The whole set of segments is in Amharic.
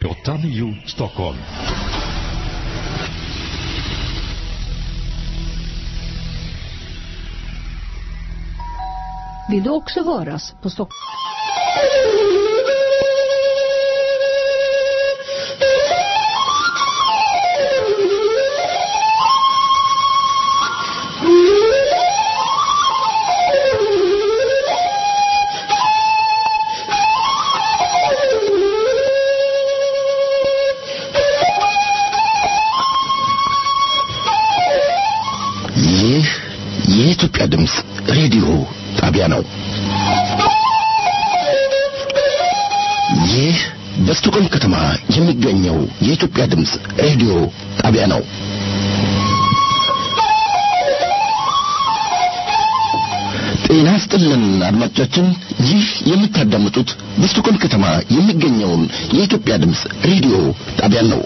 89 Stockholm. Vill du också höras på Stockholm? ይህ የኢትዮጵያ ድምፅ ሬዲዮ ጣቢያ ነው። ይህ በስቶኮልም ከተማ የሚገኘው የኢትዮጵያ ድምፅ ሬዲዮ ጣቢያ ነው። ጤና ስጥልን አድማጮቻችን፣ ይህ የምታዳምጡት በስቶኮልም ከተማ የሚገኘውን የኢትዮጵያ ድምፅ ሬዲዮ ጣቢያን ነው።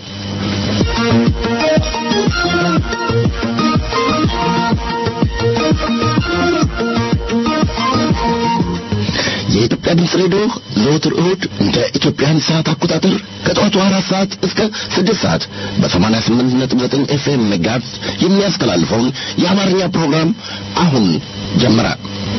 የኢትዮጵያ ድምፅ ሬዲዮ ዘወትር እሁድ እንደ ኢትዮጵያን ሰዓት አቆጣጠር ከጠዋቱ አራት ሰዓት እስከ ስድስት ሰዓት በሰማንያ ስምንት ነጥብ ዘጠኝ ኤፍኤም ሜጋሄርዝ የሚያስተላልፈውን የአማርኛ ፕሮግራም አሁን ጀመረ።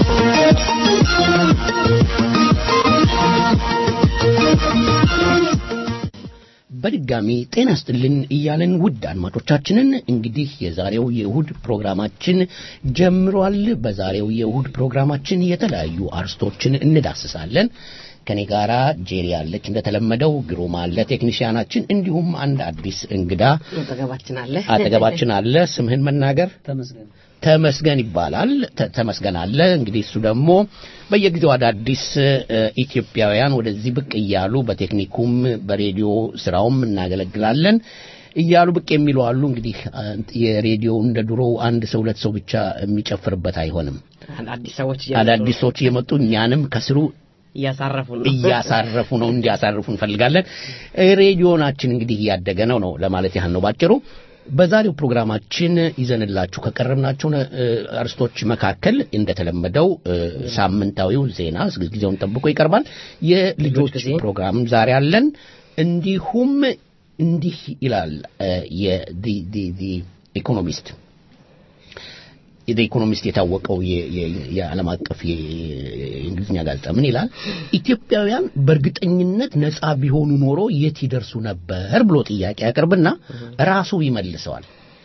በድጋሚ ጤና ስጥልን እያለን ውድ አድማጮቻችንን እንግዲህ የዛሬው የእሁድ ፕሮግራማችን ጀምሯል። በዛሬው የእሁድ ፕሮግራማችን የተለያዩ አርስቶችን እንዳስሳለን። ከኔ ጋራ ጄሪ አለች፣ እንደተለመደው ግሩም አለ ቴክኒሽያናችን፣ እንዲሁም አንድ አዲስ እንግዳ አጠገባችን አለ አጠገባችን አለ። ስምህን መናገር ተመስገን ተመስገን ይባላል። ተ- ተመስገን አለ። እንግዲህ እሱ ደግሞ በየጊዜው አዳዲስ እ፣ ኢትዮጵያውያን ወደዚህ ብቅ እያሉ በቴክኒኩም በሬዲዮ ስራውም እናገለግላለን እያሉ ብቅ የሚሉ አሉ። እንግዲህ አ፣ የሬዲዮ እንደ ድሮው አንድ ሰው ሁለት ሰው ብቻ የሚጨፍርበት አይሆንም። አዲስ ሰዎች እየመጡ አዳዲስ ሰዎች እየመጡ እኛንም ከስሩ እያሳረፉ ነው እያሳረፉ ነው እንዲያሳርፉ እንፈልጋለን። እ፣ ሬዲዮናችን እንግዲህ እያደገ ነው ነው ለማለት ያህል ነው ባጭሩ። በዛሬው ፕሮግራማችን ይዘንላችሁ ከቀረብናቸው እ፣ አርስቶች መካከል እንደተለመደው እ፣ ሳምንታዊው ዜና ጊዜውን ጠብቆ ይቀርባል። የልጆች ጊዜ። ፕሮግራም ዛሬ አለን። እንዲሁም እንዲህ ይላል እ፣ የ- ዲ ዲ ኢኮኖሚስት የደ ኢኮኖሚስት የታወቀው የ- የ- የዓለም አቀፍ የ- የእንግሊዝኛ ጋዜጣ ምን ይላል? ኢትዮጵያውያን በእርግጠኝነት ነፃ ቢሆኑ ኖሮ የት ይደርሱ ነበር ብሎ ጥያቄ ያቀርብና ራሱ ይመልሰዋል።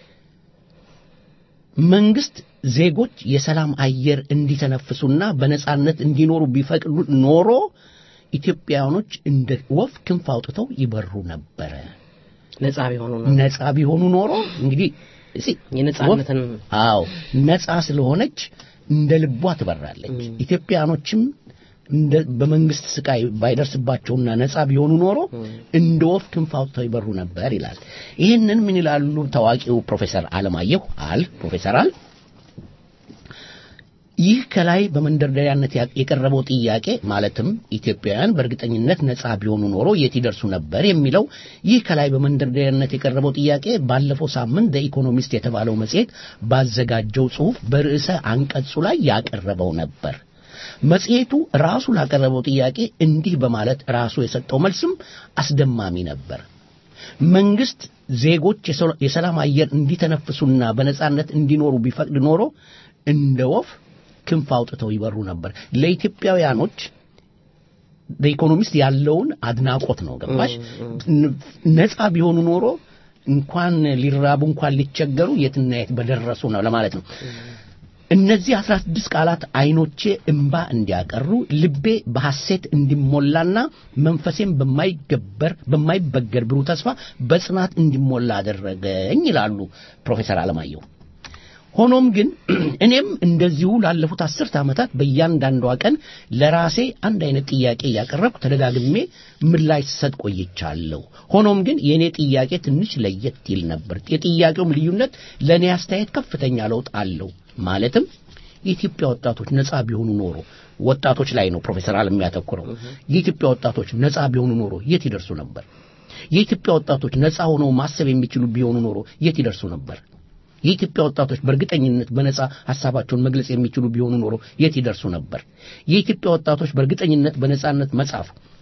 መንግስት ዜጎች የሰላም አየር እንዲተነፍሱና በነፃነት እንዲኖሩ ቢፈቅዱ ኖሮ ኢትዮጵያውያኖች እንደ ወፍ ክንፍ አውጥተው ይበሩ ነበረ። ነጻ ቢሆኑ ነው ነፃ ቢሆኑ ኖሮ እንግዲህ እስኪ የነጻነትን አዎ ነፃ ስለሆነች እንደ ልቧ ትበራለች። ኢትዮጵያኖችም እንደ በመንግስት ስቃይ ባይደርስባቸውና ነፃ ቢሆኑ ኖሮ እንደ ወፍ ክንፍ አውጥተው ይበሩ ነበር ይላል። ይህንን ምን ይላሉ ታዋቂው ፕሮፌሰር አለማየሁ አል ፕሮፌሰር አል ይህ ከላይ በመንደርደሪያነት ያ- የቀረበው ጥያቄ ማለትም ኢትዮጵያውያን በእርግጠኝነት ነፃ ቢሆኑ ኖሮ የት ይደርሱ ነበር የሚለው ይህ ከላይ በመንደርደሪያነት የቀረበው ጥያቄ ባለፈው ሳምንት በኢኮኖሚስት የተባለው መጽሔት ባዘጋጀው ጽሑፍ በርዕሰ አንቀጹ ላይ ያቀረበው ነበር። መጽሔቱ ራሱ ላቀረበው ጥያቄ እንዲህ በማለት ራሱ የሰጠው መልስም አስደማሚ ነበር። መንግስት ዜጎች የሰ- የሰላም አየር እንዲተነፍሱና በነጻነት እንዲኖሩ ቢፈቅድ ኖሮ እንደ ወፍ ክንፍ አውጥተው ይበሩ ነበር። ለኢትዮጵያውያኖች በኢኮኖሚስት ያለውን አድናቆት ነው። ገባሽ? ነፃ ቢሆኑ ኖሮ እንኳን ሊራቡ እንኳን ሊቸገሩ የትና የት በደረሱ ነው ለማለት ነው። እነዚህ አስራ ስድስት ቃላት አይኖቼ እንባ እንዲያቀሩ ልቤ በሐሴት እንዲሞላና መንፈሴም በማይገበር በማይበገር ብሩህ ተስፋ በጽናት እንዲሞላ አደረገኝ ይላሉ ፕሮፌሰር አለማየሁ። ሆኖም ግን እኔም እንደዚሁ ላለፉት አስርት ዓመታት በእያንዳንዷ ቀን ለራሴ አንድ አይነት ጥያቄ እያቀረብኩ ተደጋግሜ ምላሽ ስሰጥ ቆይቻለሁ። ሆኖም ግን የእኔ ጥያቄ ትንሽ ለየት ይል ነበር። የጥያቄውም ልዩነት ለእኔ አስተያየት ከፍተኛ ለውጥ አለው። ማለትም የኢትዮጵያ ወጣቶች ነፃ ቢሆኑ ኖሮ ወጣቶች ላይ ነው ፕሮፌሰር አለም የሚያተኩረው። የኢትዮጵያ ወጣቶች ነፃ ቢሆኑ ኖሮ የት ይደርሱ ነበር? የኢትዮጵያ ወጣቶች ነፃ ሆነው ማሰብ የሚችሉ ቢሆኑ ኖሮ የት ይደርሱ ነበር? የኢትዮጵያ ወጣቶች በእርግጠኝነት በነጻ ሐሳባቸውን መግለጽ የሚችሉ ቢሆኑ ኖሮ የት ይደርሱ ነበር? የኢትዮጵያ ወጣቶች በእርግጠኝነት በነጻነት መጻፍ፣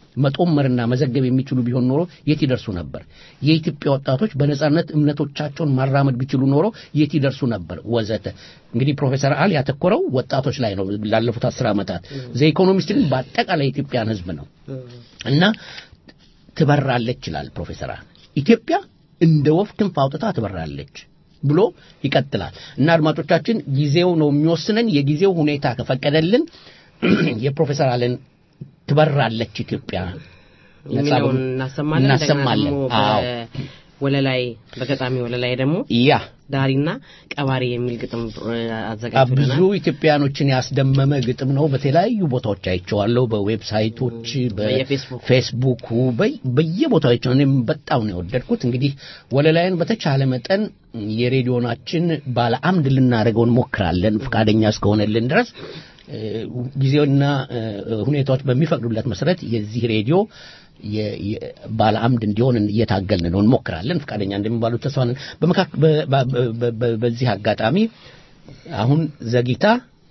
መጦመርና መዘገብ የሚችሉ ቢሆን ኖሮ የት ይደርሱ ነበር? የኢትዮጵያ ወጣቶች በነጻነት እምነቶቻቸውን ማራመድ ቢችሉ ኖሮ የት ይደርሱ ነበር? ወዘተ። እንግዲህ ፕሮፌሰር አል ያተኮረው ወጣቶች ላይ ነው ላለፉት አስር ዓመታት። ዘ ኢኮኖሚስት ግን በአጠቃላይ የኢትዮጵያን ሕዝብ ነው እና ትበራለች ይላል ፕሮፌሰር አል ኢትዮጵያ እንደ ወፍ ክንፍ አውጥታ ትበራለች ብሎ ይቀጥላል እና አድማጮቻችን ጊዜው ነው የሚወስነን የጊዜው ሁኔታ ከፈቀደልን የፕሮፌሰር አለን ትበራለች ኢትዮጵያ የሚለውን እናሰማለን። እናሰማለን። እንደገና ደግሞ አዎ በወለላይ በገጣሚ ወለላይ ደግሞ ያ ዳሪና ቀባሪ የሚል ግጥም እ፣ ብዙ አዘጋጅቶልናል። ኢትዮጵያኖችን ያስደመመ ግጥም ነው። በተለያዩ ቦታዎች አይቼዋለሁ። በዌብሳይቶች፣ በየፌስቡክ። በፌስቡኩ በይ- በየቦታው አይቼዋለሁ። እኔም በጣም ነው የወደድኩት። እንግዲህ ወለላይን በተቻለ መጠን የሬዲዮናችን ባለ አምድ ልናደርገው እንሞክራለን ፈቃደኛ እስከሆነልን ድረስ እ፣ ጊዜውና እ፣ ሁኔታዎች በሚፈቅዱለት መሰረት የዚህ ሬዲዮ የ- የ- ባለ አምድ እንዲሆን እየታገልን ነው፣ እንሞክራለን። ፈቃደኛ እንደሚባሉ ተስፋ ነን። በመካከ- በ- በ- በ- በ- በዚህ አጋጣሚ አሁን ዘግይታ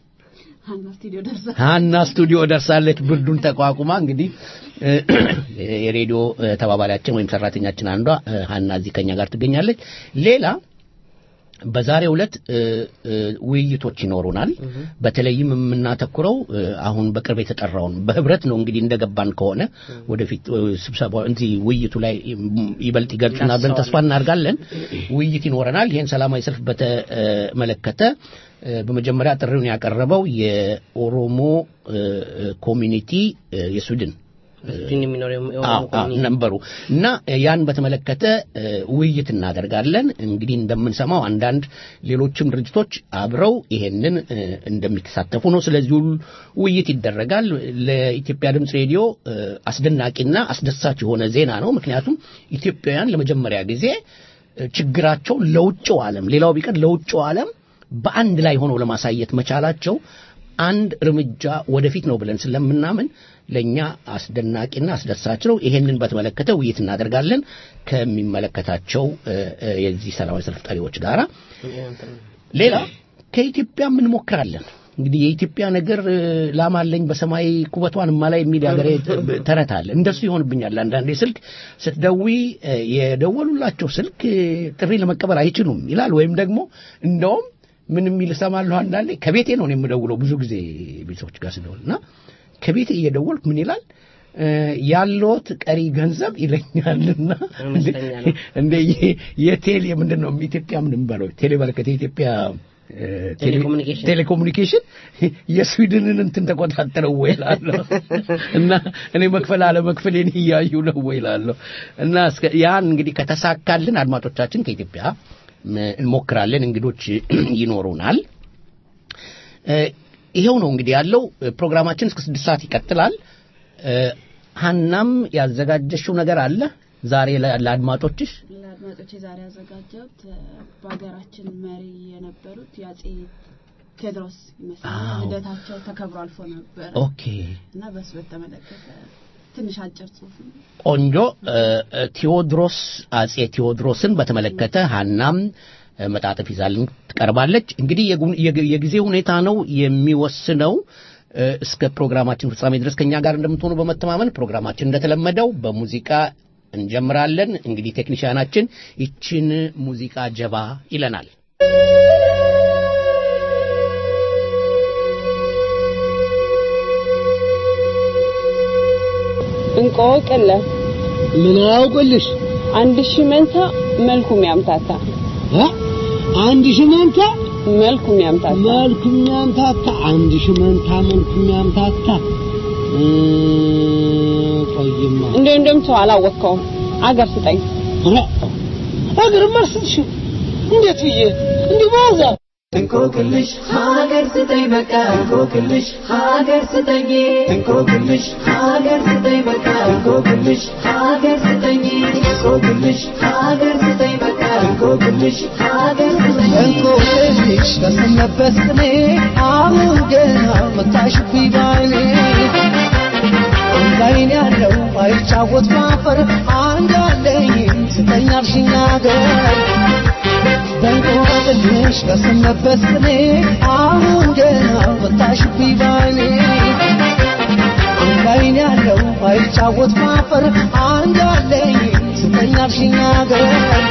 ሀና ስቱዲዮ ደርሳለች። ብርዱን ተቋቁማ እንግዲህ እ፣ የሬዲዮ እ፣ ተባባሪያችን ወይም ሰራተኛችን አንዷ እ፣ ሀና እዚህ ከኛ ጋር ትገኛለች። ሌላ በዛሬው ዕለት እ፣ እ፣ ውይይቶች ይኖሩናል። በተለይም የምናተኩረው እ፣ አሁን በቅርብ የተጠራውን በህብረት ነው እንግዲህ እንደገባን ከሆነ ወደፊት እ፣ ስብሰባ እንዲህ ውይይቱ ላይ ም- ይበልጥ ይገልጹናል ብለን ተስፋ እናደርጋለን። ውይይት ይኖረናል። ይህን ሰላማዊ ሰልፍ በተመለከተ እ፣ በመጀመሪያ ጥሪውን ያቀረበው የኦሮሞ እ፣ እ፣ ኮሚኒቲ እ፣ የስዊድን በስዊድን የሚኖረው የኦሮሞ አዎ፣ አዎ፣ ኮሚኒቲ ነበሩ እና ያን በተመለከተ እ፣ ውይይት እናደርጋለን። እንግዲህ እንደምንሰማው አንዳንድ ሌሎችም ድርጅቶች አብረው ይሄንን እ፣ እንደሚሳተፉ ነው። ስለዚህ ሁሉ ውይይት ይደረጋል። ለኢትዮጵያ ድምፅ ሬዲዮ እ፣ አስደናቂና አስደሳች የሆነ ዜና ነው። ምክንያቱም ኢትዮጵያውያን ለመጀመሪያ ጊዜ እ፣ ችግራቸው ለውጭው ዓለም ሌላው ቢቀር ለውጭው ዓለም በአንድ ላይ ሆነው ለማሳየት መቻላቸው አንድ እርምጃ ወደፊት ነው ብለን ስለምናምን ለእኛ አስደናቂና አስደሳች ነው። ይሄንን በተመለከተ ውይይት እናደርጋለን ከሚመለከታቸው እ፣ እ፣ የዚህ ሰላማዊ ሰልፍ ጠሪዎች ጋራ። ሌላ ከኢትዮጵያ እንሞክራለን። እንግዲህ የኢትዮጵያ ነገር እ፣ ላም አለኝ በሰማይ ኩበቷን እማላይ የሚል የሀገሬ ተረት አለ። እንደሱ ይሆንብኛል። አንዳንዴ ስልክ ስትደዊ እ፣ የደወሉላቸው ስልክ እ፣ ጥሪ ለመቀበል አይችሉም ይላል። ወይም ደግሞ እንደውም ምን የሚል እሰማለሁ አንዳንዴ ከቤቴ ነው እኔ የምደውለው ብዙ ጊዜ ቤተሰቦች ጋር ስደውል እና ከቤቴ እየደወልኩ ምን ይላል እ፣ ያለዎት ቀሪ ገንዘብ ይለኛልና አነስተኛ ነው። እንደ የ- የቴሌ ምንድን ነው ኢትዮጵያ ምን የሚባለው ቴሌ በረከት የኢትዮጵያ እ፣ ቴሌ- ቴሌኮሙኒኬሽን። ቴሌኮሙኒኬሽን የስዊድንን እንትን ተቆጣጠረው ወይ እላለሁ እና እኔ መክፈል አለ መክፈሌን እያዩ ነው ወይ እላለሁ እና እስከ ያን እንግዲህ ከተሳካልን አድማጮቻችን ከኢትዮጵያ ም- እንሞክራለን እንግዶች ይኖሩናል እ፣ ይሄው ነው እንግዲህ ያለው እ፣ ፕሮግራማችን እስከ ስድስት ሰዓት ይቀጥላል እ፣ ሀናም ያዘጋጀሽው ነገር አለ ዛሬ ለ- ለአድማጮችሽ ለአድማጮች ዛሬ ያዘጋጀሁት እ፣ በሀገራችን መሪ የነበሩት የአጼ ቴዎድሮስ ይመስላል አዎ። ልደታቸው ተከብሮ አልፎ ነበረ ኦኬ እና በሱ በተመለከተ ትንሽ አጭር ጽሁፍ ነው። ቆንጆ እ፣ እ፣ ቴዎድሮስ አጼ ቴዎድሮስን በተመለከተ ሀናም እ፣ መጣጥፍ ይዛልን ትቀርባለች። እንግዲህ የጉ- የግ- የጊዜ ሁኔታ ነው የሚወስነው። እ፣ እስከ ፕሮግራማችን ፍጻሜ ድረስ ከኛ ጋር እንደምትሆኑ በመተማመን ፕሮግራማችን እንደተለመደው በሙዚቃ እንጀምራለን። እንግዲህ ቴክኒሽያናችን ይችን ሙዚቃ ጀባ ይለናል። እንቆቅለ ምን አውቅልሽ አንድ ሺህ መንታ መልኩ የሚያምታታ እ? አንድ ሺህ መንታ መልኩ የሚያምታታ መልኩ የሚያምታታ አንድ ሺህ መንታ መልኩ የሚያምታታ እ፣ ቆይማ እንደው እንደምተው አላወቅከውም አገር ስጠኝ ኧረ፣ አገርማ አልስትሽም እንዴት ብዬ እንዲህ በዛ እንቆቅልሽ ሀገር ስጠኝ በቃ እንቆቅልሽ ሀገር ስጠኝ እንቆቅልሽ ሀገር ስጠኝ በቃ እንቆቅልሽ ሀገር ስጠኝ እንቆቅልሽ ሀገር ስጠኝ በቃ እንቆቅልሽ ሀገር ስጠኝ እንቆቅልሽ በሰነበት ቅኔ አሁን ገና መታሽብኝ ባይኔ አንድ አይን ያለው አይጫወት ማፈር አንድ አለኝ ስጠኝ አልሽኝ አገር በእንቆቅልሽ በሰነበት ቅኔ አሁን ገና መታሽብኝ ባይኔ አንድ አይን ያለው አይጫወት ማፈር አንድ አለኝ ስተኛ አልሽኝ አገር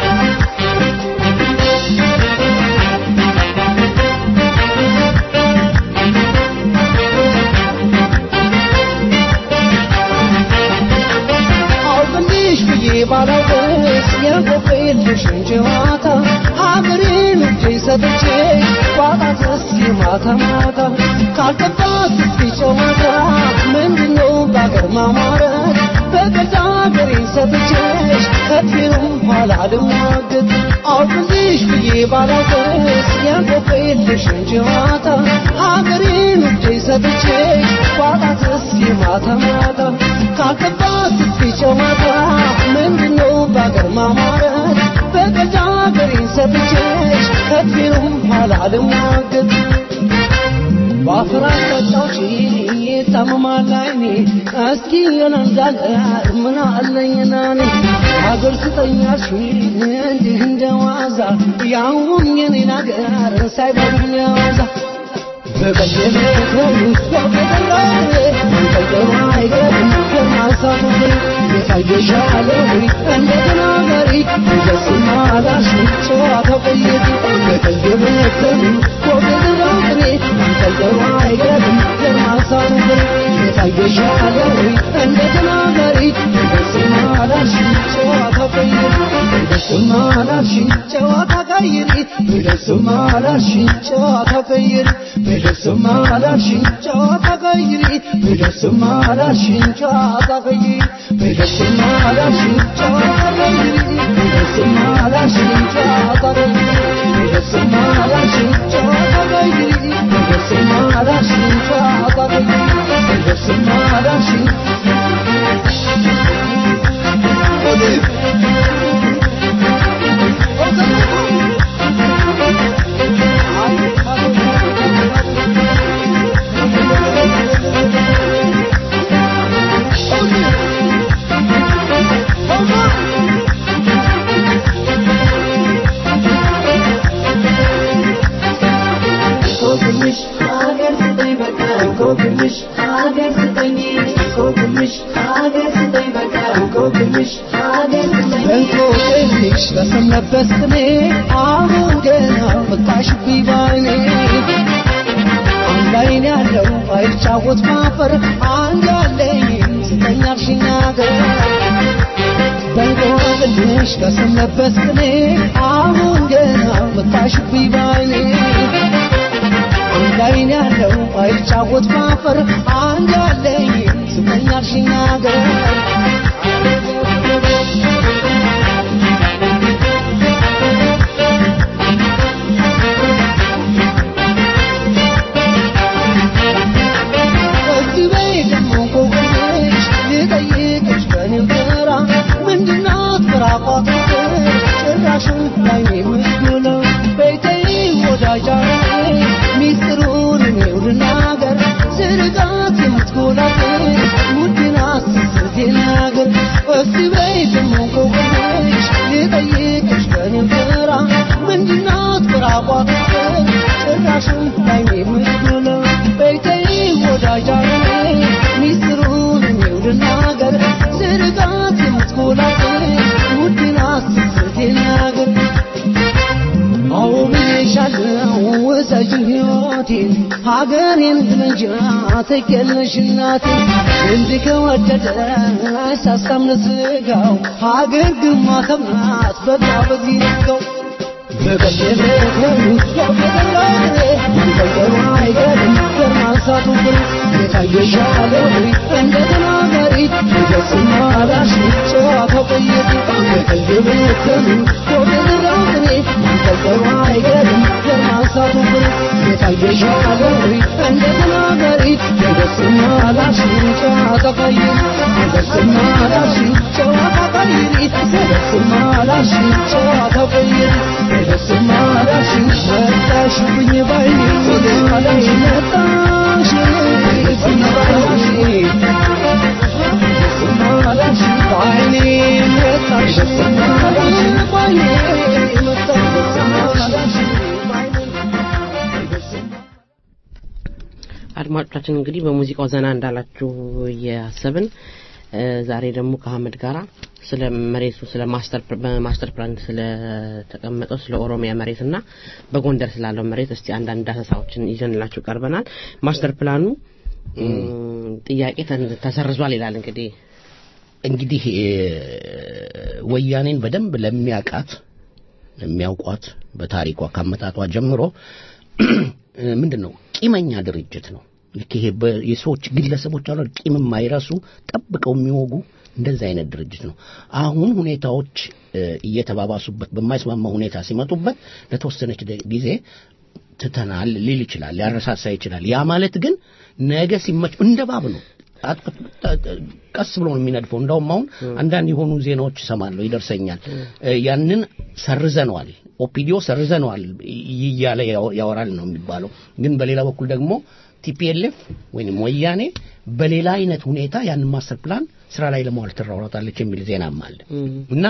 አውቅልሽ ብዬ ባላውቅስ የቆቅልሽን ጨዋታ ሀገሬን እጄ ሰጥቼ ባጣትስ የማታ ማታ ካልገባት እስኪ ጨዋታ ምንድነው በአገር ማማረት በገዛ ሀገሬን ሰጥቼሽ ከፊሩም ኋላ ልሟገት አውቅልሽ ብዬ ባላውቅስ የቆቅልሽን ጨዋታ ሀገሬን እጄ ሰጥቼሽ ባጣትስ የማታ ማታ ካልገባት እስኪ ጨዋታ ምንድነው በአገር ማማረት በገዛ ሀገሬን ሰጥቼሽ ከፊሩም ኋላ ልሟገት ባፍራት ጠጣውጪ ታመማል አይኔ እስኪ የነንዳለ ምን አለኝና እኔ ሀገር ስጠኛሽ እንዲህ እንደ ዋዛ ያውም የኔን ሀገር ሳይበሉኝ ዋዛ ጨዋታ ቀይሪ በደስማ አላልሽኝ ጨዋታ ቀይሪ በደስማ አላልሽኝ ጨዋታ ቀይሪ በደስማ አላልሽኝ ጨዋታ ቀይሪ በደስማ አላልሽኝ ጨዋታ ቀይሪ በደስማ አላልሽኝ ጨዋታ ቀይሪ በደስማ አላልሽኝ ጨዋታ ቀይሪ በደስማ አላልሽኝ ጨዋታ ቀይሪ በደስማ አላልሽኝ እንቆቅልሽ ሀገር ስጠኝ በቃ እንቆቅልሽ ሀገር ስጠኝ እንቆቅልሽ ሀገር ስጠኝ በቃ እንቆቅልሽ ሀገር ስጠኝ እንቆቅልሽ በሰነበት ቅኔ አሁን ገና መጣሽብኝ ባይኔ አንድ አይን ያለው አይጫወት ማፈር አንድ አለኝ ስተኛ አልሽኝ አገር በእንቆቅልሽ በሰነበት ቅኔ አሁን ገና መጣሽብኝ ባይኔ አንድ አይን ያለው አይጫወት ማፈር አንድ አለኝ ስተኛ አልሽኝ አገር እስቲ በይ ደግሞ እንቆቅልሽ ልጠይቅሽ በኔው ተራ ምንድናት ምራቋት ጭራሽን ላይ የምትውለው ቤተይ ወዳጃ ሚስጥሩን እኔው ልናገር ስርቃት የምትጎላት ውድናት ስስቴ ናገር እስቲ በይ ደግሞ እንቆቅልሽ ልጠይቅሽ በኔው ተራ ምንድናት ምራቋት ጭራሽን ላይ የምትውለው ቤተይ ወዳጃ ሚስጥሩን እኔው ልናገር ስርቃት የምትጎላት ውድናት ስስቴ ናገር አዎ ብዬሻለሁ ውሰጂኝ ሕይወቴን ሀገሬን ግነጃ ትገለሽ እናቴ እንዲህ ከወደደ ሳሳም ለስጋው ሀገር ግማ ከምናት በቃ በዚህ ነጋው መጣሽብኝ ባይኔ መጣሽ መጣሽ መጣሽ ባይኔ መጣሽ ባይኔ መጣሽ አድማጮቻችን እንግዲህ በሙዚቃው ዘና እንዳላችሁ እያሰብን እ፣ ዛሬ ደግሞ ከአህመድ ጋራ ስለ መሬቱ ስለ ማስተር በማስተር ፕላን ስለተቀመጠው ስለ ኦሮሚያ መሬት እና በጎንደር ስላለው መሬት እስቲ አንዳንድ ዳሰሳዎችን ይዘንላችሁ ቀርበናል። ማስተር ፕላኑ እም፣ ጥያቄ ተን- ተሰርዟል ይላል እንግዲህ እንግዲህ እ፣ ወያኔን በደንብ ለሚያውቃት ለሚያውቋት በታሪኳ ካመጣጧ ጀምሮ ምንድን ነው ቂመኛ ድርጅት ነው። ልክ ይሄ በ- የሰዎች ግለሰቦች አሉ ቂም የማይረሱ ጠብቀው የሚወጉ እንደዚህ አይነት ድርጅት ነው። አሁን ሁኔታዎች እ፣ እየተባባሱበት በማይስማማ ሁኔታ ሲመጡበት ለተወሰነች ደ- ጊዜ ትተናል ሊል ይችላል፣ ሊያረሳሳ ይችላል። ያ ማለት ግን ነገ ሲመች እንደ ባብ ነው አጥ- ጥ- ጥ- ቀስ ብሎ ነው የሚነድፈው። እንደውም አሁን አንዳንድ የሆኑ ዜናዎች እሰማለሁ፣ ይደርሰኛል። እ፣ ያንን ሰርዘነዋል፣ ኦፒዲዮ ሰርዘነዋል እያለ ያው- ያወራል ነው የሚባለው። ግን በሌላ በኩል ደግሞ ቲፒኤልኤፍ ወይም ወያኔ በሌላ አይነት ሁኔታ ያንን ማስተር ፕላን ስራ ላይ ለማዋል ትራውራታለች የሚል ዜናም አለ እና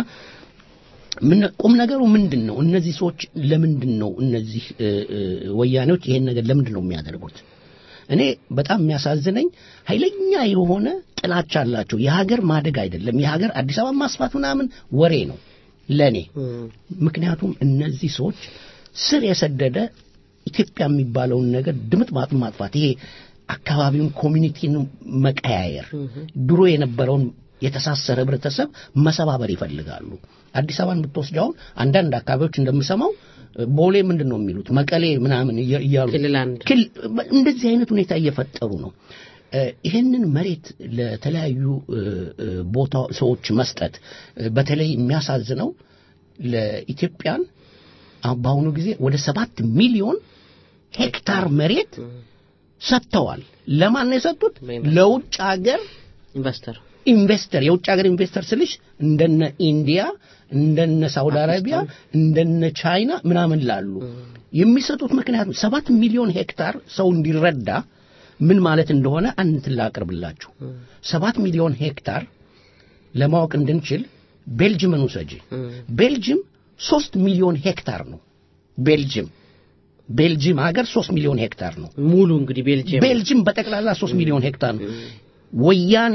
ምን ቁም ነገሩ ምንድን ነው? እነዚህ ሰዎች ለምንድን ነው እነዚህ እ፣ እ፣ ወያኔዎች ይሄን ነገር ለምንድን ነው የሚያደርጉት? እኔ በጣም የሚያሳዝነኝ ኃይለኛ የሆነ ጥላቻ አላቸው። የሀገር ማደግ አይደለም የሀገር አዲስ አበባ ማስፋት ምናምን ወሬ ነው ለኔ። ምክንያቱም እነዚህ ሰዎች ስር የሰደደ ኢትዮጵያ የሚባለውን ነገር ድምጥ ማጥ ማጥፋት ይሄ አካባቢውን ኮሚኒቲን መቀያየር ድሮ የነበረውን የተሳሰረ ህብረተሰብ መሰባበር ይፈልጋሉ። አዲስ አበባን ብትወስድ አሁን አንዳንድ አካባቢዎች እንደምሰማው ቦሌ ምንድን ነው የሚሉት መቀሌ ምናምን እያ- እያሉ ክልል አንድ ክል- እንደዚህ አይነት ሁኔታ እየፈጠሩ ነው። እ፣ ይህንን መሬት ለተለያዩ እ፣ እ፣ ቦታ ሰዎች መስጠት እ፣ በተለይ የሚያሳዝነው ለኢትዮጵያን አሁን በአሁኑ ጊዜ ወደ ሰባት ሚሊዮን ሄክታር መሬት ሰጥተዋል። ለማን ነው የሰጡት? ለውጭ ሀገር ኢንቨስተር ኢንቨስተር የውጭ ሀገር ኢንቨስተር ስልሽ እንደነ ኢንዲያ እንደነ ሳውዲ አረቢያ እንደነ ቻይና ምናምን ላሉ የሚሰጡት ምክንያቱም ሰባት ሚሊዮን ሄክታር ሰው እንዲረዳ ምን ማለት እንደሆነ አንድ እንትን ላቅርብላችሁ። ሰባት ሚሊዮን ሄክታር ለማወቅ እንድንችል ቤልጅምን ውሰጂ። ቤልጅም ሶስት ሚሊዮን ሄክታር ነው። ቤልጅም ቤልጅም ሀገር ሶስት ሚሊዮን ሄክታር ነው። ሙሉ እንግዲህ ቤልጅየም ቤልጅም በጠቅላላ ሶስት ሚሊዮን ሄክታር ነው። ወያኔ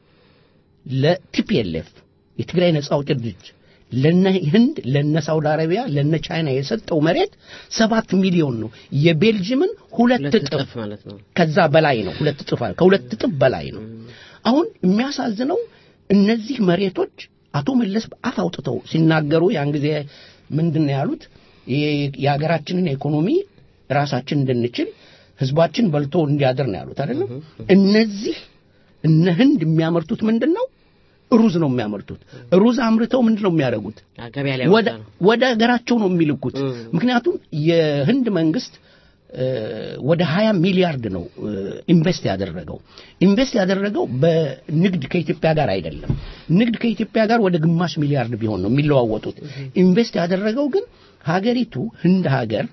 ለቲፒኤልኤፍ የትግራይ ነጻ አውጪ ድርጅት ለነ ህንድ ለነ ሳውዲ አረቢያ ለነ ቻይና የሰጠው መሬት ሰባት ሚሊዮን ነው። የቤልጅምን ሁለት ሁለት እጥፍ እጥፍ ማለት ነው። ከዛ በላይ ነው። ሁለት እጥፍ አለ። ከሁለት እጥፍ በላይ ነው። አሁን የሚያሳዝነው እነዚህ መሬቶች አቶ መለስ አፍ አውጥተው ሲናገሩ ያን ጊዜ ምንድን ነው ያሉት? የ- የሀገራችንን ኢኮኖሚ ራሳችን እንድንችል ህዝባችን በልቶ እንዲያድር ነው ያሉት አይደለም። እነዚህ እነ ህንድ የሚያመርቱት ምንድን ነው? ሩዝ ነው የሚያመርቱት። ሩዝ አምርተው ምንድን ነው የሚያደርጉት? ገበያ ላይ ወደ ያወጣ ነው። ወደ ሀገራቸው ነው የሚልኩት። ምክንያቱም የህንድ መንግስት እ፣ ወደ 20 ሚሊያርድ ነው እ፣ ኢንቨስት ያደረገው። ኢንቨስት ያደረገው በንግድ ከኢትዮጵያ ጋር አይደለም። ንግድ ከኢትዮጵያ ጋር ወደ ግማሽ ሚሊያርድ ቢሆን ነው የሚለዋወጡት። ኢንቨስት ያደረገው ግን ሀገሪቱ ህንድ ሀገር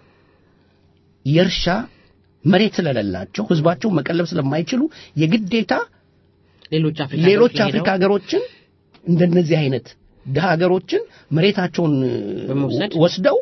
የእርሻ መሬት ስለሌላቸው ህዝባቸው መቀለብ ስለማይችሉ የግዴታ ሌሎች አፍሪካ ሌሎች ሀገሮች አፍሪካ ሄደው ሀገሮችን እንደነዚህ አይነት ድሀ ሀገሮችን መሬታቸውን በመውሰድ ወስደው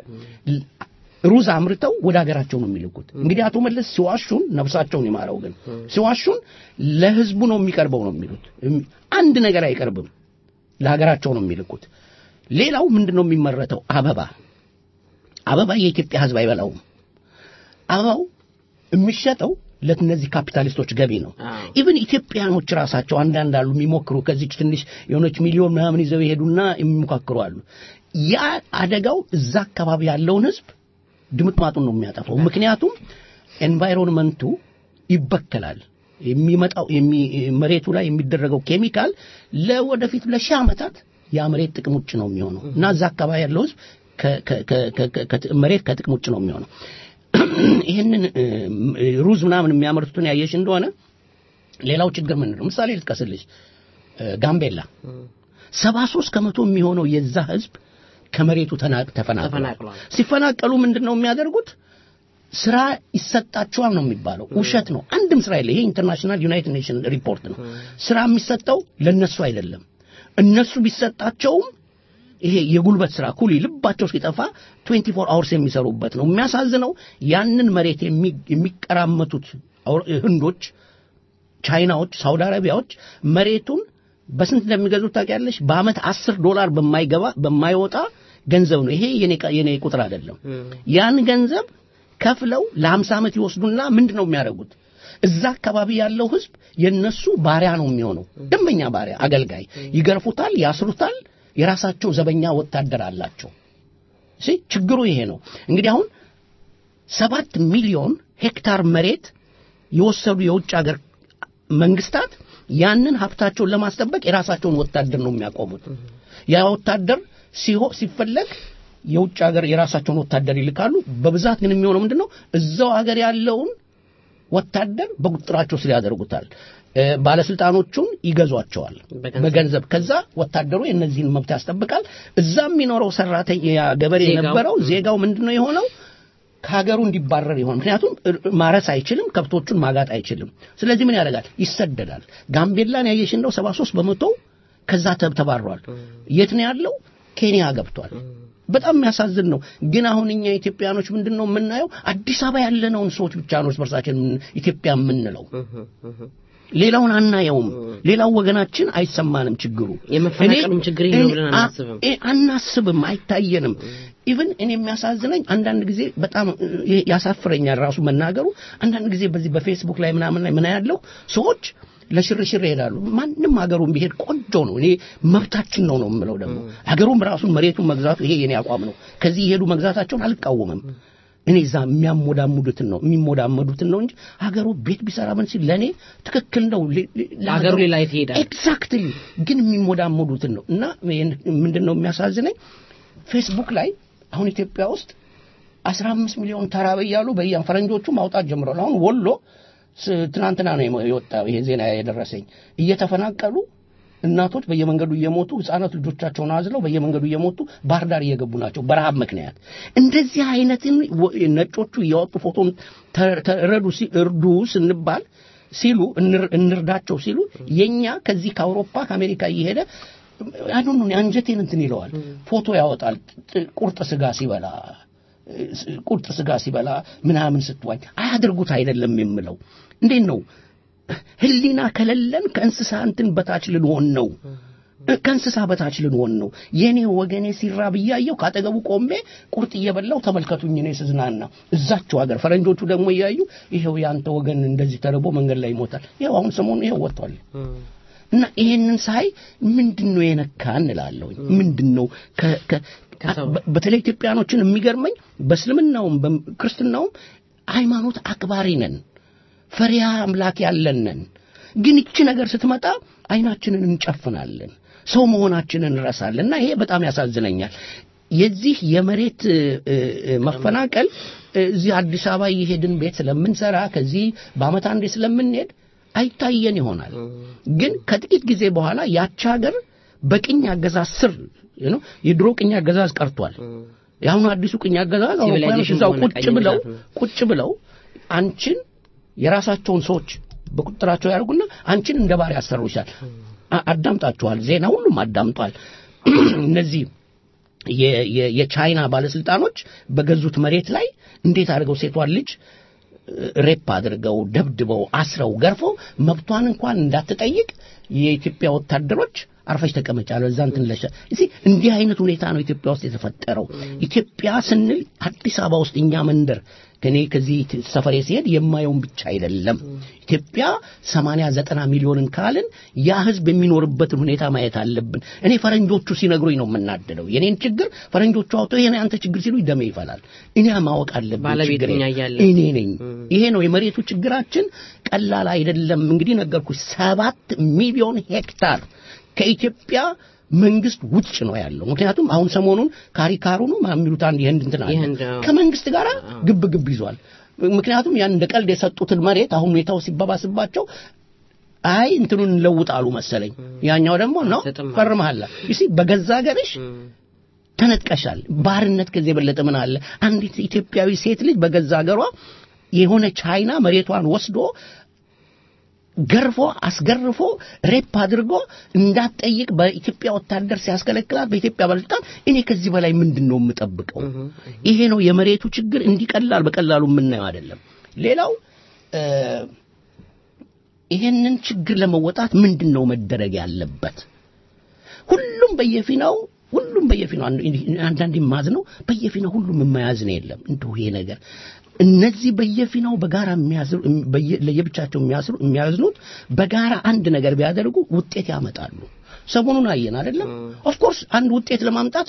ሩዝ አምርተው ወደ ሀገራቸው ነው የሚልኩት። እንግዲህ አቶ መለስ ሲዋሹን ነፍሳቸውን ይማረው፣ ግን ሲዋሹን ለህዝቡ ነው የሚቀርበው ነው የሚሉት። እም- አንድ ነገር አይቀርብም፣ ለሀገራቸው ነው የሚልኩት። ሌላው ምንድን ነው የሚመረተው? አበባ አበባ የኢትዮጵያ ህዝብ አይበላውም። አበባው የሚሸጠው ለእነዚህ ካፒታሊስቶች ገቢ ነው። አዎ። ኢቭን ኢትዮጵያኖች ራሳቸው አንዳንድ አሉ የሚሞክሩ ከዚች ትንሽ የሆነች ሚሊዮን ምናምን ይዘው ይሄዱና የሚሞካክሩ አሉ። ያ አደጋው እዛ አካባቢ ያለውን ህዝብ ድምጥማጡን ነው የሚያጠፋው። ምክንያቱም ኤንቫይሮንመንቱ ይበከላል። የሚመጣው የሚ- መሬቱ ላይ የሚደረገው ኬሚካል ለወደፊት ለሺህ ዓመታት ያ መሬት ጥቅም ውጭ ነው የሚሆነው እና እዛ አካባቢ ያለው ህዝብ ከ- ከ- ከ- ከ- ከ- መሬት ከጥቅም ውጭ ነው የሚሆነው። ይህንን እ፣ ሩዝ ምናምን የሚያመርቱትን ያየሽ እንደሆነ ሌላው ችግር ምንድን ነው? ምሳሌ ልጥቀስልሽ። እ፣ ጋምቤላ ሰባ ሶስት ከመቶ የሚሆነው የዛ ህዝብ ከመሬቱ ተናቅ ተፈናቅሏል። ተፈናቅሏል። ሲፈናቀሉ ምንድን ነው የሚያደርጉት? ስራ ይሰጣቸዋል ነው የሚባለው። ውሸት ነው። አንድም ስራ የለ። ይሄ ኢንተርናሽናል ዩናይትድ ኔሽን ሪፖርት ነው። ስራ የሚሰጠው ለነሱ አይደለም። እነሱ ቢሰጣቸውም ይሄ የጉልበት ስራ ኩሊ ልባቸው እስኪጠፋ 24 አወርስ የሚሰሩበት ነው። የሚያሳዝነው ያንን መሬት የሚ- የሚቀራመቱት አውሮ- ህንዶች፣ ቻይናዎች፣ ሳውዲ አረቢያዎች መሬቱን በስንት እንደሚገዙት ታውቂያለሽ? በአመት አስር ዶላር በማይገባ በማይወጣ ገንዘብ ነው። ይሄ የኔ ቃ- የኔ ቁጥር አይደለም። ያን ገንዘብ ከፍለው ለ50 ዓመት ይወስዱና ምንድን ነው የሚያደርጉት? እዛ አካባቢ ያለው ህዝብ የነሱ ባሪያ ነው የሚሆነው። ደንበኛ ባሪያ፣ አገልጋይ። ይገርፉታል፣ ያስሩታል። የራሳቸው ዘበኛ ወታደር አላቸው። እሺ፣ ችግሩ ይሄ ነው። እንግዲህ አሁን ሰባት ሚሊዮን ሄክታር መሬት የወሰዱ የውጭ ሀገር መንግስታት ያንን ሀብታቸውን ለማስጠበቅ የራሳቸውን ወታደር ነው የሚያቆሙት። ያ ወታደር ሲሆ ሲፈለግ የውጭ ሀገር የራሳቸውን ወታደር ይልካሉ። በብዛት ግን የሚሆነው ምንድን ነው? እዛው ሀገር ያለውን ወታደር በቁጥጥራቸው ስር ያደርጉታል። እ፣ ባለስልጣኖቹን ይገዟቸዋል በገንዘብ። በገንዘብ። ከዛ ወታደሩ የእነዚህን መብት ያስጠብቃል። እዛ የሚኖረው ሰራተኛ ያ ገበሬ ዜጋው። የነበረው ዜጋው ምንድን ነው የሆነው? ከሀገሩ እንዲባረር ይሆን። ምክንያቱም እ- ማረስ አይችልም፣ ከብቶቹን ማጋጥ አይችልም። ስለዚህ ምን ያደርጋል? ይሰደዳል። ጋምቤላን ያየሽ እንደው 73 በመቶ ከዛ ተብ- ተባሯል። የት ነው ያለው? ኬንያ ገብቷል። በጣም የሚያሳዝን ነው። ግን አሁን እኛ ኢትዮጵያኖች ምንድን ነው የምናየው? አዲስ አበባ ያለነውን ሰዎች ብቻ ነው እርስ በርሳችን የምን- ኢትዮጵያ የምንለው። ሌላውን አናየውም። ሌላው ወገናችን አይሰማንም ችግሩ። የመፈናቀሉም እኔ- ችግር ይሄ ነው እኔ- ብለን አ- አናስብም። እ- አናስብም፣ አይታየንም። ኢቭን እኔ የሚያሳዝነኝ አንዳንድ ጊዜ በጣም እ፣ ያሳፍረኛል ራሱ መናገሩ። አንዳንድ ጊዜ በዚህ በፌስቡክ ላይ ምናምን ላይ ምን ያለው ሰዎች ለሽርሽር ይሄዳሉ። ማንም ሀገሩን ቢሄድ ቆንጆ ነው። እኔ መብታችን ነው ነው የምለው። ደግሞ ሀገሩም ራሱን መሬቱን መግዛቱ ይሄ የኔ አቋም ነው። ከዚህ የሄዱ መግዛታቸውን አልቃወምም። እኔ እዛ የሚያሞዳሙዱትን ነው የሚሞዳመዱትን ነው እንጂ ሀገሩ ቤት ቢሰራ ምን ሲል ለእኔ ትክክል ነው። ለ- ለ- ለሀገሩ ሌላ የት ይሄዳል? ኤግዛክትሊ ግን የሚሞዳመዱትን ነው እና ይህን ምንድን ነው የሚያሳዝነኝ ፌስቡክ ላይ አሁን ኢትዮጵያ ውስጥ አስራ አምስት ሚሊዮን ተራበ እያሉ በየ ፈረንጆቹ ማውጣት ጀምረዋል። አሁን ወሎ ስ- ትናንትና ነው የመ- የወጣው ይሄ ዜና የደረሰኝ እየተፈናቀሉ እናቶች በየመንገዱ እየሞቱ ህፃናት ልጆቻቸውን አዝለው በየመንገዱ እየሞቱ ባህር ዳር እየገቡ ናቸው በረሃብ ምክንያት። እንደዚህ አይነትን ወ- ነጮቹ እያወጡ ፎቶን ተ- ተረዱ ሲ- እርዱ ስንባል ሲሉ እንር- እንርዳቸው ሲሉ የኛ ከዚህ ከአውሮፓ ከአሜሪካ እየሄደ አሁን አንጀቴን እንትን ይለዋል። ፎቶ ያወጣል ጥ- ቁርጥ ስጋ ሲበላ ቁርጥ ስጋ ሲበላ ምናምን ስትዋኝ አያድርጉት አይደለም የምለው። እንዴት ነው ህሊና ከሌለን ከእንስሳ እንትን በታች ልንሆን ነው። ከእንስሳ በታች ልንሆን ነው። የኔ ወገኔ ሲራብ እያየው ካጠገቡ ቆሜ ቁርጥ እየበላው ተመልከቱኝ እኔ ስዝናና፣ እዛቸው ሀገር ፈረንጆቹ ደግሞ እያዩ ይኸው ያንተ ወገን እንደዚህ ተርቦ መንገድ ላይ ይሞታል። ይኸው አሁን ሰሞኑን ይኸው ወጥቷል። እና ይሄንን ሳይ ምንድን ነው የነካ እንላለሁ። ምንድን ነው ከ- ከ- በ- በተለይ ኢትዮጵያኖችን የሚገርመኝ በእስልምናውም በክርስትናውም ሃይማኖት አክባሪ ነን፣ ፈሪሃ አምላክ ያለን ነን። ግን ይቺ ነገር ስትመጣ አይናችንን እንጨፍናለን፣ ሰው መሆናችንን እንረሳለን። እና ይሄ በጣም ያሳዝነኛል። የዚህ የመሬት እ, እ, እ, መፈናቀል እ, እዚህ አዲስ አበባ እየሄድን ቤት ስለምንሰራ ከዚህ በአመት አንዴ ስለምንሄድ አይታየን ይሆናል። ግን ከጥቂት ጊዜ በኋላ ያቺ ሀገር በቅኝ አገዛዝ ስር ነው። የድሮ ቅኝ አገዛዝ ቀርቷል። የአሁኑ አዲሱ ቅኝ አገዛዝ አውሮፓውያኖች ሲቪላይዜሽን እዛው ሆነ ቁጭ ቀኝ ብለው ግዛት ነው። ቁጭ ብለው አንቺን የራሳቸውን ሰዎች በቁጥጥራቸው ያደርጉና አንቺን እንደ ባሪያ ያሰሩሻል። አ- አዳምጣችኋል፣ ዜና ሁሉም አዳምጧል። እነዚህ የ- የ- የቻይና ባለስልጣኖች በገዙት መሬት ላይ እንዴት አድርገው ሴቷን ልጅ ሬፕ አድርገው ደብድበው አስረው ገርፈው መብቷን እንኳን እንዳትጠይቅ የኢትዮጵያ ወታደሮች አርፈሽ ተቀመጫ ለዛ እንትን ለሸ እዚህ እንዲህ አይነት ሁኔታ ነው ኢትዮጵያ ውስጥ የተፈጠረው። ኢትዮጵያ ስንል አዲስ አበባ ውስጥ እኛ መንደር ከኔ ከዚህ ሰፈሬ ሲሄድ የማየውን ብቻ አይደለም። ኢትዮጵያ ሰማንያ ዘጠና ሚሊዮንን ካልን ያ ህዝብ የሚኖርበትን ሁኔታ ማየት አለብን። እኔ ፈረንጆቹ ሲነግሩኝ ነው የምናደደው። የኔን ችግር ፈረንጆቹ አውጥተው ይሄን አንተ ችግር ሲሉ ደሜ ይፈላል። እኔ ማወቅ አለብን ባለቤት ችግሬን። እኛ እያለን። እኔ ነኝ። ይሄ ነው የመሬቱ ችግራችን። ቀላል አይደለም። እንግዲህ ነገርኩሽ፣ ሰባት ሚሊዮን ሄክታር ከኢትዮጵያ መንግስት ውጭ ነው ያለው። ምክንያቱም አሁን ሰሞኑን ካሪካሩ ነው የሚሉት አንድ የህንድ እንትን አለ የህንድ፣ አዎ። ከመንግስት ጋር ግብ ግብ ይዟል። ምክንያቱም ያን እንደ ቀልድ የሰጡትን መሬት አሁን ሁኔታው ሲባባስባቸው አይ እንትኑን እንለውጣሉ መሰለኝ። ያኛው ደግሞ ነው አትሰጥም አሉ። ፈርመሃል። ይሲ በገዛ ሀገርሽ ተነጥቀሻል። ባርነት ከዚህ የበለጠ ምን አለ? አንዲት ኢትዮጵያዊ ሴት ልጅ በገዛ ሀገሯ የሆነ ቻይና መሬቷን ወስዶ ገርፎ አስገርፎ ሬፕ አድርጎ እንዳትጠይቅ በኢትዮጵያ ወታደር ሲያስከለክላት በኢትዮጵያ ባለስልጣን እኔ ከዚህ በላይ ምንድን ነው የምጠብቀው? ይሄ ነው የመሬቱ ችግር። እንዲቀላል በቀላሉ የምናየው አይደለም። ሌላው እ፣ ይሄንን ችግር ለመወጣት ምንድን ነው መደረግ ያለበት? ሁሉም በየፊናው ሁሉም በየፊናው አንድ- አንዳንዴ ማዝ ነው በየፊናው ሁሉም የማያዝን የለም። እንደው ይሄ ነገር እነዚህ በየፊናው በጋራ የሚያዝሩ በየ- ለየብቻቸው የሚያስሩ የሚያዝኑት በጋራ አንድ ነገር ቢያደርጉ ውጤት ያመጣሉ። ሰሞኑን አየን አይደለም? ኦፍ ኮርስ አንድ ውጤት ለማምጣት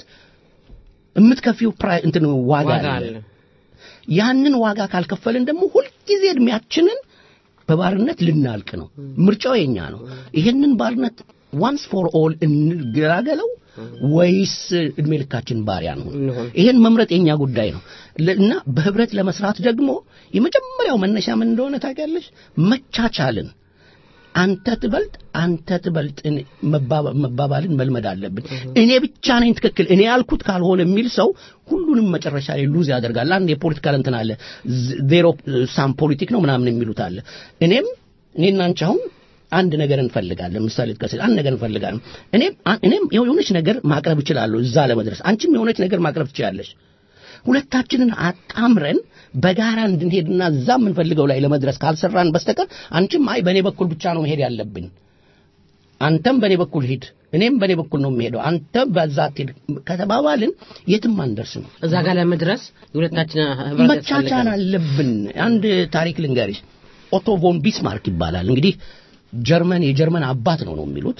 የምትከፊው ፕራይ እንትን ዋጋ ዋጋ አለ። አለ። ያንን ዋጋ ካልከፈልን ደግሞ ሁልጊዜ እድሜያችንን በባርነት ልናልቅ ነው። ምርጫው የኛ ነው። ይሄንን ባርነት ዋንስ ፎር ኦል እንገላገለው ወይስ እድሜ ልካችን ባሪያ ነው? እንሁን። ይሄን መምረጥ የኛ ጉዳይ ነው ለ- እና በህብረት ለመስራት ደግሞ የመጀመሪያው መነሻ ምን እንደሆነ ታውቂያለሽ? መቻቻልን አንተ ትበልጥ አንተ ትበልጥ እኔ- መባባ- መባባልን መልመድ አለብን። እኔ ብቻ ነኝ ትክክል፣ እኔ ያልኩት ካልሆነ የሚል ሰው ሁሉንም መጨረሻ ላይ ሉዝ ያደርጋል። አንድ የፖለቲካል እንትን አለ ዜሮ ሳም ፖሊቲክ ነው ምናምን የሚሉት አለ። እኔም እኔና አንቺ አሁን አንድ ነገር እንፈልጋለን። ምሳሌ ጥቀስ፣ አንድ ነገር እንፈልጋለን። እኔም እኔም የሆነች ነገር ማቅረብ እችላለሁ እዛ ለመድረስ፣ አንቺም የሆነች ነገር ማቅረብ ትችላለሽ። ሁለታችንን አጣምረን በጋራ እንድንሄድና እዛ የምንፈልገው ላይ ለመድረስ ካልሰራን በስተቀር አንቺም አይ በእኔ በኩል ብቻ ነው መሄድ ያለብን፣ አንተም በእኔ በኩል ሂድ፣ እኔም በእኔ በኩል ነው የሚሄደው፣ አንተም በዛ አትሄድ ከተባባልን የትም አንደርስም። እዛ ጋር ለመድረስ የሁለታችን ህብረት መቻቻል ያስፈልጋል። አለብን። አንድ ታሪክ ልንገርሽ። ኦቶ ቮን ቢስማርክ ይባላል። እንግዲህ ጀርመን የጀርመን አባት ነው ነው የሚሉት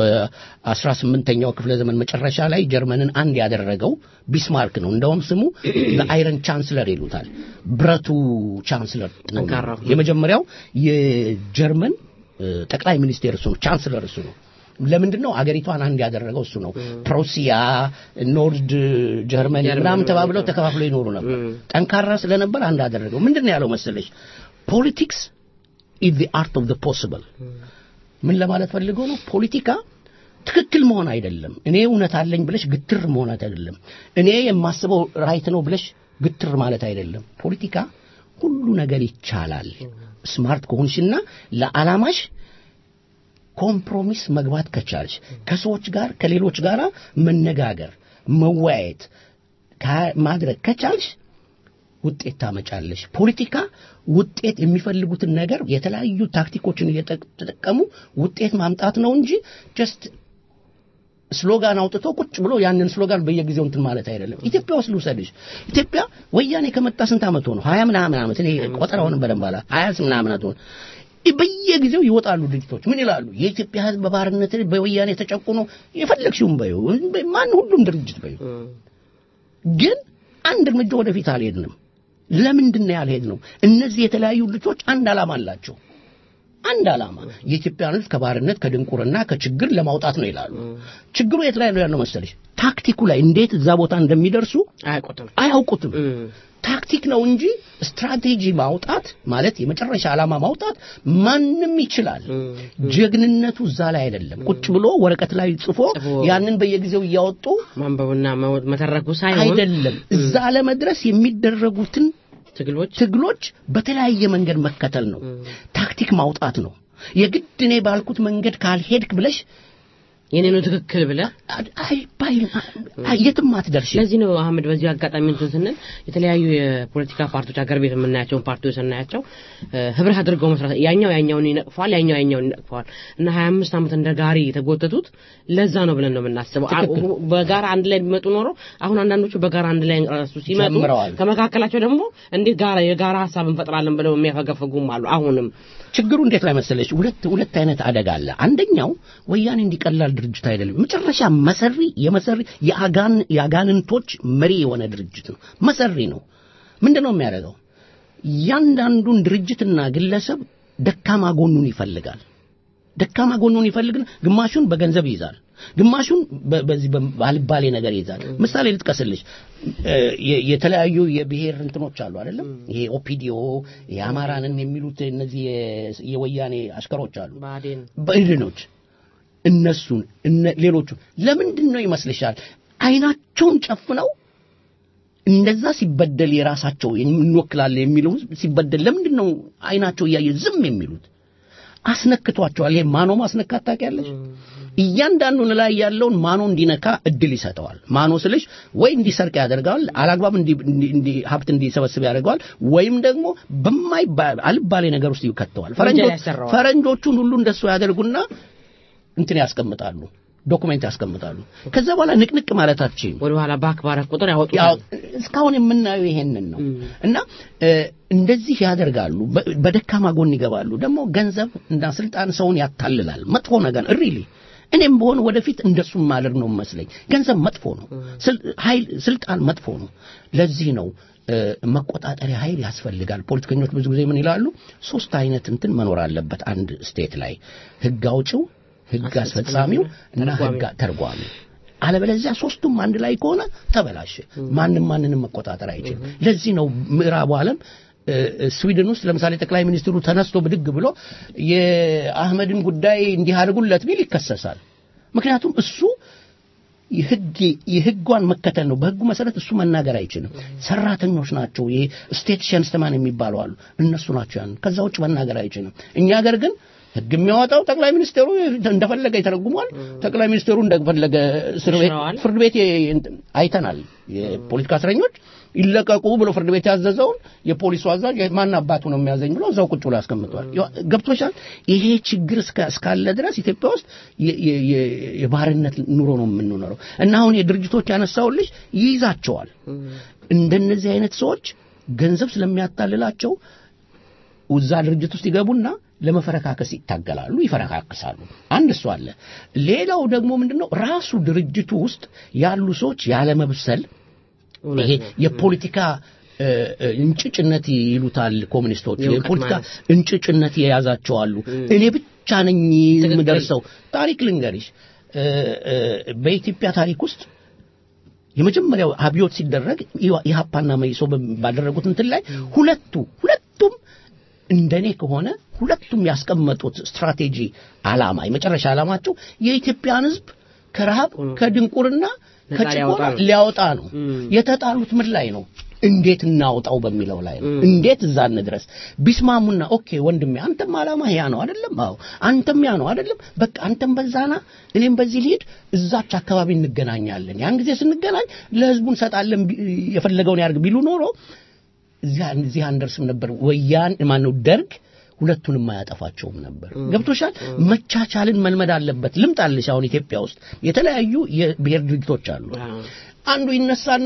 በ18ኛው ክፍለ ዘመን መጨረሻ ላይ ጀርመንን አንድ ያደረገው ቢስማርክ ነው። እንደውም ስሙ አይረን ቻንስለር ይሉታል። ብረቱ ቻንስለር ነው። ጠንካራው። የመጀመሪያው የጀርመን እ፣ ጠቅላይ ሚኒስቴር እሱ ነው። ቻንስለር እሱ ነው። ለምንድን ነው አገሪቷን አንድ ያደረገው እሱ ነው። ፕሮሲያ፣ ኖርድ ጀርመኒ ጀርመን ምናምን ተባብለው ተከፋፍለው ይኖሩ ነበር። ጠንካራ ስለነበር አንድ አደረገው። ምንድን ነው ያለው መሰለሽ? ፖለቲክስ ኢዝ ዘ አርት ኦፍ ዘ ፖሲብል። ምን ለማለት ፈልገው ነው? ፖለቲካ ትክክል መሆን አይደለም። እኔ እውነት አለኝ ብለሽ ግትር መሆን አይደለም። እኔ የማስበው ራይት ነው ብለሽ ግትር ማለት አይደለም። ፖለቲካ ሁሉ ነገር ይቻላል። ስማርት ከሆንሽና ለዓላማሽ ኮምፕሮሚስ መግባት ከቻልሽ ከሰዎች ጋር ከሌሎች ጋር መነጋገር መወያየት ካ- ማድረግ ከቻልሽ ውጤት ታመጫለሽ። ፖለቲካ ውጤት የሚፈልጉትን ነገር የተለያዩ ታክቲኮችን እየተጠቀሙ ውጤት ማምጣት ነው እንጂ ጀስት ስሎጋን አውጥቶ ቁጭ ብሎ ያንን ስሎጋን በየጊዜው እንትን ማለት አይደለም። ኢትዮጵያ ውስጥ ልውሰድሽ። ኢትዮጵያ ወያኔ ከመጣ ስንት ዓመት ሆነ? ሀያ ምናምን ዓመት እኔ ቆጠራውን በደንብ አላ ሀያ ምናምን ዓመት ሆነ። በየጊዜው ይወጣሉ ድርጅቶች ምን ይላሉ? የኢትዮጵያ ሕዝብ በባርነት በወያኔ ተጨቁኖ የፈለግሽውን በዩ ማን ሁሉም ድርጅት በዩ ግን አንድ እርምጃ ወደፊት አልሄድንም። ለምንድን ነው ያልሄድነው? እነዚህ የተለያዩ ልጆች አንድ ዓላማ አላቸው። አንድ ዓላማ የኢትዮጵያን ሕዝብ ከባርነት ከድንቁርና ከችግር ለማውጣት ነው ይላሉ። ችግሩ የት ላይ ነው ያለው መሰለሽ? ታክቲኩ ላይ እንዴት እዛ ቦታ እንደሚደርሱ አያውቁትም። አያውቁትም። ታክቲክ ነው እንጂ ስትራቴጂ ማውጣት ማለት የመጨረሻ ዓላማ ማውጣት ማንም ይችላል። ጀግንነቱ እዛ ላይ አይደለም። ቁጭ ብሎ ወረቀት ላይ ጽፎ ያንን በየጊዜው እያወጡ ማንበብና መው- መተረኩ ሳይሆን አይደለም። እዛ ለመድረስ የሚደረጉትን ትግሎች ትግሎች በተለያየ መንገድ መከተል ነው። ታክቲክ ማውጣት ነው። የግድ እኔ ባልኩት መንገድ ካልሄድክ ብለሽ የኔ ነው ትክክል ብለህ አይባይም፣ የትም አትደርሽም። ለዚህ ነው አህመድ በዚህ አጋጣሚ እንትን ስንል የተለያዩ የፖለቲካ ፓርቲዎች ሀገር ቤት የምናያቸውን ፓርቲዎች ስናያቸው እ፣ ህብረት አድርገው መስራት ያኛው ያኛውን ይነቅፈዋል፣ ያኛው ያኛውን ይነቅፈዋል እና ሀያ አምስት ዓመት እንደ ጋሪ የተጎተቱት ለዛ ነው ብለን ነው የምናስበው። አ- ትክክል። በጋራ አንድ ላይ ቢመጡ ኖሮ አሁን አንዳንዶቹ በጋራ አንድ ላይ ራሱ ሲመጡ ጀምረዋል። ከመካከላቸው ደግሞ እንዴት ጋራ የጋራ ሀሳብ እንፈጥራለን ብለው የሚያፈገፍጉም አሉ። አሁንም ችግሩ እንዴት ላይ መሰለች? ሁለት ሁለት አይነት አደጋ አለ። አንደኛው ወያኔ እንዲቀላል ድርጅት አይደለም። መጨረሻ መሰሪ የመሰሪ የአጋን የአጋንንቶች መሪ የሆነ ድርጅት ነው። መሰሪ ነው። ምንድን ነው የሚያደርገው? እያንዳንዱን ድርጅትና ግለሰብ ደካማ ጎኑን ይፈልጋል። ደካማ ጎኑን ይፈልግና ግማሹን በገንዘብ ይይዛል፣ ግማሹን በ- በዚህ ባልባሌ ነገር ይይዛል። ምሳሌ ልጥቀስልሽ። እ፣ የ- የተለያዩ የብሔር እንትኖች አሉ አይደለም? ይሄ ኦፒዲዮ የአማራንን የሚሉት እነዚህ የ- የወያኔ አሽከሮች አሉ ብአዴን በእድኖች እነሱን እነ ሌሎቹ ለምንድን ነው ይመስልሻል አይናቸውን ጨፍነው እንደዛ ሲበደል የራሳቸው እንወክላለን የሚለው ህዝብ ሲበደል ለምንድን ነው አይናቸው እያየ ዝም የሚሉት? አስነክቷቸዋል። ይሄ ማኖ ማስነካት ታውቂያለሽ? እያንዳንዱን ላይ ያለውን ማኖ እንዲነካ እድል ይሰጠዋል። ማኖ ስልሽ ወይ እንዲሰርቅ ያደርገዋል፣ አላግባብ እንዲ እንዲ ሀብት እንዲሰበስብ ያደርገዋል፣ ወይም ደግሞ በማይባል አልባሌ ነገር ውስጥ ይከተዋል። ፈረንጆች ያሰራዋል። ፈረንጆቹን ሁሉ እንደሱ ያደርጉና እንትን ያስቀምጣሉ፣ ዶኩሜንት ያስቀምጣሉ። ከዛ በኋላ ንቅንቅ ማለታችን ወደ ኋላ ባክባረክ ቁጥር ያው ያወጡታል። እስካሁን የምናየው ይሄንን ነው እና እ፣ እንደዚህ ያደርጋሉ። በ- በደካማ ጎን ይገባሉ። ደግሞ ገንዘብ እና ስልጣን ሰውን ያታልላል። መጥፎ ነገር ሪሊ እኔም በሆን ወደፊት እንደሱ ማድረግ ነው መስለኝ። ገንዘብ መጥፎ ነው። ስል- ኃይል ስልጣን መጥፎ ነው። ለዚህ ነው እ፣ መቆጣጠሪያ ኃይል ያስፈልጋል። ፖለቲከኞች ብዙ ጊዜ ምን ይላሉ? ሶስት አይነት እንትን መኖር አለበት አንድ ስቴት ላይ ህግ አውጪው፣ ህግ አስፈጻሚው እና ህግ ተርጓሚ አለበለዚያ ሶስቱም አንድ ላይ ከሆነ ተበላሸ። ማንም ማንንም መቆጣጠር አይችልም። ለዚህ ነው ምዕራቡ ዓለም እ፣ እ፣ ስዊድን ውስጥ ለምሳሌ ጠቅላይ ሚኒስትሩ ተነስቶ ብድግ ብሎ የአህመድን ጉዳይ እንዲህ አድርጉለት ቢል ይከሰሳል። ምክንያቱም እሱ የህግ የህጓን መከተል ነው። በህጉ መሰረት እሱ መናገር አይችልም። ሰራተኞች ናቸው። ይሄ ስቴት ሸንስተማን የሚባሉ አሉ። እነሱ ናቸው ያን ከዛ ውጭ መናገር አይችልም። እኛ ሀገር ግን ህግ የሚያወጣው ጠቅላይ ሚኒስትሩ እንደፈለገ ይተረጉሟል። ጠቅላይ ሚኒስትሩ እንደፈለገ እስር ቤት ይሽረዋል። ፍርድ ቤት የ- አይተናል። የፖለቲካ እስረኞች ይለቀቁ ብሎ ፍርድ ቤት ያዘዘውን የፖሊሱ አዛዥ ማን አባቱ ነው የሚያዘኝ ብሎ እዛው ቁጭ ብሎ ያስቀምጠዋል። ያ- ገብቶሻል? ይሄ ችግር እስከ- እስካለ ድረስ ኢትዮጵያ ውስጥ የ- የ- የ- የባርነት ኑሮ ነው የምንኖረው እና አሁን የድርጅቶች ያነሳውልሽ ይይዛቸዋል። እንደነዚህ አይነት ሰዎች ገንዘብ ስለሚያታልላቸው እዛ ድርጅት ውስጥ ይገቡና ለመፈረካከስ ይታገላሉ፣ ይፈረካክሳሉ። አንድ እሱ አለ። ሌላው ደግሞ ምንድነው ራሱ ድርጅቱ ውስጥ ያሉ ሰዎች ያለመብሰል ይሄ የፖለቲካ እ፣ እ፣ እንጭጭነት ይሉታል ኮሚኒስቶች። የእውቀት የፖለቲካ ማነስ። እንጭጭነት የያዛቸው አሉ። እኔ ብቻ ነኝ የምደርሰው። ታሪክ ልንገሪሽ፣ እ፣ እ፣ በኢትዮጵያ ታሪክ ውስጥ የመጀመሪያው አብዮት ሲደረግ ኢህአፓና መኢሶ ባደረጉት እንትን ላይ ሁለቱ ሁለቱም እንደኔ ከሆነ ሁለቱም ያስቀመጡት ስትራቴጂ ዓላማ የመጨረሻ ዓላማቸው የኢትዮጵያን ሕዝብ ከረሃብ ከድንቁርና ነፃ ከጭቆና ሊያወጣ ነው። ሊያወጣ ነው። የተጣሉት ምን ላይ ነው? እንዴት እናውጣው በሚለው ላይ ነው። እንዴት እዛ እንድረስ ቢስማሙና ኦኬ ወንድሜ አንተም ዓላማ ያ ነው አይደለም? አዎ አንተም ያ ነው አይደለም? በቃ አንተም በዛና እኔም በዚህ ልሂድ፣ እዛች አካባቢ እንገናኛለን። ያን ጊዜ ስንገናኝ ለህዝቡ እንሰጣለን ቢ- የፈለገውን ያድርግ ቢሉ ኖሮ እዚያ እዚህ አንደርስም ነበር። ወያን ማነው ደርግ ሁለቱንም አያጠፋቸውም ነበር። ገብቶሻል? መቻቻልን መልመድ አለበት። ልምጣልሽ አሁን ኢትዮጵያ ውስጥ የተለያዩ የብሔር ድርጅቶች አሉ። አንዱ ይነሳና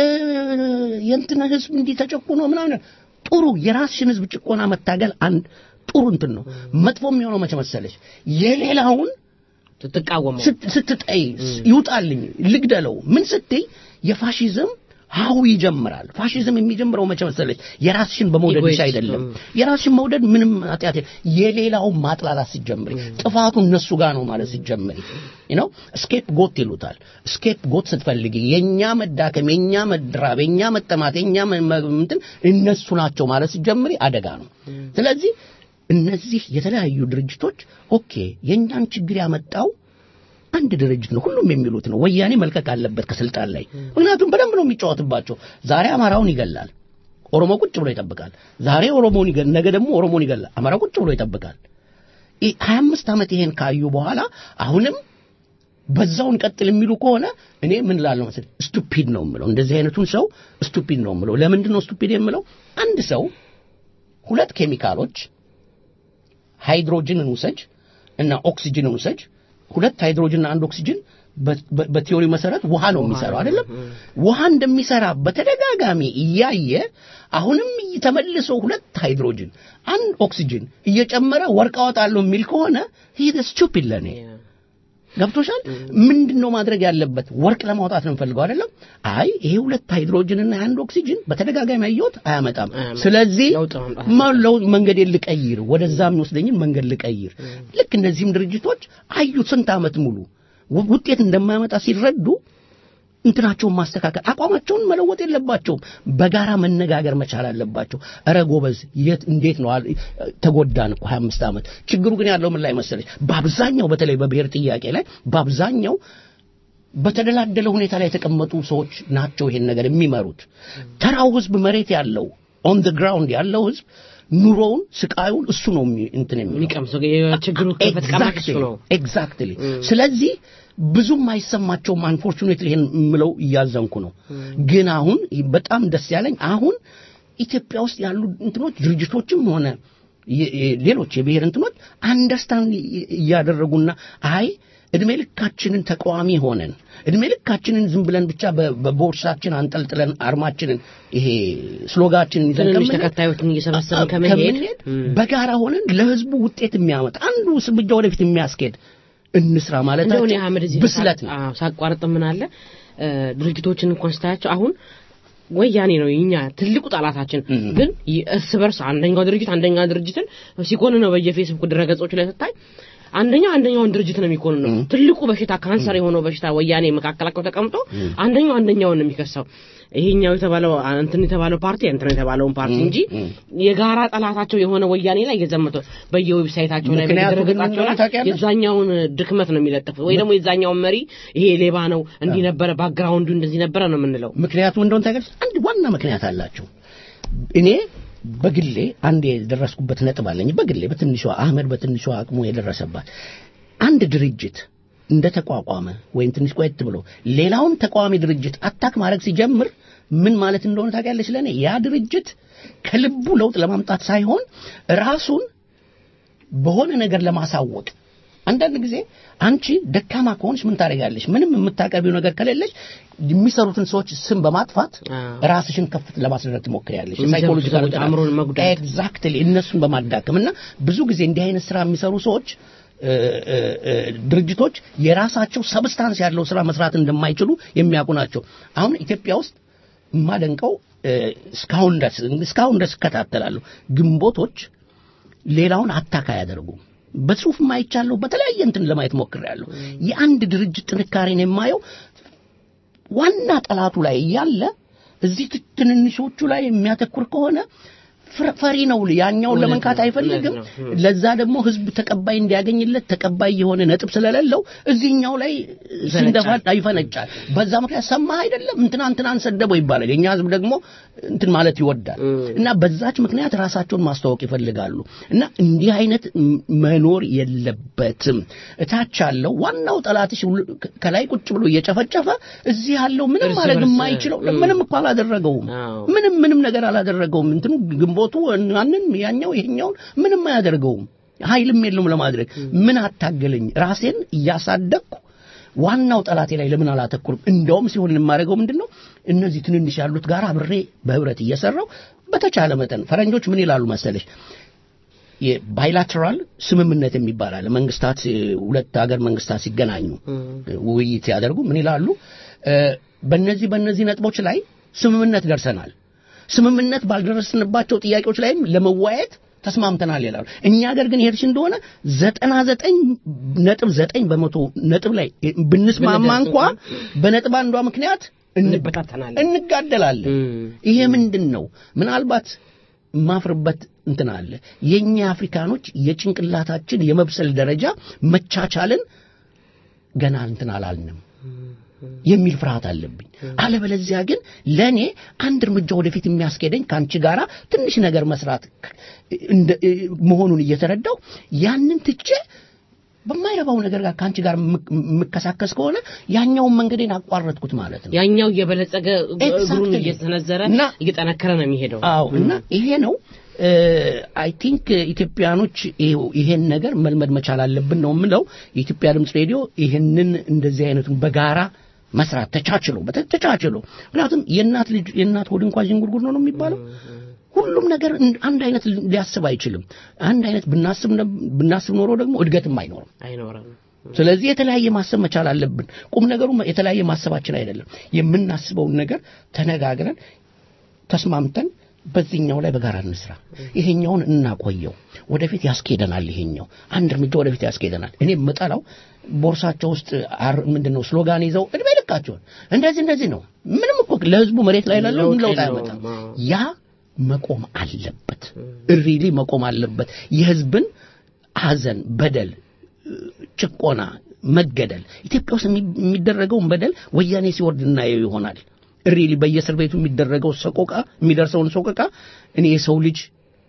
የ- የእንትን ህዝብ እንዲህ ተጨቁኖ ምናምን ጥሩ የራስሽን ህዝብ ጭቆና መታገል አንድ ጥሩ እንትን ነው። መጥፎ የሚሆነው መቼ መሰለሽ የሌላውን ስትቃወመው ስት- ስትጠይ ይውጣልኝ ልግደለው ምን ስትይ የፋሺዝም ሀሁ ይጀምራል። ፋሺዝም የሚጀምረው መቼ መሰለሽ የራስሽን በመውደድሽ ኢጎይስት፣ አይደለም። ም። የራስሽን መውደድ ምንም ኃጢአት የለም። የሌላውን ማጥላላት ሲጀምሪ ጥፋቱ እነሱ ጋር ነው ማለት ሲጀምሪ ነው ስኬፕ ጎት ይሉታል። ስኬፕ ጎት ስትፈልጊ የኛ መዳከም፣ የኛ መድራብ፣ የኛ መጠማት፣ የኛ መ- መ- እንትን እነሱ ናቸው ማለት ሲጀምሪ አደጋ ነው። ስለዚህ እነዚህ የተለያዩ ድርጅቶች ኦኬ የኛን ችግር ያመጣው አንድ ድርጅት ነው። ሁሉም የሚሉት ነው። ወያኔ መልቀቅ አለበት ከስልጣን ላይ። ምክንያቱም በደንብ ነው የሚጫወትባቸው። ዛሬ አማራውን ይገላል፣ ኦሮሞ ቁጭ ብሎ ይጠብቃል። ዛሬ ኦሮሞን ይገል፣ ነገ ደግሞ ኦሮሞን ይገላል፣ አማራ ቁጭ ብሎ ይጠብቃል። ይህ 25 ዓመት ይሄን ካዩ በኋላ አሁንም በዛውን ቀጥል የሚሉ ከሆነ እኔ ምን ላለው መሰለኝ ስቱፒድ ነው የምለው። እንደዚህ አይነቱን ሰው ስቱፒድ ነው የምለው። ለምንድን ነው ስቱፒድ የምለው? አንድ ሰው ሁለት ኬሚካሎች ሃይድሮጅንን ውሰጅ እና ኦክሲጅንን ውሰጅ። ሁለት ሃይድሮጅንና አንድ ኦክሲጅን በ- በ- በቲዮሪ መሰረት ውሃ ነው የሚሰራው አይደለም? ውሃ እንደሚሰራ በተደጋጋሚ እያየ አሁንም ተመልሶ ሁለት ሃይድሮጅን አንድ ኦክሲጅን እየጨመረ ወርቅ አወጣለሁ የሚል ከሆነ ሂ ስቱፒድ ለኔ ገብቶሻል? ምንድን ነው ማድረግ ያለበት? ወርቅ ለማውጣት ነው የምፈልገው አይደለም? አይ ይሄ ሁለት ሃይድሮጅን እና አንድ ኦክሲጅን በተደጋጋሚ አየሁት አያመጣም። አያመጣም። ስለዚህ ለውጥ ማምጣት ማ- ለው- መንገዴን ልቀይር፣ ወደዛ የሚወስደኝን መንገድ ልቀይር። ልክ እነዚህም ድርጅቶች አዩት ስንት ዓመት ሙሉ ው- ውጤት እንደማያመጣ ሲረዱ እንትናቸውን ማስተካከል አቋማቸውን መለወጥ የለባቸውም። በጋራ መነጋገር መቻል አለባቸው። እረ ጎበዝ የት እንዴት ነው አል- ተጎዳን እኮ 25 ዓመት። ችግሩ ግን ያለው ምን ላይ መሰለች? በአብዛኛው በተለይ በብሔር ጥያቄ ላይ በአብዛኛው በተደላደለ ሁኔታ ላይ የተቀመጡ ሰዎች ናቸው ይሄን ነገር የሚመሩት። ተራው ህዝብ መሬት ያለው ኦን ድ ግራውንድ ያለው ህዝብ ኑሮውን ስቃዩን እሱ ነው የሚ- እንትን የሚለው የሚቀምሰው የችግሩ ክፈት ቀማሽ እሱ ነው ኤግዛክትሊ ስለዚህ ብዙም አይሰማቸውም አንፎርቹኔትሊ ይሄን የምለው እያዘንኩ ነው ግን አሁን በጣም ደስ ያለኝ አሁን ኢትዮጵያ ውስጥ ያሉ እንትኖች ድርጅቶችም ሆነ የ- የ- ሌሎች የብሔር እንትኖች አንደርስታንድ እያደረጉና አይ እድሜ ልካችንን ተቃዋሚ ሆነን እድሜ ልካችንን ዝም ብለን ብቻ በ- በቦርሳችን አንጠልጥለን አርማችንን ይሄ ስሎጋችንን ይዘን ትንንሽ ከምንሄድ ተከታዮችን እየሰበሰብን ከመሄድ ከምንሄድ በጋራ ሆነን ለህዝቡ ውጤት የሚያመጣ አንዱ እርምጃ ወደፊት የሚያስኬድ እንስራ እንደው እኔ ማለታችን አህመድ እዚህ ብስለት ነው። አዎ፣ ሳቋርጥ ምን አለ እ፣ ድርጅቶችን እንኳን ስታያቸው አሁን ወያኔ ነው የኛ ትልቁ ጠላታችን ግን ይ- እርስ በርስ አንደኛው ድርጅት አንደኛው ድርጅትን ሲኮን ነው በየፌስቡክ ድረገጾች ላይ ስታይ አንደኛው አንደኛውን ድርጅት ነው የሚኮን ነው ትልቁ በሽታ ካንሰር የሆነው በሽታ ወያኔ መካከላቸው ተቀምጦ አንደኛው አንደኛውን ነው የሚከሳው ይሄኛው የተባለው እንትን የተባለው ፓርቲ እንትን የተባለውን ፓርቲ እንጂ የጋራ ጠላታቸው የሆነ ወያኔ ላይ እየዘመተው በየዌብሳይታቸው ላይ ምክንያቱ ግን በየድረገጻቸው ምን እንደሆነ ላይ ታውቂያለሽ? የዛኛውን ድክመት ነው የሚለጥፉት ወይ ደግሞ የዛኛውን መሪ ይሄ ሌባ ነው እንዲህ ነበረ ባክግራውንዱ እንደዚህ ነበረ ነው የምንለው ምክንያቱም እንደሆነ ታውቂያለሽ አንድ ዋና ምክንያት አላቸው እኔ በግሌ አንድ የደረስኩበት ነጥብ አለኝ በግሌ በትንሿ አህመድ በትንሿ አቅሙ የደረሰባት አንድ ድርጅት እንደ ተቋቋመ ወይም ትንሽ ቆየት ብሎ ሌላውን ተቃዋሚ ድርጅት አታክ ማድረግ ሲጀምር ምን ማለት እንደሆነ ታውቂያለሽ ለእኔ ያ ድርጅት ከልቡ ለውጥ ለማምጣት ሳይሆን ራሱን በሆነ ነገር ለማሳወቅ አንዳንድ ጊዜ አንቺ ደካማ ከሆንሽ ምን ታደርጋለሽ? ምንም የምታቀርቢው ነገር ከሌለሽ የሚሰሩትን ሰዎች ስም በማጥፋት ራስሽን ከፍ ለማስደረግ ትሞክሪያለሽ። የሚሰሩት ሳይኮሎጂካል ሰዎች አእምሮን መጉዳት። ኤግዛክትሊ እነሱን በማዳከም እና ብዙ ጊዜ እንዲህ አይነት ስራ የሚሰሩ ሰዎች እ፣ እ፣ እ፣ ድርጅቶች የራሳቸው ሰብስታንስ ያለው ስራ መስራት እንደማይችሉ የሚያውቁ ናቸው። አሁን ኢትዮጵያ ውስጥ የማደንቀው እ፣ እስካሁን ድረስ እስካሁን ድረስ እከታተላለሁ ግንቦቶች ሌላውን አታካ አያደርጉም። በጽሁፍ ማይቻለሁ በተለያየ እንትን ለማየት ሞክሬያለሁ። የአንድ ድርጅት ጥንካሬን የማየው ዋና ጠላቱ ላይ እያለ እዚህ ት- ትንንሾቹ ላይ የሚያተኩር ከሆነ ፍረ- ፈሪ ነው። ያኛውን እውነት ለመንካት ነው፣ አይፈልግም። እውነት ነው። ለዛ ደግሞ ህዝብ ተቀባይ እንዲያገኝለት ተቀባይ የሆነ ነጥብ ስለሌለው እዚህኛው ላይ ሲንደፋ ይፈነጫል። በዛ ምክንያት ሰማህ አይደለም እንትና እንትናን ሰደበው ይባላል። የኛ ህዝብ ደግሞ እንትን ማለት ይወዳል እና በዛች ምክንያት ራሳቸውን ማስተዋወቅ ይፈልጋሉ እና እንዲህ አይነት ም- መኖር የለበትም። እታች ያለው ዋናው ጠላትሽ ሁሉ ከ- ከላይ ቁጭ ብሎ እየጨፈጨፈ እዚህ ያለው ምንም እርስ ማድረግ በርስ፣ የማይችለው እም። ምንም እኮ አላደረገውም። አዎ። ምንም ምንም ነገር አላደረገውም። እንትኑ ግንቦቱ ያንን ያኛው ይሄኛውን ምንም አያደርገውም። ኃይልም የለውም ለማድረግ ምን አታገለኝ ራሴን እያሳደግኩ ዋናው ጠላቴ ላይ ለምን አላተኩርም? እንደውም ሲሆን የማደርገው ምንድን ነው እነዚህ ትንንሽ ያሉት ጋር አብሬ በህብረት እየሰራው በተቻለ መጠን ፈረንጆች ምን ይላሉ መሰለሽ የባይላተራል ስምምነት የሚባል አለ። መንግስታት እ፣ ሁለት ሀገር መንግስታት ሲገናኙ ውይይት ሲያደርጉ ምን ይላሉ? እ፣ በእነዚህ በእነዚህ ነጥቦች ላይ ስምምነት ደርሰናል። ስምምነት ባልደረስንባቸው ጥያቄዎች ላይም ለመወያየት ተስማምተናል ይላሉ። እኛ ሀገር ግን ሄድሽ እንደሆነ ዘጠና ዘጠኝ ነጥብ ዘጠኝ በመቶ ነጥብ ላይ ብንስማማ እንኳ በነጥብ አንዷ ምክንያት እንበታተናለን። እንጋደላለን። ይሄ ምንድን ነው? ምናልባት ማፍርበት እንትን አለ። የኛ አፍሪካኖች የጭንቅላታችን የመብሰል ደረጃ መቻቻልን ገና እንትን አላልንም የሚል ፍርሃት አለብኝ። አለበለዚያ ግን ለእኔ አንድ እርምጃ ወደፊት የሚያስኬደኝ ከአንቺ ጋራ ትንሽ ነገር መስራት እንደ- መሆኑን እየተረዳው ያንን ትቼ በማይረባው ነገር ጋር ከአንቺ ጋር የምክ- የምከሳከስ ከሆነ ያኛውን መንገዴን አቋረጥኩት ማለት ነው። ያኛው እየበለጸገ እግሩን Exactly. እየተነዘረ እና እየጠነከረ ነው የሚሄደው አዎ እና ይሄ ነው አይ ቲንክ ኢትዮጵያኖች ይሄው- ይሄን ነገር መልመድ መቻል አለብን ነው የምለው። የኢትዮጵያ ድምፅ ሬዲዮ ይሄንን እንደዚህ አይነቱን በጋራ መስራት ተቻችሎ በተ- ተቻችሎ ምክንያቱም የእናት ልጅ የእናት ሆድ እንኳን ዥንጉርጉር ነው ነው የሚባለው። ሁሉም ነገር እን- አንድ አይነት ሊያስብ አይችልም። አንድ አይነት ብናስብ ነ- ብናስብ ኖሮ ደግሞ እድገትም አይኖርም። አይኖርም ስለዚህ የተለያየ ማሰብ መቻል አለብን። ቁም ነገሩ የተለያየ ማሰባችን አይደለም። የምናስበውን ነገር ተነጋግረን ተስማምተን በዚህኛው ላይ በጋራ እንስራ፣ ይሄኛውን እናቆየው፣ ወደፊት ያስኬደናል። ይሄኛው አንድ እርምጃ ወደፊት ያስኬደናል። እኔ የምጠላው ቦርሳቸው ውስጥ አር- ምንድን ነው ስሎጋን ይዘው እድሜ ልካቸውን እንደዚህ እንደዚህ ነው። ምንም እኮ ለህዝቡ መሬት ላይ ላለው ለውጥ ለውጥ የለውም። አያመጣም። አዎ። ያ መቆም አለበት። ሪሊ መቆም አለበት። የህዝብን ሐዘን፣ በደል፣ ጭቆና፣ መገደል ኢትዮጵያ ውስጥ የሚ- የሚደረገውን በደል ወያኔ ሲወርድ እናየው ይሆናል። ሪሊ በየእስር ቤቱ የሚደረገው ሰቆቃ የሚደርሰውን ሰቆቃ እኔ የሰው ልጅ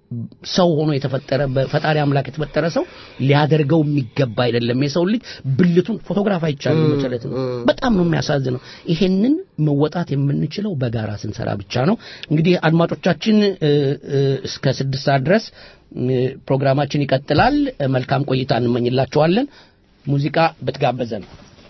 ሰው ሆኖ የተፈጠረ በፈጣሪ አምላክ የተፈጠረ ሰው ሊያደርገው የሚገባ አይደለም። የሰው ልጅ ብልቱን ፎቶግራፍ አይቻልም መቸለት ነው። በጣም ነው የሚያሳዝነው። ይሄንን መወጣት የምንችለው በጋራ ስንሰራ ብቻ ነው። እንግዲህ አድማጮቻችን እ፣ እ፣ እስከ ስድስት ሰዓት ድረስ እ፣ ፕሮግራማችን ይቀጥላል። እ፣ መልካም ቆይታ እንመኝላችኋለን። ሙዚቃ ብትጋበዘን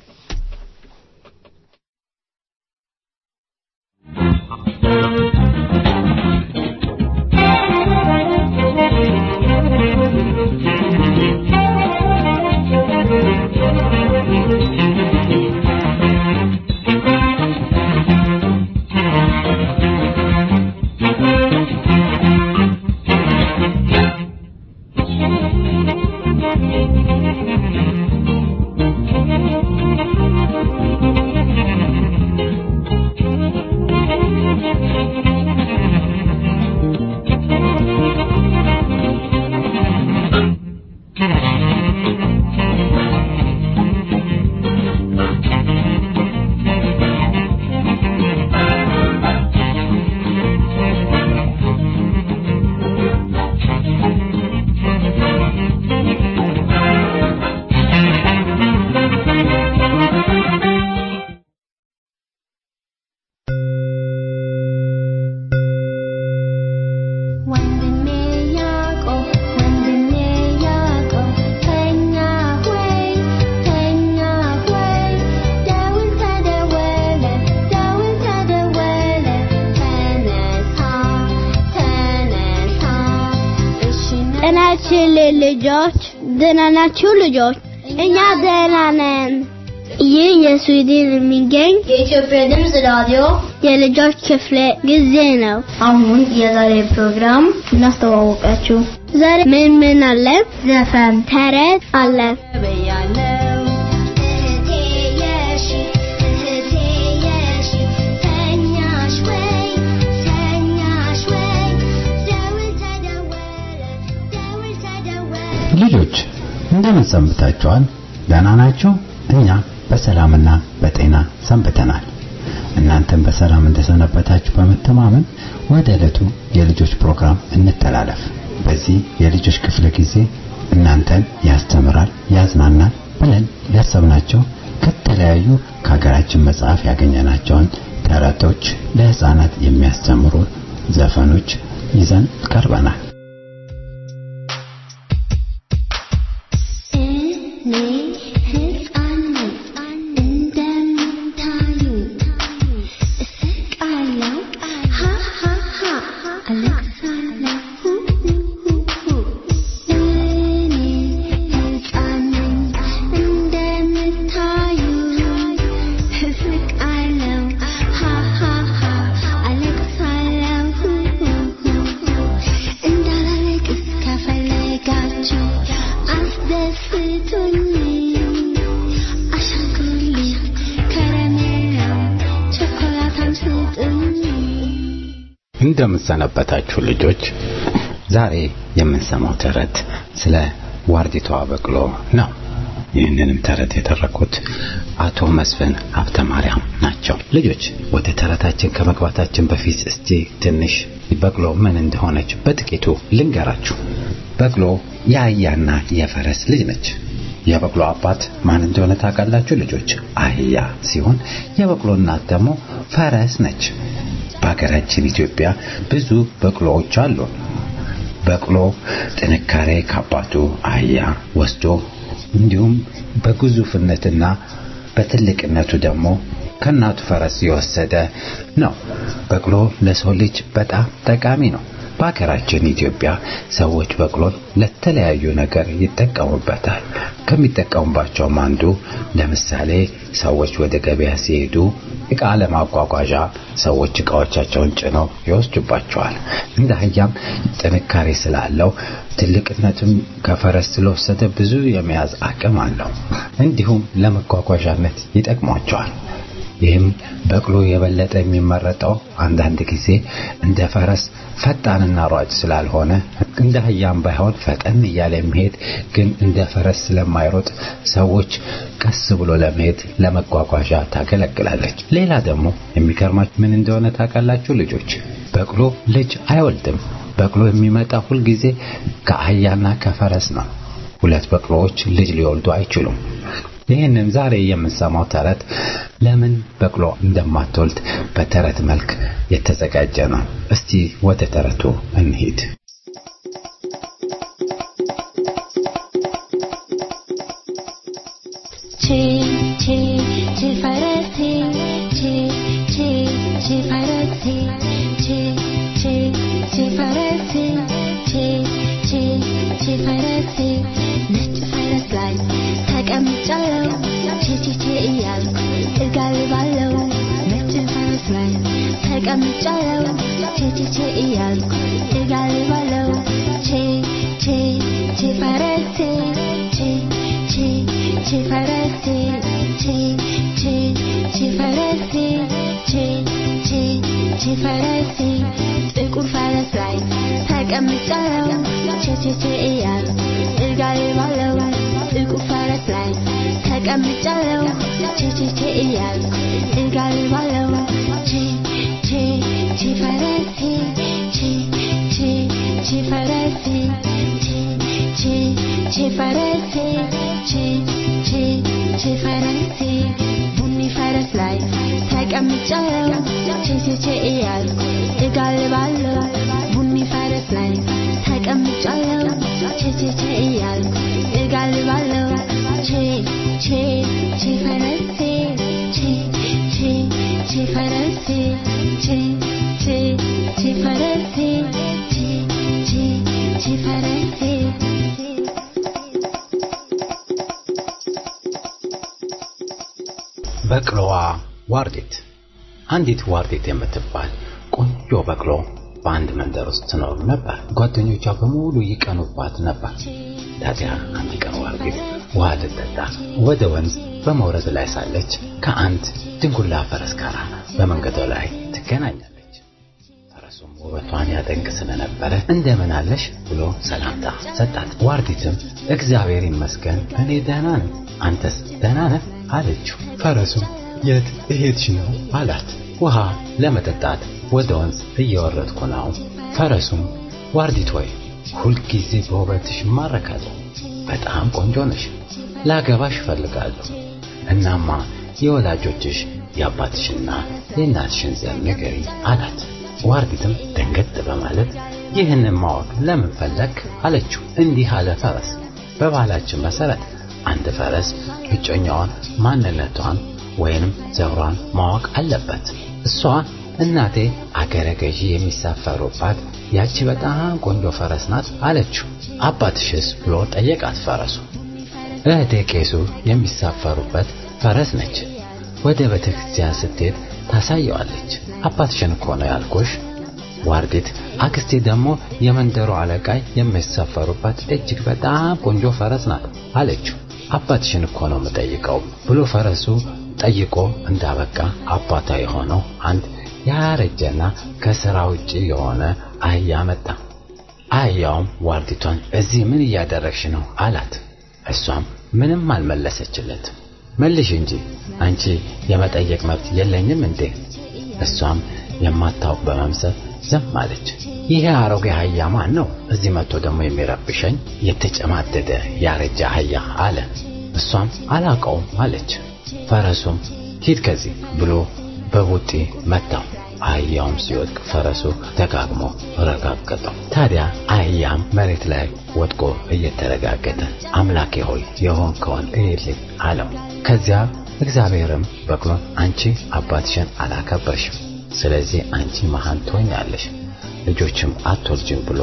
ወንድሜ ያዕቆብ ወንድሜ ያዕቆብ ተኛ ሆይ ተኛ ሆይ ደውል ተደወለ ደውል ተደወለ ተነሳ ተነሳ እሺ ጤናችን ልጆች ደህና ናችሁ ልጆች? እኛ ደህና ነን። ይህ የስዊድን የሚገኝ የኢትዮጵያ ድምፅ ራዲዮ የልጆች ክፍለ ጊዜ ነው። አሁን የዛሬ ፕሮግራም እናስተዋወቃችሁ። ዛሬ ምን ምን አለ? ዘፈን፣ ተረት አለ። ብያለው እህቴ የሺ እህቴ የሺ ተኛሽ ወይ ተኛሽ ወይ ደውል ተደወለ ደውል ተደወለ ልጆች እንደምን ሰንብታችኋል? ደህና ናችሁ? እኛ በሰላምና በጤና ሰንብተናል። እናንተም በሰላም እንደሰነበታችሁ በመተማመን ወደ ዕለቱ የልጆች ፕሮግራም እንተላለፍ። በዚህ የልጆች ክፍለ ጊዜ እናንተን ያስተምራል፣ ያዝናናል ብለን ያሰብናቸው ከተለያዩ ከሀገራችን መጽሐፍ ያገኘናቸውን ተረቶች፣ ለህፃናት የሚያስተምሩ ዘፈኖች ይዘን ቀርበናል። እኔ ሕፃን ነኝ እንደምታዩ እስቃለሁ ሃ ሃ ሃ አለቅሳለሁ ሁ ሁ ሁ ሁ እኔ ሕፃን ነኝ እንደምታዩ እስቃለሁ ሃ ሃ ሃ አለቅሳለሁ ሁ ሁ ሁ ሁ እንዳላለቅስ ከፈለጋችሁ አስደስቱኝ አሻንጉሊት ከረሜላ ቸኮላታም ስጡኝ እንደምሰነበታችሁ ልጆች ዛሬ የምንሰማው ተረት ስለ ዋርዲቷ በቅሎ ነው። ይህንንም ተረት የተረኩት አቶ መስፍን ሀብተ ማርያም ናቸው። ልጆች ወደ ተረታችን ከመግባታችን በፊት እስቲ ትንሽ በቅሎ ምን እንደሆነች በጥቂቱ ልንገራችሁ። በቅሎ የአህያና የፈረስ ልጅ ነች። የበቅሎ አባት ማን እንደሆነ ታውቃላችሁ ልጆች? አህያ ሲሆን የበቅሎ እናት ደግሞ ፈረስ ነች። በሀገራችን ኢትዮጵያ ብዙ በቅሎዎች አሉ። በቅሎ ጥንካሬ ከአባቱ አህያ ወስዶ እንዲሁም በግዙፍነትና በትልቅነቱ ደግሞ ከእናቱ ፈረስ የወሰደ ነው። በቅሎ ለሰው ልጅ በጣም ጠቃሚ ነው። በሀገራችን ኢትዮጵያ ሰዎች በቅሎን ለተለያዩ ነገር ይጠቀሙበታል። ከሚጠቀሙባቸውም አንዱ ለምሳሌ ሰዎች ወደ ገበያ ሲሄዱ ዕቃ ለማጓጓዣ ሰዎች ዕቃዎቻቸውን ጭነው ይወስዱባቸዋል። እንደ አህያም ጥንካሬ ስላለው ትልቅነትም ከፈረስ ስለወሰደ ብዙ የመያዝ አቅም አለው። እንዲሁም ለመጓጓዣነት ይጠቅሟቸዋል። ይህም በቅሎ የበለጠ የሚመረጠው አንዳንድ ጊዜ እንደ ፈረስ ፈጣንና ሯጭ ስላልሆነ እንደ አህያም ባይሆን ፈጠን እያለ የሚሄድ ግን እንደ ፈረስ ስለማይሮጥ ሰዎች ቀስ ብሎ ለመሄድ ለመጓጓዣ ታገለግላለች። ሌላ ደግሞ የሚገርማችሁ ምን እንደሆነ ታውቃላችሁ ልጆች? በቅሎ ልጅ አይወልድም። በቅሎ የሚመጣ ሁልጊዜ ከአህያና ከፈረስ ነው። ሁለት በቅሎዎች ልጅ ሊወልዱ አይችሉም። ይህንን ዛሬ የምንሰማው ተረት ለምን በቅሎ እንደማትወልድ በተረት መልክ የተዘጋጀ ነው። እስቲ ወደ ተረቱ እንሂድ። ቼ ቼ ቼ ፈረሴ ቼ ቼ ቼ ፈረሴ ቼ ቼ ቼ ፈረሴ ቼ ቼ ቼ ፈረሴ ነጭ ፈረስ ላይ ተቀምጫለሁ ቼ ቼ ቼ እያልኩ እጋልባለሁ ነጭ ፈረስ ላይ ተቀምጫለሁ ቼ ቼ ቼ እያልኩ እጋልባለሁ ቼ ቼ ቼ ፈረሴ ቼ ቼ ቼ ፈረሴ ቼ ቼ ቼ ፈረሴ ቼ ቼ ቼ ፈረሴ ጥቁር ፈረስ ላይ ተቀምጫለሁ ቼ ቼ ቼ እያልኩ እጋልባለሁ ጥቁር ፈረስ ላይ ተቀምጫለሁ ቼ ቼ ቼ እያልኩ እጋልባለሁ ቼ ቼ ቼ ፈረሴ ቼ ቼ ቼ ፈረሴ ቼ ቼ ቼ ፈረሴ ቼ ቼ ቼ ፈረሴ ቡኒ ፈረስ ላይ ተቀምጫለሁ ቼ ቼ ቼ እያልኩ እጋልባለሁ ቡኒ ፈረስ ላይ ተቀምጫለሁ ቼ ቼ ቼ እያልኩ እጋልባለሁ ቼ ቼ ቼ ፈረሴ ቼ ቼ ቼ ፈረሴ ቼ ቼ ቼ ፈረሴ ቼ ቼ ቼ ፈረሴ በቅሎዋ ዋርዲት አንዲት ዋርዲት የምትባል ቆንጆ በቅሎ በአንድ መንደር ውስጥ ትኖር ነበር። ጓደኞቿ በሙሉ ይቀኑባት ነበር። ታዲያ አንድ ቀን ዋርዲት ውሃ ልትጠጣ ወደ ወንዝ በመውረድ ላይ ሳለች ከአንድ ድንጉላ ፈረስ ጋር በመንገዷ ላይ ትገናኛለች። ፈረሱም ውበቷን ያደንቅ ስለነበረ እንደምን አለሽ ብሎ ሰላምታ ሰጣት። ዋርዲትም እግዚአብሔር ይመስገን እኔ ደህና ነኝ፣ አንተስ ደህና ነህ አለችው። ፈረሱም የት እሄድሽ ነው አላት። ውሃ ለመጠጣት ወደ ወንዝ እየወረድኩ ነው። ፈረሱም ዋርዲት ወይ ሁልጊዜ በውበትሽ እማረካለሁ፣ በጣም ቆንጆ ነሽ፣ ላገባሽ እፈልጋለሁ። እናማ የወላጆችሽ የአባትሽና የእናትሽን ዘር ንገሪኝ አላት። ዋርዲትም ደንገጥ በማለት ይህንን ማወቅ ለምን ፈለግ አለችው። እንዲህ አለ ፈረስ፣ በባህላችን መሰረት አንድ ፈረስ እጮኛዋን ማንነቷን ወይንም ዘሯን ማወቅ አለበት። እሷ እናቴ አገረ ገዢ የሚሳፈሩባት ያቺ በጣም ቆንጆ ፈረስ ናት አለችው። አባትሽስ ብሎ ጠየቃት ፈረሱ። እህቴ ቄሱ የሚሳፈሩበት ፈረስ ነች። ወደ ቤተ ክርስቲያን ስትሄድ ታሳየዋለች። አባትሽን እኮ ነው ያልኩሽ። ዋርዲት አክስቴ ደግሞ የመንደሩ አለቃ የሚሳፈሩበት እጅግ በጣም ቆንጆ ፈረስ ናት አለችው። አባትሽን እኮ ነው የምጠይቀው ብሎ ፈረሱ ጠይቆ እንዳበቃ አባቷ የሆነው አንድ ያረጀና ከስራ ውጪ የሆነ አህያ መጣ። አህያውም ዋርዲቷን እዚህ ምን እያደረግሽ ነው አላት። እሷም ምንም አልመለሰችለትም። መልሽ እንጂ አንቺ የመጠየቅ መብት የለኝም እንዴ? እሷም የማታውቅ በመምሰል ዝም አለች። ይሄ አሮጌ አህያ ማን ነው? እዚህ መጥቶ ደግሞ የሚረብሸኝ የተጨማደደ ያረጀ አህያ አለ። እሷም አላውቀውም አለች። ፈረሱም ሂድ ከዚህ ብሎ በቡጢ መታው። አህያውም ሲወድቅ ፈረሱ ደጋግሞ ረጋገጠው። ታዲያ አህያም መሬት ላይ ወድቆ እየተረጋገጠ አምላኬ ሆይ የሆንከውን እይልኝ አለው። ከዚያ እግዚአብሔርም በቅሎን አንቺ አባትሽን አላከበርሽም፣ ስለዚህ አንቺ መሃን ትሆኛለሽ፣ ልጆችም አትወልጅም ብሎ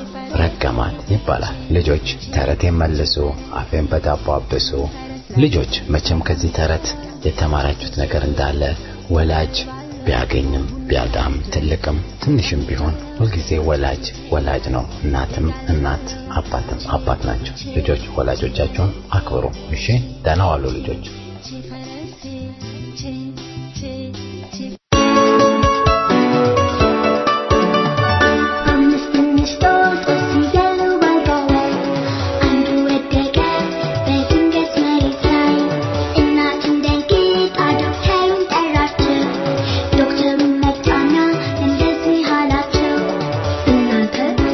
ረገማት ይባላል። ልጆች ተረቴን መልሱ፣ አፌን በዳቦ አብሱ። ልጆች መቼም ከዚህ ተረት የተማራችሁት ነገር እንዳለ ወላጅ ቢያገኝም ቢያጣም ትልቅም ትንሽም ቢሆን ሁልጊዜ ወላጅ ወላጅ ነው። እናትም እናት፣ አባትም አባት ናቸው። ልጆች ወላጆቻቸውን አክብሩ። እሺ፣ ደህና ዋሉ ልጆች። አምስት እንስቶች ሲገሉ ባልጋ ላይ አንዱ ወደቀ በድንገት መሬት ላይ እናቱን ደንግጣ ዶክተሩን ጠራችው ዶክተሩን መጣና እንደዚህ አላቸው እናንተ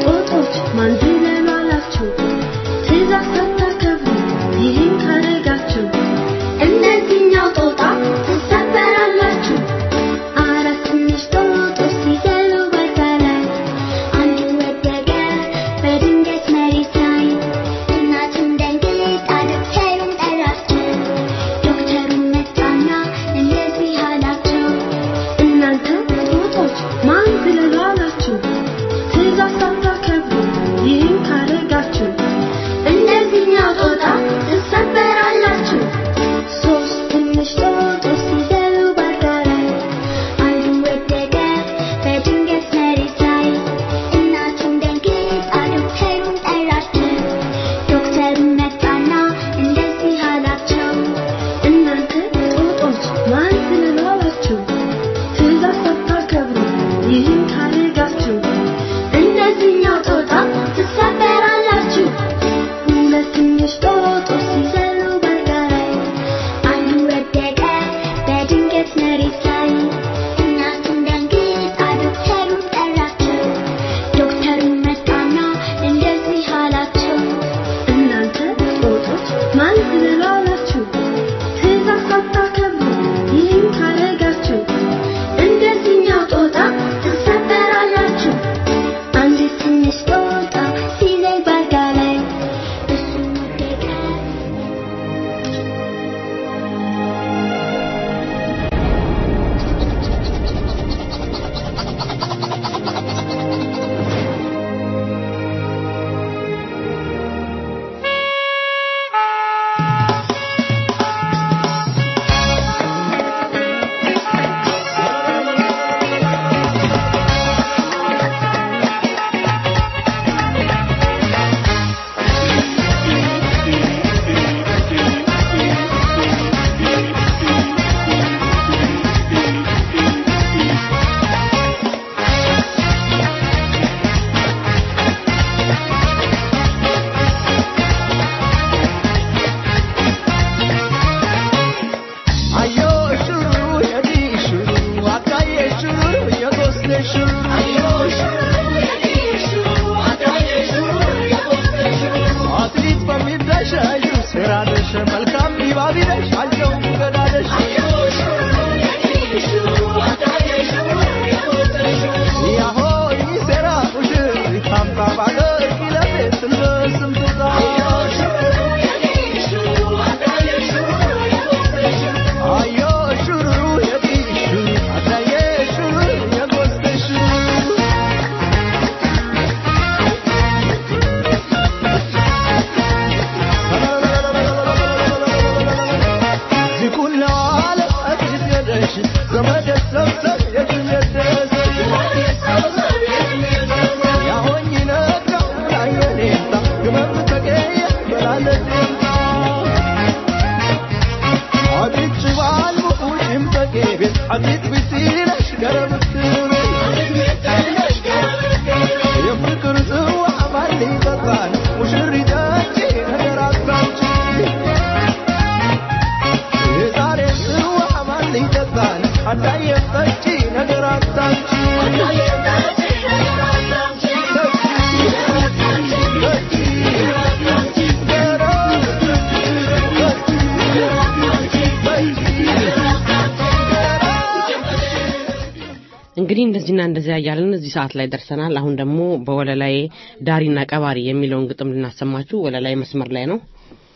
እንግዲህ እንደዚህና እንደዚያ እያልን እዚህ ሰዓት ላይ ደርሰናል። አሁን ደግሞ በወለላይ ዳሪና ቀባሪ የሚለውን ግጥም ልናሰማችሁ ወለላይ መስመር ላይ ነው።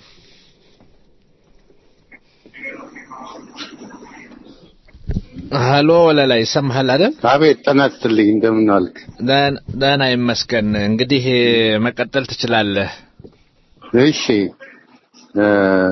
ሀሎ ወለላይ ይሰማሃል አይደል? አቤት ጤና ይስጥልኝ። እንደምን ዋልክ? ደህና ይመስገን። እንግዲህ መቀጠል ትችላለህ። እሺ እ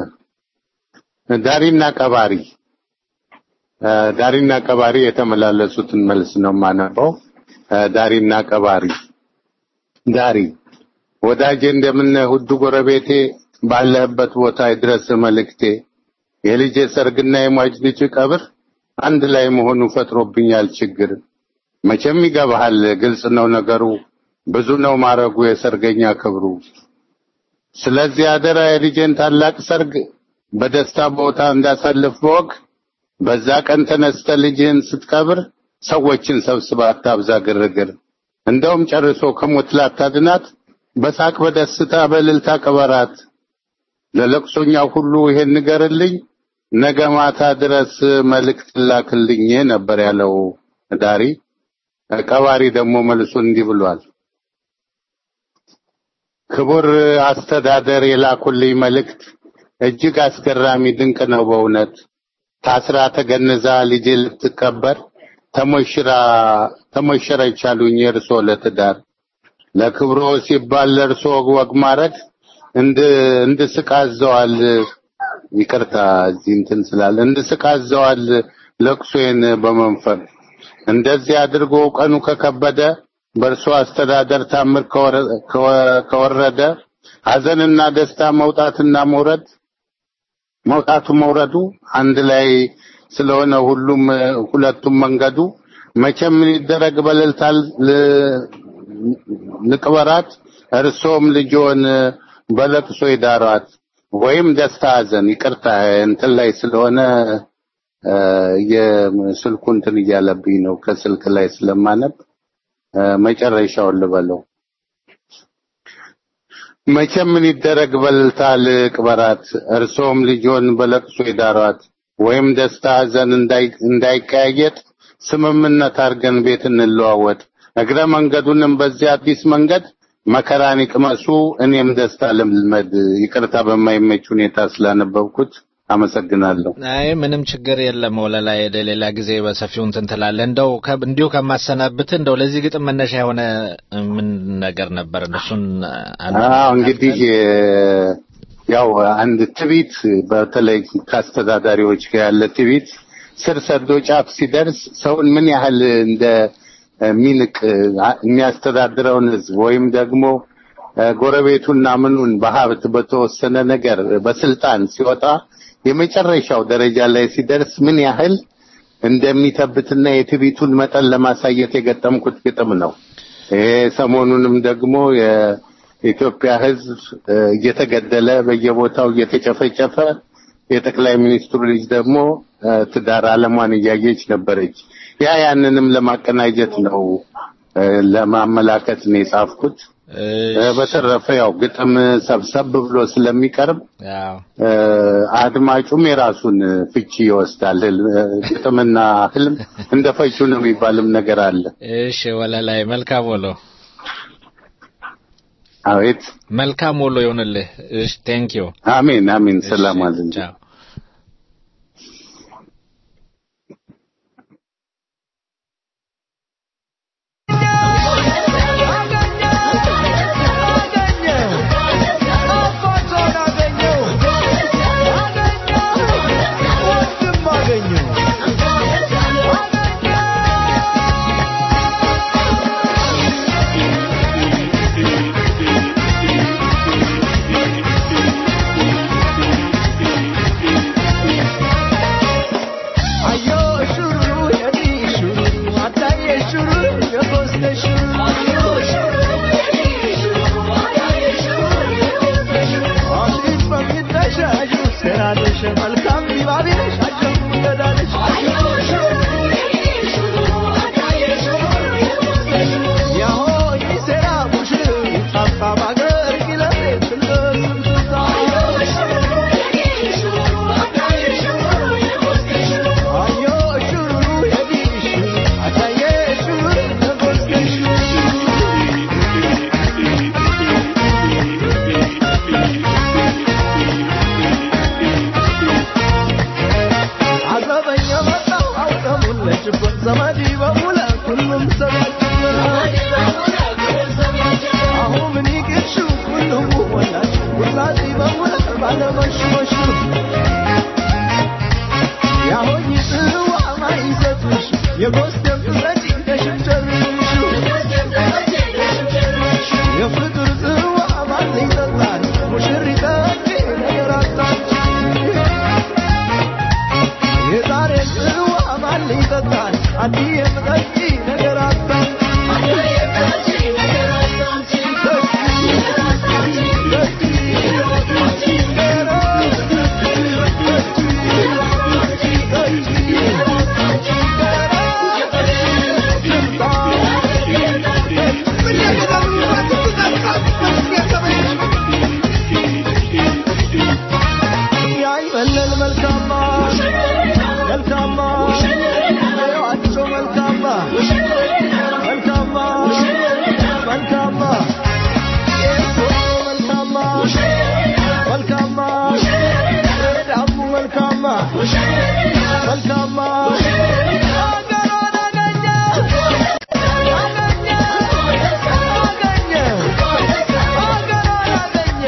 ዳሪና ቀባሪ እ ዳሪና ቀባሪ የተመላለሱትን መልስ ነው የማነበው። እ ዳሪና ቀባሪ ዳሪ ወዳጄ እንደምን ውዱ ጎረቤቴ ባለህበት ቦታ ይድረስ መልእክቴ የልጄ ሰርግና የሟች ልጅ ቀብር አንድ ላይ መሆኑ ፈጥሮብኛል ችግር። መቼም ይገባሃል፣ ግልጽ ነው ነገሩ፣ ብዙ ነው ማረጉ የሰርገኛ ክብሩ። ስለዚህ አደራ የልጄን ታላቅ ሰርግ በደስታ ቦታ እንዳሳልፍ በወግ በዛ ቀን ተነስተ ልጅህን ስትቀብር ሰዎችን ሰብስባ አታብዛ ግርግር። እንደውም ጨርሶ ከሞት ላታድናት በሳቅ በደስታ በእልልታ ቅበራት። ለለቅሶኛው ሁሉ ይሄን ንገርልኝ ነገ ማታ ድረስ መልእክት ላክልኝ ነበር ያለው ዳሪ። ቀባሪ ደግሞ መልሱን እንዲህ ብሏል። ክቡር አስተዳደር የላኩልኝ መልእክት እጅግ አስገራሚ ድንቅ ነው በእውነት ታስራ ተገንዛ ልጄ ልትቀበር ተሞሽራ ተሞሸረች አሉኝ እርሶ ለትዳር ለክብሮ ሲባል ለእርሶ ወግ ማድረግ እንድ እንድስቃዘዋል ይቅርታ እዚህ እንትን ስላለ እንድስቃዘዋል ለቅሶዬን በመንፈግ እንደዚህ አድርጎ ቀኑ ከከበደ በእርሶ አስተዳደር ታምር ከወረደ ሐዘንና ደስታ መውጣትና መውረድ መውጣቱ መውረዱ አንድ ላይ ስለሆነ ሁሉም ሁለቱም መንገዱ መቼም ምን ይደረግ በልልታል ልቅበራት እርሶም ልጆን በለቅሶ ይዳሯት ወይም ደስታ ሐዘን ይቅርታ እንትን ላይ ስለሆነ የስልኩ እንትን እያለብኝ ነው ከስልክ ላይ ስለማነብ መጨረሻውን ልበለው መቼም ምን ይደረግ በልልታ ልቅበራት እርሶም ልጆን በለቅሶ ይዳሯት ወይም ደስታ ሐዘን እንዳይቀያየጥ ስምምነት አድርገን ቤት እንለዋወጥ እግረ መንገዱንም በዚህ አዲስ መንገድ መከራን ይቅመሱ እኔም ደስታ ልልመድ ይቅርታ በማይመች ሁኔታ ስላነበብኩት አመሰግናለሁ አይ ምንም ችግር የለም ወለላይ ሌላ ጊዜ በሰፊው እንትን ትላለህ እንደው እንዲሁ ከማሰናብት እንደው ለዚህ ግጥም መነሻ የሆነ ምን ነገር ነበር እሱን አዎ እንግዲህ ያው አንድ ትቢት በተለይ ከአስተዳዳሪዎች ጋር ያለ ትቢት ስር ሰዶ ጫፍ ሲደርስ ሰውን ምን ያህል እንደ ሚንቅ የሚያስተዳድረውን ህዝብ ወይም ደግሞ ጎረቤቱና ምኑን በሀብት በተወሰነ ነገር በስልጣን ሲወጣ የመጨረሻው ደረጃ ላይ ሲደርስ ምን ያህል እንደሚተብትና የትቢቱን መጠን ለማሳየት የገጠምኩት ግጥም ነው። ይሄ ሰሞኑንም ደግሞ የኢትዮጵያ ህዝብ እየተገደለ በየቦታው እየተጨፈጨፈ የጠቅላይ ሚኒስትሩ ልጅ ደግሞ ትዳር አለሟን እያየች ነበረች። ያ ያንንም ለማቀናጀት ነው ለማመላከት ነው የጻፍኩት። በተረፈ ያው ግጥም ሰብሰብ ብሎ ስለሚቀርብ አድማጩም የራሱን ፍቺ ይወስዳል። ግጥምና ህልም እንደ ፈቹ ነው የሚባልም ነገር አለ። እሺ ወለላይ መልካም ውሎ። አቤት መልካም ውሎ ይሁንልህ። እሺ ቴንክ ዩ። አሜን አሜን። ሰላም አለኝ። Thank you. ያይመለል መልካማ መልካማ ያቸው መልካማ መልካማ መልካማ የሶ መልካማ መልካማ ዳሙ መልካማ መልካማ አገሯን አገኘ አገኘ አገኘ አገሯን አገኘ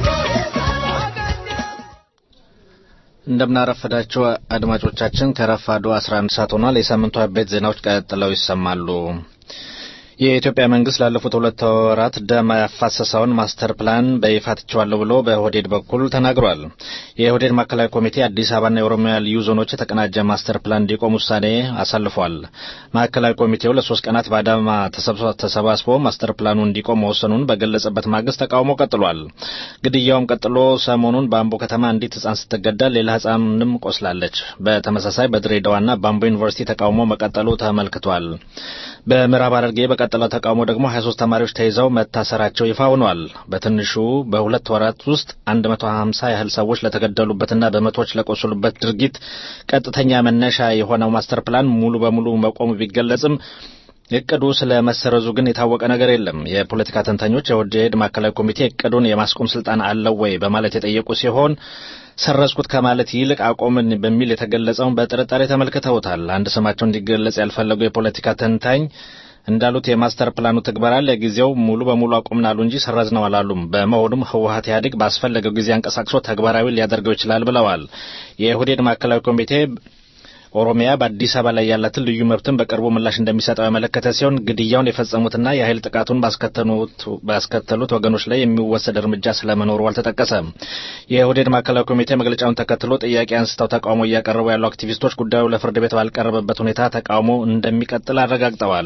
እንደምናረፈዳቸው አድማጮቻችን ከረፋዱ 11 ሰዓት ሆኗል። የሳምንቱ አበይት ዜናዎች ቀጥለው ይሰማሉ። የኢትዮጵያ መንግስት ላለፉት ሁለት ወራት ደም ያፋሰሰውን ማስተር ፕላን በይፋ ትቼዋለሁ ብሎ በኦህዴድ በኩል ተናግሯል። የኦህዴድ ማዕከላዊ ኮሚቴ አዲስ አበባና የኦሮሚያ ልዩ ዞኖች የተቀናጀ ማስተር ፕላን እንዲቆም ውሳኔ አሳልፏል። ማዕከላዊ ኮሚቴው ለሶስት ቀናት በአዳማ ተሰባስቦ ማስተር ፕላኑ እንዲቆም መወሰኑን በገለጸበት ማግስት ተቃውሞ ቀጥሏል። ግድያውም ቀጥሎ ሰሞኑን በአምቦ ከተማ አንዲት ህጻን ስትገደል ሌላ ህጻንም ቆስላለች። በተመሳሳይ በድሬዳዋና በአምቦ ዩኒቨርሲቲ ተቃውሞ መቀጠሉ ተመልክቷል። በምዕራብ ሐረርጌ በቀጠለው ተቃውሞ ደግሞ 23 ተማሪዎች ተይዘው መታሰራቸው ይፋ ሆኗል። በትንሹ በሁለት ወራት ውስጥ 150 ያህል ሰዎች ለተገደሉበትና በመቶዎች ለቆሰሉበት ድርጊት ቀጥተኛ መነሻ የሆነው ማስተር ፕላን ሙሉ በሙሉ መቆሙ ቢገለጽም እቅዱ ስለ መሰረዙ ግን የታወቀ ነገር የለም። የፖለቲካ ተንታኞች የኦህዴድ ማዕከላዊ ኮሚቴ እቅዱን የማስቆም ስልጣን አለው ወይ በማለት የጠየቁ ሲሆን ሰረዝኩት ከማለት ይልቅ አቆምን በሚል የተገለጸውን በጥርጣሬ ተመልክተውታል። አንድ ስማቸው እንዲገለጽ ያልፈለጉ የፖለቲካ ተንታኝ እንዳሉት የማስተር ፕላኑ ትግበራ ለጊዜው ሙሉ በሙሉ አቁምናሉ እንጂ ሰረዝነው አላሉም። በመሆኑም ህወሀት ኢህአዴግ ባስፈለገው ጊዜ አንቀሳቅሶ ተግባራዊ ሊያደርገው ይችላል ብለዋል። የኦህዴድ ማዕከላዊ ኮሚቴ ኦሮሚያ በአዲስ አበባ ላይ ያላትን ልዩ መብትን በቅርቡ ምላሽ እንደሚሰጠው ያመለከተ ሲሆን ግድያውን የፈጸሙትና የኃይል ጥቃቱን ባስከተሉት ወገኖች ላይ የሚወሰድ እርምጃ ስለመኖሩ አልተጠቀሰም። የኦህዴድ ማዕከላዊ ኮሚቴ መግለጫውን ተከትሎ ጥያቄ አንስተው ተቃውሞ እያቀረቡ ያሉ አክቲቪስቶች ጉዳዩ ለፍርድ ቤት ባልቀረበበት ሁኔታ ተቃውሞ እንደሚቀጥል አረጋግጠዋል።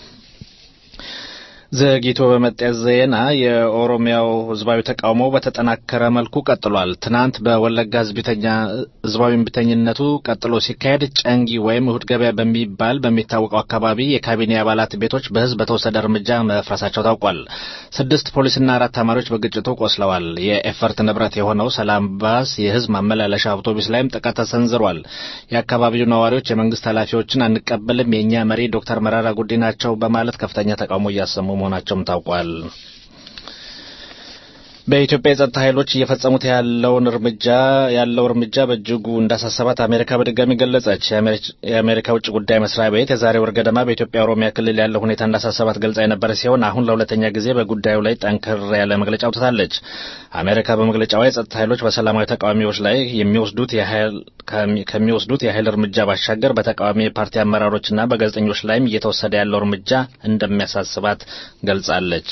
ዘግይቶ በመጣ ዜና የኦሮሚያው ህዝባዊ ተቃውሞ በተጠናከረ መልኩ ቀጥሏል። ትናንት በወለጋ ህዝባዊ እምቢተኝነቱ ቀጥሎ ሲካሄድ ጨንጊ ወይም እሁድ ገበያ በሚባል በሚታወቀው አካባቢ የካቢኔ አባላት ቤቶች በህዝብ በተወሰደ እርምጃ መፍረሳቸው ታውቋል። ስድስት ፖሊስና አራት ተማሪዎች በግጭቱ ቆስለዋል። የኤፈርት ንብረት የሆነው ሰላም ባስ የህዝብ ማመላለሻ አውቶቡስ ላይም ጥቃት ተሰንዝሯል። የአካባቢው ነዋሪዎች የመንግስት ኃላፊዎችን አንቀበልም፣ የእኛ መሪ ዶክተር መራራ ጉዲና ናቸው በማለት ከፍተኛ ተቃውሞ እያሰሙ መሆናቸውም ታውቋል። በኢትዮጵያ የጸጥታ ኃይሎች እየፈጸሙት ያለውን እርምጃ ያለው እርምጃ በእጅጉ እንዳሳሰባት አሜሪካ በድጋሚ ገለጸች። የአሜሪካ ውጭ ጉዳይ መስሪያ ቤት የዛሬ ወር ገደማ በኢትዮጵያ ኦሮሚያ ክልል ያለው ሁኔታ እንዳሳሰባት ገልጻ የነበረ ሲሆን አሁን ለሁለተኛ ጊዜ በጉዳዩ ላይ ጠንከር ያለ መግለጫ አውጥታለች። አሜሪካ በመግለጫዋ የጸጥታ ኃይሎች በሰላማዊ ተቃዋሚዎች ላይ የሚወስዱት ከሚወስዱት የኃይል እርምጃ ባሻገር በተቃዋሚ ፓርቲ አመራሮችና በጋዜጠኞች ላይም እየተወሰደ ያለው እርምጃ እንደሚያሳስባት ገልጻለች።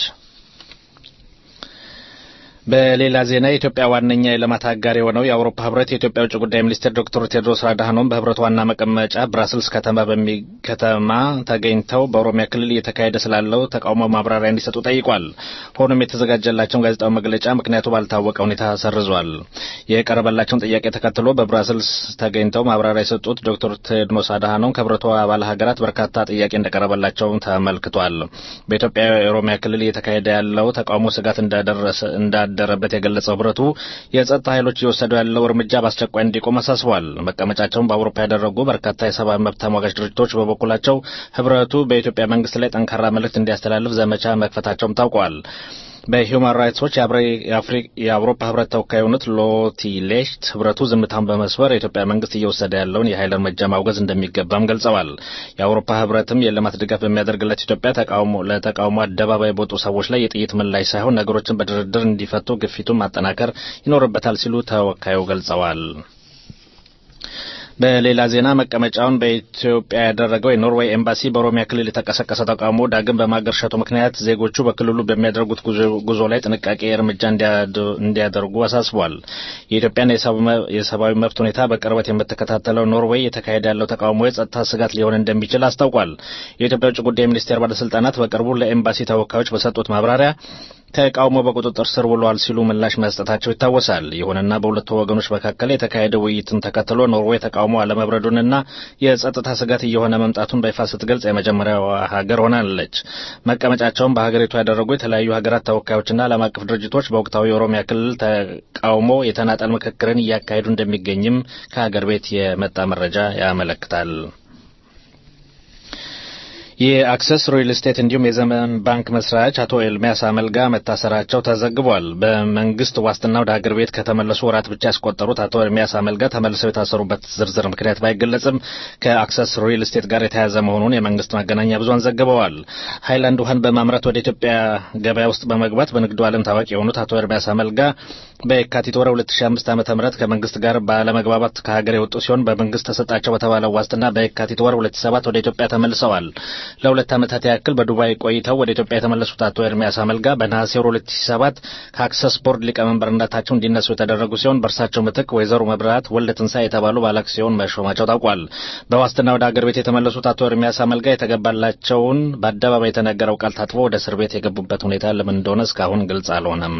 በሌላ ዜና የኢትዮጵያ ዋነኛ የልማት አጋር የሆነው የአውሮፓ ህብረት የኢትዮጵያ ውጭ ጉዳይ ሚኒስቴር ዶክተር ቴድሮስ አድሃኖም በህብረቱ ዋና መቀመጫ ብራስልስ ከተማ በሚከተማ ተገኝተው በኦሮሚያ ክልል እየተካሄደ ስላለው ተቃውሞ ማብራሪያ እንዲሰጡ ጠይቋል። ሆኖም የተዘጋጀላቸውን ጋዜጣዊ መግለጫ ምክንያቱ ባልታወቀ ሁኔታ ሰርዟል። የቀረበላቸውን ጥያቄ ተከትሎ በብራስልስ ተገኝተው ማብራሪያ የሰጡት ዶክተር ቴድሮስ አድሃኖም ከህብረቱ አባል ሀገራት በርካታ ጥያቄ እንደቀረበላቸው ተመልክቷል። በኢትዮጵያ የኦሮሚያ ክልል እየተካሄደ ያለው ተቃውሞ ስጋት እንዳደረሰ እንዳደረበት የገለጸው ህብረቱ የጸጥታ ኃይሎች እየወሰዱ ያለው እርምጃ በአስቸኳይ እንዲቆም አሳስቧል። መቀመጫቸውን በአውሮፓ ያደረጉ በርካታ የሰብአዊ መብት ተሟጋች ድርጅቶች በበኩላቸው ህብረቱ በኢትዮጵያ መንግስት ላይ ጠንካራ መልእክት እንዲያስተላልፍ ዘመቻ መክፈታቸውም ታውቋል። በሂውማን ራይትስ ዎች የአውሮፓ ህብረት ተወካይ የሆኑት ሎቲ ሌሽት ህብረቱ ዝምታን በመስበር የኢትዮጵያ መንግስት እየወሰደ ያለውን የኃይል እርምጃ ማውገዝ እንደሚገባም ገልጸዋል። የአውሮፓ ህብረትም የልማት ድጋፍ በሚያደርግለት ኢትዮጵያ ተቃውሞ ለተቃውሞ አደባባይ በወጡ ሰዎች ላይ የጥይት ምላሽ ሳይሆን ነገሮችን በድርድር እንዲፈቱ ግፊቱን ማጠናከር ይኖርበታል ሲሉ ተወካዩ ገልጸዋል። በሌላ ዜና መቀመጫውን በኢትዮጵያ ያደረገው የኖርዌይ ኤምባሲ በኦሮሚያ ክልል የተቀሰቀሰ ተቃውሞ ዳግም በማገርሸቱ ምክንያት ዜጎቹ በክልሉ በሚያደርጉት ጉዞ ላይ ጥንቃቄ እርምጃ እንዲያደርጉ አሳስቧል። የኢትዮጵያን የሰብአዊ መብት ሁኔታ በቅርበት የምትከታተለው ኖርዌይ የተካሄደ ያለው ተቃውሞ የጸጥታ ስጋት ሊሆን እንደሚችል አስታውቋል። የኢትዮጵያ ውጭ ጉዳይ ሚኒስቴር ባለስልጣናት በቅርቡ ለኤምባሲ ተወካዮች በሰጡት ማብራሪያ ተቃውሞ በቁጥጥር ስር ውሏል ሲሉ ምላሽ መስጠታቸው ይታወሳል። ይሁንና በሁለቱ ወገኖች መካከል የተካሄደ ውይይትን ተከትሎ ኖርዌይ ተቃውሞ አለመብረዱንና የጸጥታ ስጋት እየሆነ መምጣቱን በይፋ ስትገልጽ የመጀመሪያዋ ሀገር ሆናለች። መቀመጫቸውን በሀገሪቱ ያደረጉ የተለያዩ ሀገራት ተወካዮችና ዓለም አቀፍ ድርጅቶች በወቅታዊ የኦሮሚያ ክልል ተቃውሞ የተናጠል ምክክርን እያካሄዱ እንደሚገኝም ከሀገር ቤት የመጣ መረጃ ያመለክታል። የአክሰስ ሪል ስቴት እንዲሁም የዘመን ባንክ መስራች አቶ ኤልሚያስ አመልጋ መታሰራቸው ተዘግቧል። በመንግስት ዋስትና ወደ ሀገር ቤት ከተመለሱ ወራት ብቻ ያስቆጠሩት አቶ ኤልሚያስ አመልጋ ተመልሰው የታሰሩበት ዝርዝር ምክንያት ባይገለጽም ከአክሰስ ሪል ስቴት ጋር የተያያዘ መሆኑን የመንግስት መገናኛ ብዙኃን ዘግበዋል። ሀይላንድ ውሃን በማምረት ወደ ኢትዮጵያ ገበያ ውስጥ በመግባት በንግዱ ዓለም ታዋቂ የሆኑት አቶ ኤርሚያስ አመልጋ በየካቲት ወር 2005 ዓ.ም ከመንግስት ጋር ባለመግባባት ከሀገር የወጡ ሲሆን በመንግስት ተሰጣቸው በተባለው ዋስትና በየካቲት ወር 2007 ወደ ኢትዮጵያ ተመልሰዋል። ለሁለት ዓመታት ያክል በዱባይ ቆይተው ወደ ኢትዮጵያ የተመለሱት አቶ ኤርሚያስ አመልጋ በነሐሴ ወር 2007 ከአክሰስ ቦርድ ሊቀመንበርነታቸው እንዲነሱ የተደረጉ ሲሆን በእርሳቸው ምትክ ወይዘሮ መብራት ወልደ ትንሣኤ የተባሉ ባለአክሲዮን መሾማቸው ታውቋል። በዋስትና ወደ አገር ቤት የተመለሱት አቶ ኤርሚያስ አመልጋ የተገባላቸውን በአደባባይ የተነገረው ቃል ታጥፎ ወደ እስር ቤት የገቡበት ሁኔታ ለምን እንደሆነ እስካሁን ግልጽ አልሆነም።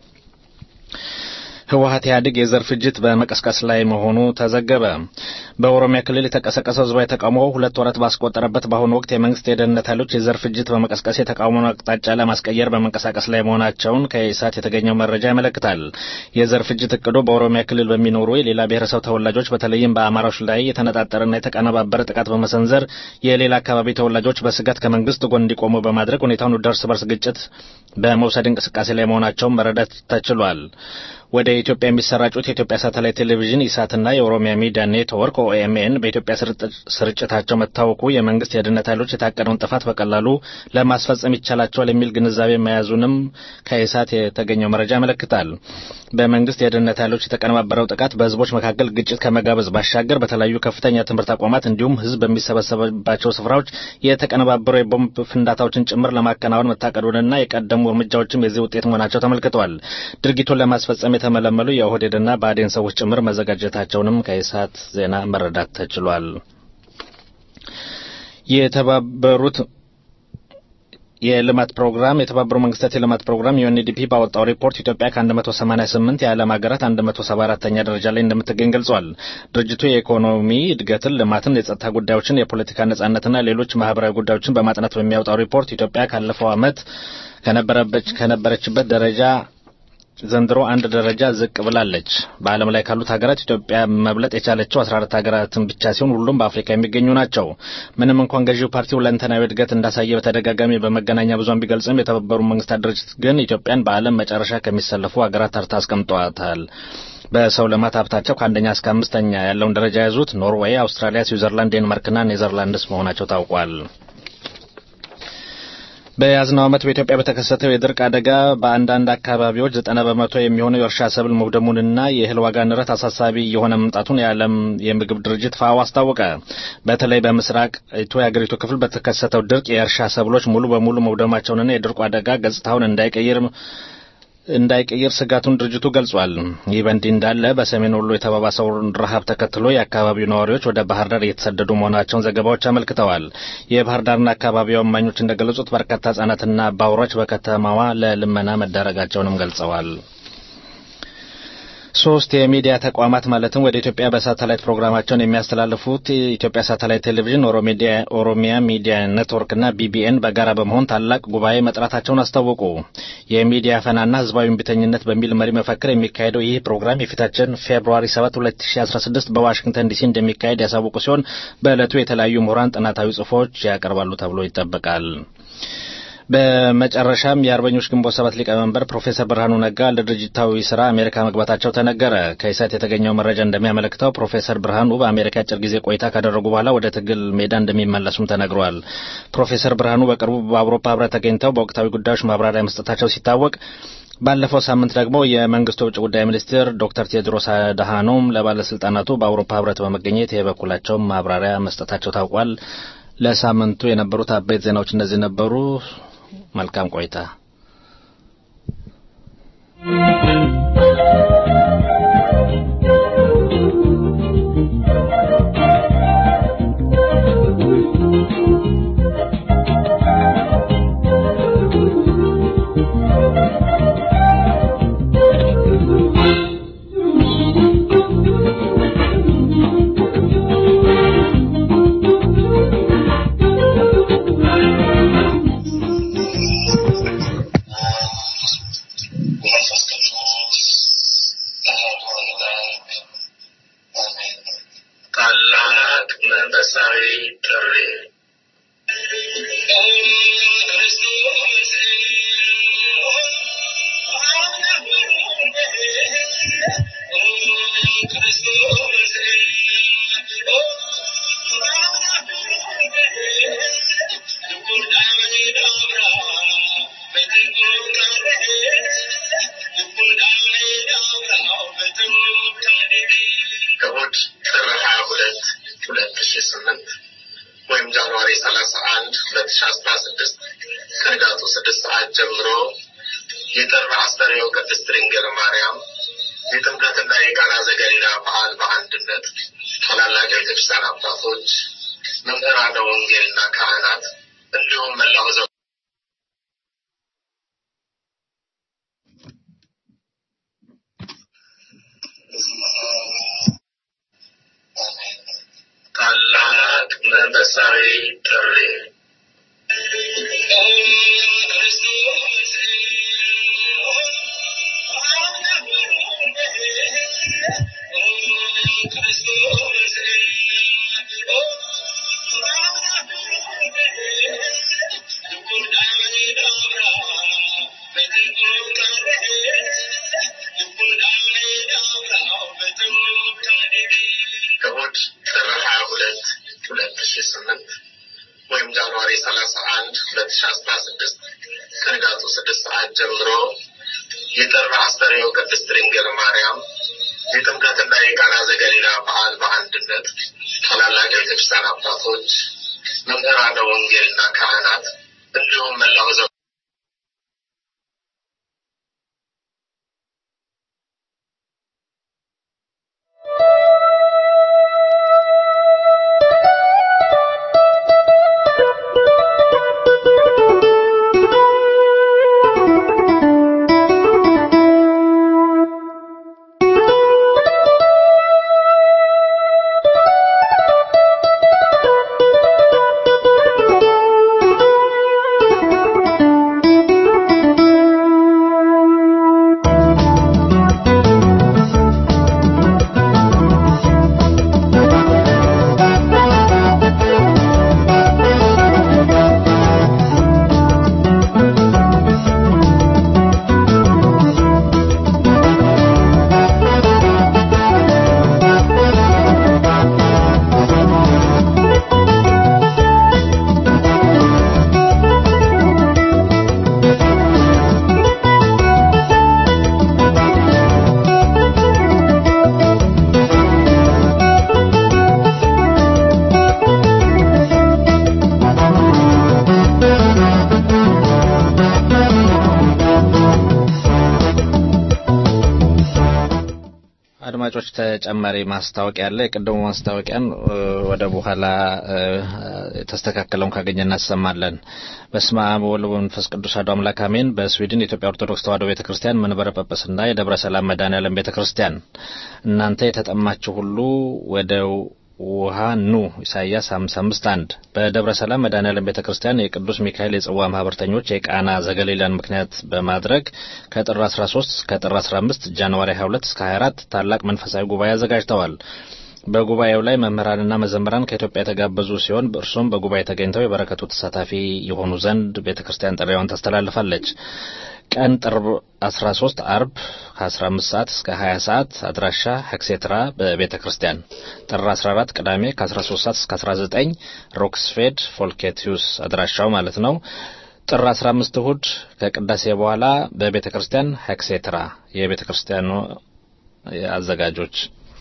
ህወሀት ኢህአዴግ የዘር ፍጅት በመቀስቀስ ላይ መሆኑ ተዘገበ። በኦሮሚያ ክልል የተቀሰቀሰው ህዝባዊ ተቃውሞ ሁለት ወራት ባስቆጠረበት በአሁኑ ወቅት የመንግስት የደህንነት ኃይሎች የዘር ፍጅት በመቀስቀስ የተቃውሞውን አቅጣጫ ለማስቀየር በመንቀሳቀስ ላይ መሆናቸውን ከኢሳት የተገኘው መረጃ ያመለክታል። የዘር ፍጅት እቅዱ በኦሮሚያ ክልል በሚኖሩ የሌላ ብሔረሰብ ተወላጆች በተለይም በአማራዎች ላይ የተነጣጠረና የተቀነባበረ ጥቃት በመሰንዘር የሌላ አካባቢ ተወላጆች በስጋት ከመንግስት ጎን እንዲቆሙ በማድረግ ሁኔታውን ወደ እርስ በርስ ግጭት በመውሰድ እንቅስቃሴ ላይ መሆናቸውን መረዳት ተችሏል። ወደ ኢትዮጵያ የሚሰራጩት የኢትዮጵያ ሳተላይት ቴሌቪዥን ኢሳትና የኦሮሚያ ሚዲያ ኔትወርክ ኦኤምኤን በኢትዮጵያ ስርጭታቸው መታወቁ የመንግስት የደህንነት ኃይሎች የታቀደውን ጥፋት በቀላሉ ለማስፈጸም ይቻላቸዋል የሚል ግንዛቤ መያዙንም ከኢሳት የተገኘው መረጃ ያመለክታል። በመንግስት የደህንነት ኃይሎች የተቀነባበረው ጥቃት በህዝቦች መካከል ግጭት ከመጋበዝ ባሻገር በተለያዩ ከፍተኛ ትምህርት ተቋማት እንዲሁም ህዝብ በሚሰበሰብባቸው ስፍራዎች የተቀነባበሩ የቦምብ ፍንዳታዎችን ጭምር ለማከናወን መታቀዱንና የቀደሙ እርምጃዎችም የዚህ ውጤት መሆናቸው ተመልክተዋል። ድርጊቱን ለማስፈጸም የተመለመሉ የኦህዴድና ብአዴን ሰዎች ጭምር መዘጋጀታቸውንም ከኢሳት ዜና መረዳት ተችሏል። የተባበሩት የልማት ፕሮግራም የተባበሩ መንግስታት የልማት ፕሮግራም ዩኤንዲፒ ባወጣው ሪፖርት ኢትዮጵያ ከ188 የዓለም ሀገራት 174ኛ ደረጃ ላይ እንደምትገኝ ገልጿል። ድርጅቱ የኢኮኖሚ እድገትን፣ ልማትን፣ የጸጥታ ጉዳዮችን፣ የፖለቲካ ነጻነትና ሌሎች ማህበራዊ ጉዳዮችን በማጥናት በሚያወጣው ሪፖርት ኢትዮጵያ ካለፈው ዓመት ከነበረችበት ደረጃ ዘንድሮ አንድ ደረጃ ዝቅ ብላለች። በዓለም ላይ ካሉት ሀገራት ኢትዮጵያ መብለጥ የቻለችው 14 ሀገራትን ብቻ ሲሆን ሁሉም በአፍሪካ የሚገኙ ናቸው። ምንም እንኳን ገዢው ፓርቲ ሁለንተናዊ እድገት እንዳሳየ በተደጋጋሚ በመገናኛ ብዙኃን ቢገልጽም የተባበሩ መንግስታት ድርጅት ግን ኢትዮጵያን በዓለም መጨረሻ ከሚሰለፉ ሀገራት ተርታ አስቀምጧታል። በሰው ልማት ሀብታቸው ከአንደኛ እስከ አምስተኛ ያለውን ደረጃ የያዙት ኖርዌይ፣ አውስትራሊያ፣ ስዊዘርላንድ፣ ዴንማርክና ኔዘርላንድስ መሆናቸው ታውቋል። በያዝነው ዓመት በኢትዮጵያ በተከሰተው የድርቅ አደጋ በአንዳንድ አካባቢዎች ዘጠና በመቶ የሚሆነው የእርሻ ሰብል መውደሙንና የእህል ዋጋ ንረት አሳሳቢ የሆነ መምጣቱን የዓለም የምግብ ድርጅት ፋኦ አስታወቀ። በተለይ በምስራቅ ቱ የአገሪቱ ክፍል በተከሰተው ድርቅ የእርሻ ሰብሎች ሙሉ በሙሉ መውደማቸውንና የድርቁ አደጋ ገጽታውን እንዳይቀይር እንዳይቀይር ስጋቱን ድርጅቱ ገልጿል። ይህ በእንዲህ እንዳለ በሰሜን ወሎ የተባባሰውን ረሃብ ተከትሎ የአካባቢው ነዋሪዎች ወደ ባህር ዳር እየተሰደዱ መሆናቸውን ዘገባዎች አመልክተዋል። የባህር ዳርና አካባቢው እማኞች እንደገለጹት በርካታ ህጻናትና አባወራዎች በከተማዋ ለልመና መዳረጋቸውንም ገልጸዋል። ሶስት የሚዲያ ተቋማት ማለትም ወደ ኢትዮጵያ በሳተላይት ፕሮግራማቸውን የሚያስተላልፉት የኢትዮጵያ ሳተላይት ቴሌቪዥን፣ ኦሮሚያ ሚዲያ ኔትወርክና ቢቢኤን በጋራ በመሆን ታላቅ ጉባኤ መጥራታቸውን አስታወቁ። የሚዲያ ፈናና ህዝባዊ እምቢተኝነት በሚል መሪ መፈክር የሚካሄደው ይህ ፕሮግራም የፊታችን ፌብሩዋሪ 7 2016 በዋሽንግተን ዲሲ እንደሚካሄድ ያሳወቁ ሲሆን በዕለቱ የተለያዩ ምሁራን ጥናታዊ ጽሑፎች ያቀርባሉ ተብሎ ይጠበቃል። በመጨረሻም የአርበኞች ግንቦት ሰባት ሊቀመንበር ፕሮፌሰር ብርሃኑ ነጋ ለድርጅታዊ ስራ አሜሪካ መግባታቸው ተነገረ። ከኢሳት የተገኘው መረጃ እንደሚያመለክተው ፕሮፌሰር ብርሃኑ በአሜሪካ አጭር ጊዜ ቆይታ ካደረጉ በኋላ ወደ ትግል ሜዳ እንደሚመለሱም ተነግሯል። ፕሮፌሰር ብርሃኑ በቅርቡ በአውሮፓ ህብረት ተገኝተው በወቅታዊ ጉዳዮች ማብራሪያ መስጠታቸው ሲታወቅ ባለፈው ሳምንት ደግሞ የመንግስቱ ውጭ ጉዳይ ሚኒስትር ዶክተር ቴድሮስ አድሃኖም ለባለስልጣናቱ በአውሮፓ ህብረት በመገኘት የበኩላቸውን ማብራሪያ መስጠታቸው ታውቋል። ለሳምንቱ የነበሩት አበይት ዜናዎች እነዚህ ነበሩ። መልካም ቆይታ። ታላቅ መንፈሳዊ ጥሪ እሑድ ጥር ሀያ ሁለት ሁለት ሺ ስምንት ወይም ጃንዋሪ ሰላሳ አንድ ሁለት ሺ አስራ ስድስት ከንጋቱ ስድስት ሰዓት ጀምሮ የጥር አስተርእዮ ቅድስት ድንግል ማርያም የጥምቀትና የቃና ዘገሊላ በዓል በአንድነት ታላላቅ የቤተክርስቲያን አባቶች፣ መምህራነ ወንጌልና ካህናት እንዲሁም መላው ሕዝበ ታላቅ መንፈሳዊ ጥሪ እሑድ ጥር ሀያ ሁለት ሁለት ሺ ስምንት ወይም ጃንዋሪ ሰላሳ አንድ ሁለት ሺ አስራ ስድስት ከንጋቱ ስድስት ሰዓት ጀምሮ የጥር አስተርእዮ ቅድስት ድንግል ማርያም የጥምቀትና የቃና ዘገሊላ በዓል በአንድነት ታላላቅ የቤተክርስቲያን አባቶች፣ መምህራነ ወንጌልና ካህናት እንዲሁም መላው ሕዝበ አድማጮች ተጨማሪ ማስታወቂያ አለ። የቅድሙ ማስታወቂያን እ፣ ወደ በኋላ እ፣ የተስተካከለውን ካገኘ እናሰማለን። በስመ አብ ወወልድ ወመንፈስ ቅዱስ አሐዱ አምላክ አሜን። በስዊድን የኢትዮጵያ ኦርቶዶክስ ተዋሕዶ ቤተ ክርስቲያን መንበረ ጵጵስና የደብረ ሰላም መድኃኔዓለም ቤተ ክርስቲያን እናንተ የተጠማችሁ ሁሉ ወደ ውሃ ኑ ኢሳይያስ 55 1 በደብረ ሰላም መድኃኔዓለም ቤተ ክርስቲያን የቅዱስ ሚካኤል የጽዋ ማህበርተኞች የቃና ዘገሊላን ምክንያት በማድረግ ከጥር 13 እስከ ጥር 15 ጃንዋሪ 22 እስከ 24 ታላቅ መንፈሳዊ ጉባኤ አዘጋጅተዋል። በጉባኤው ላይ መምህራንና መዘምራን ከኢትዮጵያ የተጋበዙ ሲሆን እርሱም በጉባኤ ተገኝተው የበረከቱ ተሳታፊ የሆኑ ዘንድ ቤተ ክርስቲያን ጥሪዋን ታስተላልፋለች። ቀን ጥር 13 አርብ ከ15 ሰዓት እስከ 20 ሰዓት አድራሻ ሄክሴትራ በቤተ ክርስቲያን። ጥር 14 ቅዳሜ ከ13 ሰዓት እስከ 19 ሮክስፌድ ፎልኬቲዩስ አድራሻው ማለት ነው። ጥር 15 እሁድ ከቅዳሴ በኋላ በቤተ ክርስቲያን ሄክሴትራ የቤተ ክርስቲያኑ አዘጋጆች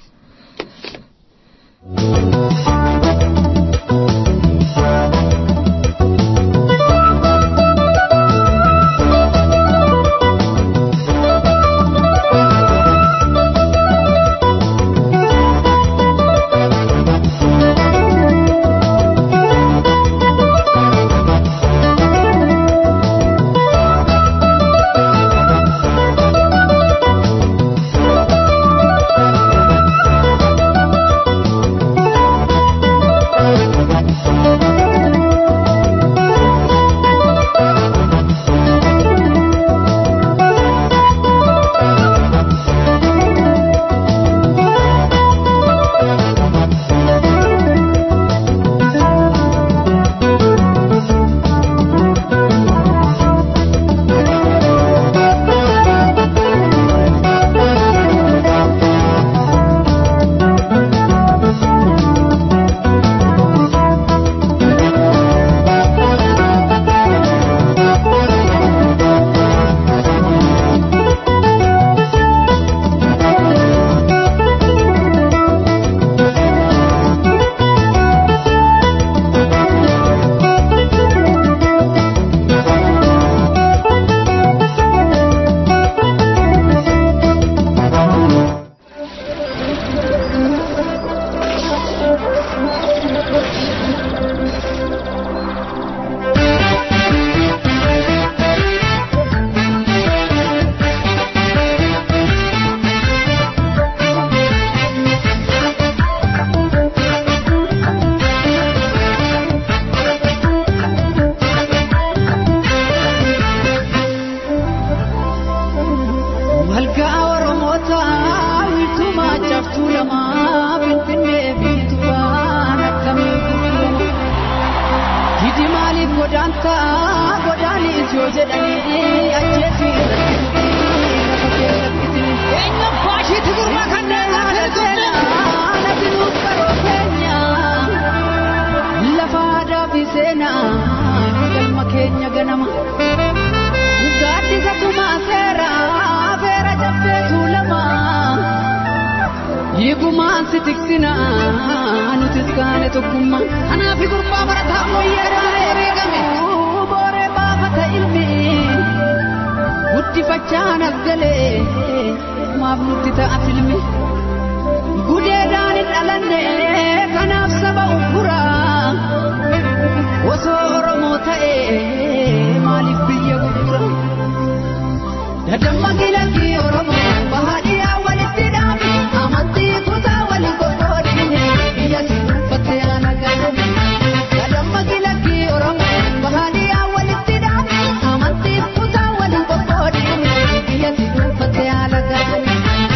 Walgaa Oromoota wiiltumaa cabtuu lamaa Finfinnee fi Tufaan akkamii gurgurama. Hidi maaliif godaantaa godaanis yoo jedhanii ajjeesii lafa keessatti Eenyu baashiitti gurra kanneen natti nuuf qaroo keenya lafa aadaa fi seenaa galma keenya ganama. Gaaddisa tumaa seeraa feera cabsee tuulama. Hiikumaan si tiksina nutis kaane tokkummaa. Kanaaf gurbaa barataa moyyeedhaan eegame. Booree baafata ilmi guddifachaan as galee maaf nutti ta'a filmi. Gudeedhaan hin dhalanne kanaaf saba uffuraa. Osoo Oromoo ta'ee maaliif biyya gurgura? Dadamma gilatti Oromoo bahaadhiyaa walitti dhaabni amantii kutaa walii qoqqoodni biyya si uffattee ana gaafame. Dadamma gilatti Oromoo bahaadhiyaa walitti dhaabni amantii kutaa walii qoqqoodni biyya si uffattee ana gaafame.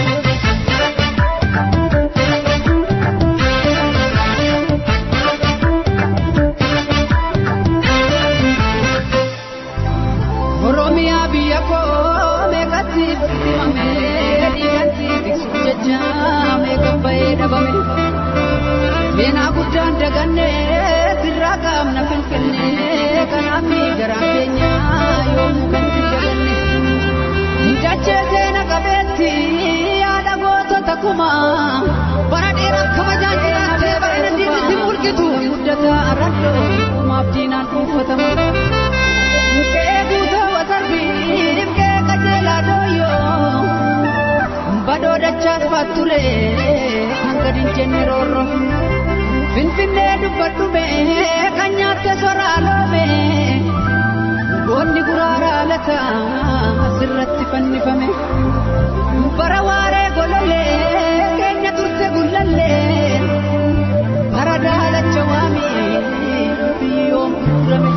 Oromiyaa biyya koo meeqatti fudhifame dhiigatti tiksuuf jecha meeqan bahee dhabame. Seenaa guddaan daganne sirraa qaamna finfinne kanaaf garaa keenya yoomuu kan itti daganne. Dachee seena qabeetti yaada gootota kumaa bara dheeraaf kabajaan jiraattee bara dandeettitti mul'itu guddataa arradoo kumaaf diinaan dhuunfatama. Mukee guutuu wasarbii mukee qajeelaa dooyyoo badoo dachaas faatture kan gadi hin jenne roorro. Finfinnee dubbadhume kan nyaatte soraa loome goonni guraaraa lata asirratti fannifame. Bara waaree gololee keenya turte gullallee bara daalacha waamii biyyoon gurgurame.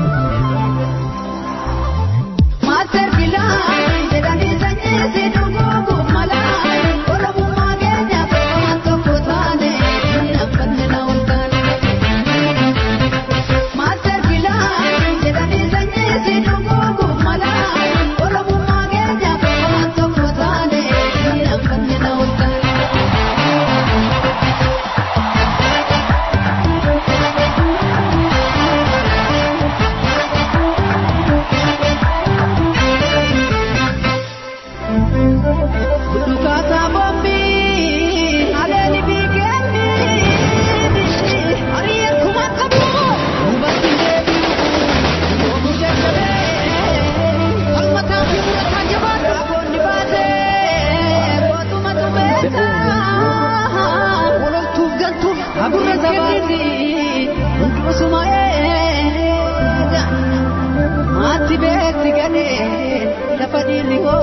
Maaster bilaan jedhanii sanyii si dhuguuguuf malaa Oromummaa keenya waan tokko taane naffanne na ol taane. Maaster bilaan jedhanii sanyii si dhuguuguuf malaa Oromummaa keenya waan tokko taane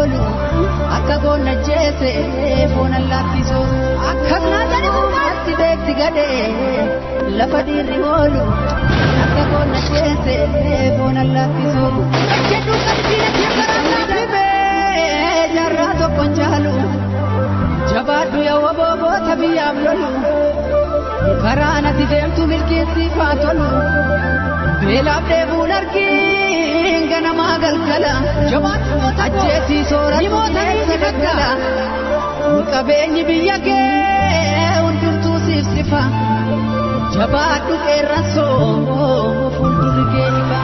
oolu akka goonna jeese foona laaffisu akkas naatani atti beekti gadee lafa dhiirri oolu akka goonna jeese foona laaffisu jedhu qalbiina keessaa dhibee jarraa tokkon jaalu jabaadhu yaa wabooboota biyyaaf lolu karaa nati deemtu milkiinsiifaa tolu beelaaf deebuun argiin ganamaa galgala ajjeesii sooratu gaggala qabeenyi biyya kee hundumtuu siif sifa jabaadhu qeerransoo fuuldurri kee ifa.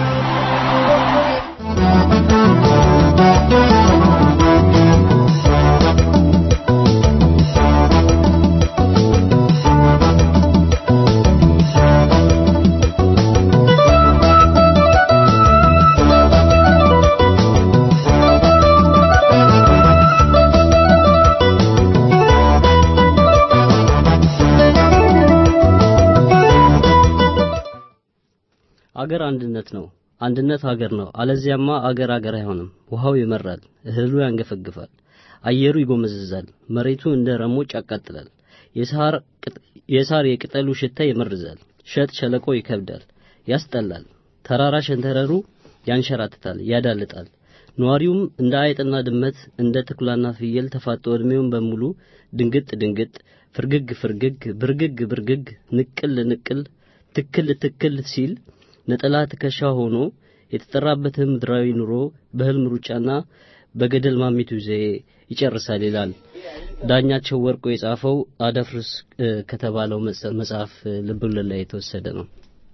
አገር አንድነት ነው። አንድነት ሀገር ነው። አለዚያማ አገር አገር አይሆንም። ውሃው ይመራል፣ እህሉ ያንገፈግፋል፣ አየሩ ይጎመዝዛል፣ መሬቱ እንደ ረሞጭ ያቃጥላል። የሳር የቅጠሉ ሽታ ይመርዛል፣ ሸጥ ሸለቆ ይከብዳል፣ ያስጠላል። ተራራ ሸንተረሩ ያንሸራትታል፣ ያዳልጣል። ነዋሪውም እንደ አይጥና ድመት እንደ ተኩላና ፍየል ተፋጦ እድሜውን በሙሉ ድንግጥ ድንግጥ፣ ፍርግግ ፍርግግ፣ ብርግግ ብርግግ፣ ንቅል ንቅል፣ ትክል ትክል ሲል ነጠላ ትከሻ ሆኖ የተጠራበትን ምድራዊ ኑሮ በህልም ሩጫና በገደል ማሚቱ ዘዬ ይጨርሳል ይላል ዳኛቸው ወርቆ የጻፈው አደፍርስ ከተባለው መጽሐፍ ልብወለድ ላይ የተወሰደ ነው።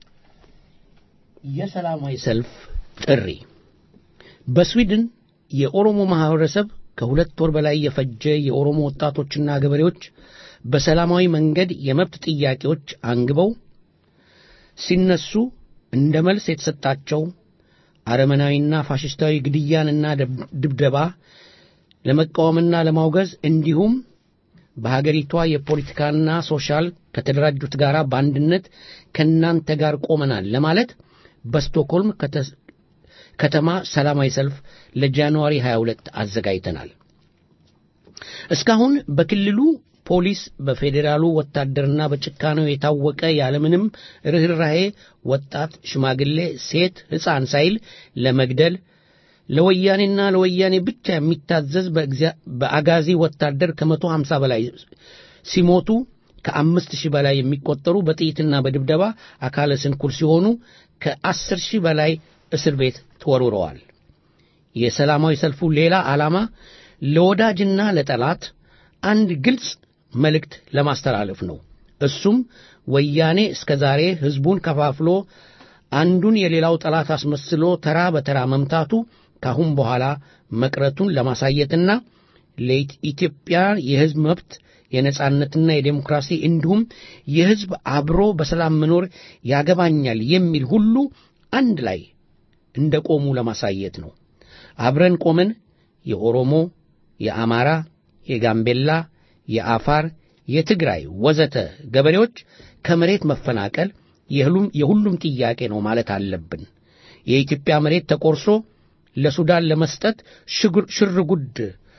የሰላማዊ ሰልፍ ጥሪ በስዊድን የኦሮሞ ማህበረሰብ ከሁለት ወር በላይ የፈጀ የኦሮሞ ወጣቶችና ገበሬዎች በሰላማዊ መንገድ የመብት ጥያቄዎች አንግበው ሲነሱ እንደ መልስ የተሰጣቸው አረመናዊና ፋሽስታዊ ግድያንና ድብደባ ለመቃወምና ለማውገዝ እንዲሁም በሀገሪቷ የፖለቲካና ሶሻል ከተደራጁት ጋር በአንድነት ከእናንተ ጋር ቆመናል ለማለት በስቶክሆልም ከተማ ሰላማዊ ሰልፍ ለጃንዋሪ 22 አዘጋጅተናል። እስካሁን በክልሉ ፖሊስ በፌዴራሉ ወታደርና በጭካኔው የታወቀ ያለምንም ርኅራሄ ወጣት፣ ሽማግሌ፣ ሴት፣ ሕፃን ሳይል ለመግደል ለወያኔና ለወያኔ ብቻ የሚታዘዝ በአጋዚ ወታደር ከመቶ ሀምሳ በላይ ሲሞቱ ከአምስት ሺህ በላይ የሚቆጠሩ በጥይትና በድብደባ አካለ ስንኩል ሲሆኑ ከአስር ሺህ በላይ እስር ቤት ተወርውረዋል። የሰላማዊ ሰልፉ ሌላ ዓላማ ለወዳጅና ለጠላት አንድ ግልጽ መልእክት ለማስተላለፍ ነው። እሱም ወያኔ እስከ ዛሬ ሕዝቡን ከፋፍሎ አንዱን የሌላው ጠላት አስመስሎ ተራ በተራ መምታቱ ካሁን በኋላ መቅረቱን ለማሳየትና ለኢትዮጵያ የሕዝብ መብት የነጻነትና የዴሞክራሲ እንዲሁም የሕዝብ አብሮ በሰላም መኖር ያገባኛል የሚል ሁሉ አንድ ላይ እንደ ቆሙ ለማሳየት ነው። አብረን ቆመን የኦሮሞ፣ የአማራ፣ የጋምቤላ፣ የአፋር፣ የትግራይ ወዘተ ገበሬዎች ከመሬት መፈናቀል የሁሉም ጥያቄ ነው ማለት አለብን። የኢትዮጵያ መሬት ተቆርሶ ለሱዳን ለመስጠት ሽር ጉድ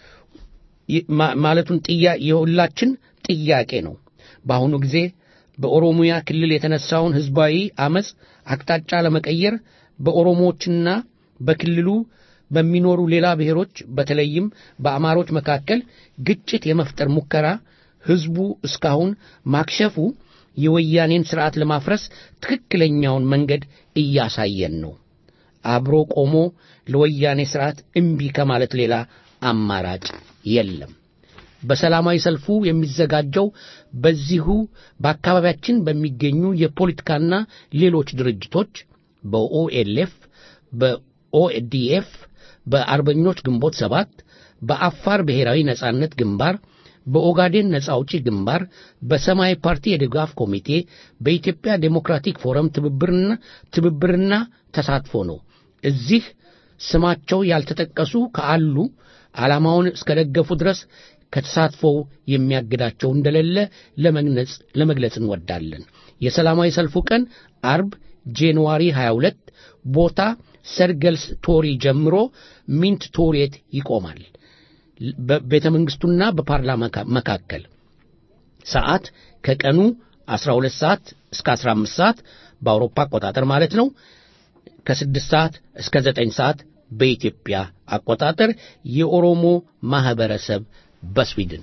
ማለቱን የሁላችን ጥያቄ ነው። በአሁኑ ጊዜ በኦሮሚያ ክልል የተነሳውን ሕዝባዊ አመፅ አቅጣጫ ለመቀየር በኦሮሞዎችና በክልሉ በሚኖሩ ሌላ ብሔሮች በተለይም በአማሮች መካከል ግጭት የመፍጠር ሙከራ ሕዝቡ እስካሁን ማክሸፉ የወያኔን ሥርዓት ለማፍረስ ትክክለኛውን መንገድ እያሳየን ነው። አብሮ ቆሞ ለወያኔ ሥርዓት እምቢ ከማለት ሌላ አማራጭ የለም። በሰላማዊ ሰልፉ የሚዘጋጀው በዚሁ በአካባቢያችን በሚገኙ የፖለቲካና ሌሎች ድርጅቶች በኦኤልኤፍ፣ በኦኤዲኤፍ፣ በአርበኞች ግንቦት ሰባት፣ በአፋር ብሔራዊ ነጻነት ግንባር፣ በኦጋዴን ነጻ አውጪ ግንባር፣ በሰማያዊ ፓርቲ የድጋፍ ኮሚቴ፣ በኢትዮጵያ ዴሞክራቲክ ፎረም ትብብርና ትብብርና ተሳትፎ ነው። እዚህ ስማቸው ያልተጠቀሱ ካሉ ዓላማውን እስከደገፉ ድረስ ከተሳትፎው የሚያግዳቸው እንደሌለ ለመግለጽ እንወዳለን። የሰላማዊ ሰልፉ ቀን አርብ ጃንዋሪ 22 ቦታ ሰርገልስ ቶሪ ጀምሮ ሚንት ቶሬት ይቆማል። በቤተ መንግስቱና በፓርላማ መካከል ሰዓት ከቀኑ 12 ሰዓት እስከ 15 ሰዓት በአውሮፓ አቆጣጠር ማለት ነው። ከ6 ሰዓት እስከ 9 ሰዓት በኢትዮጵያ አቆጣጠር የኦሮሞ ማህበረሰብ በስዊድን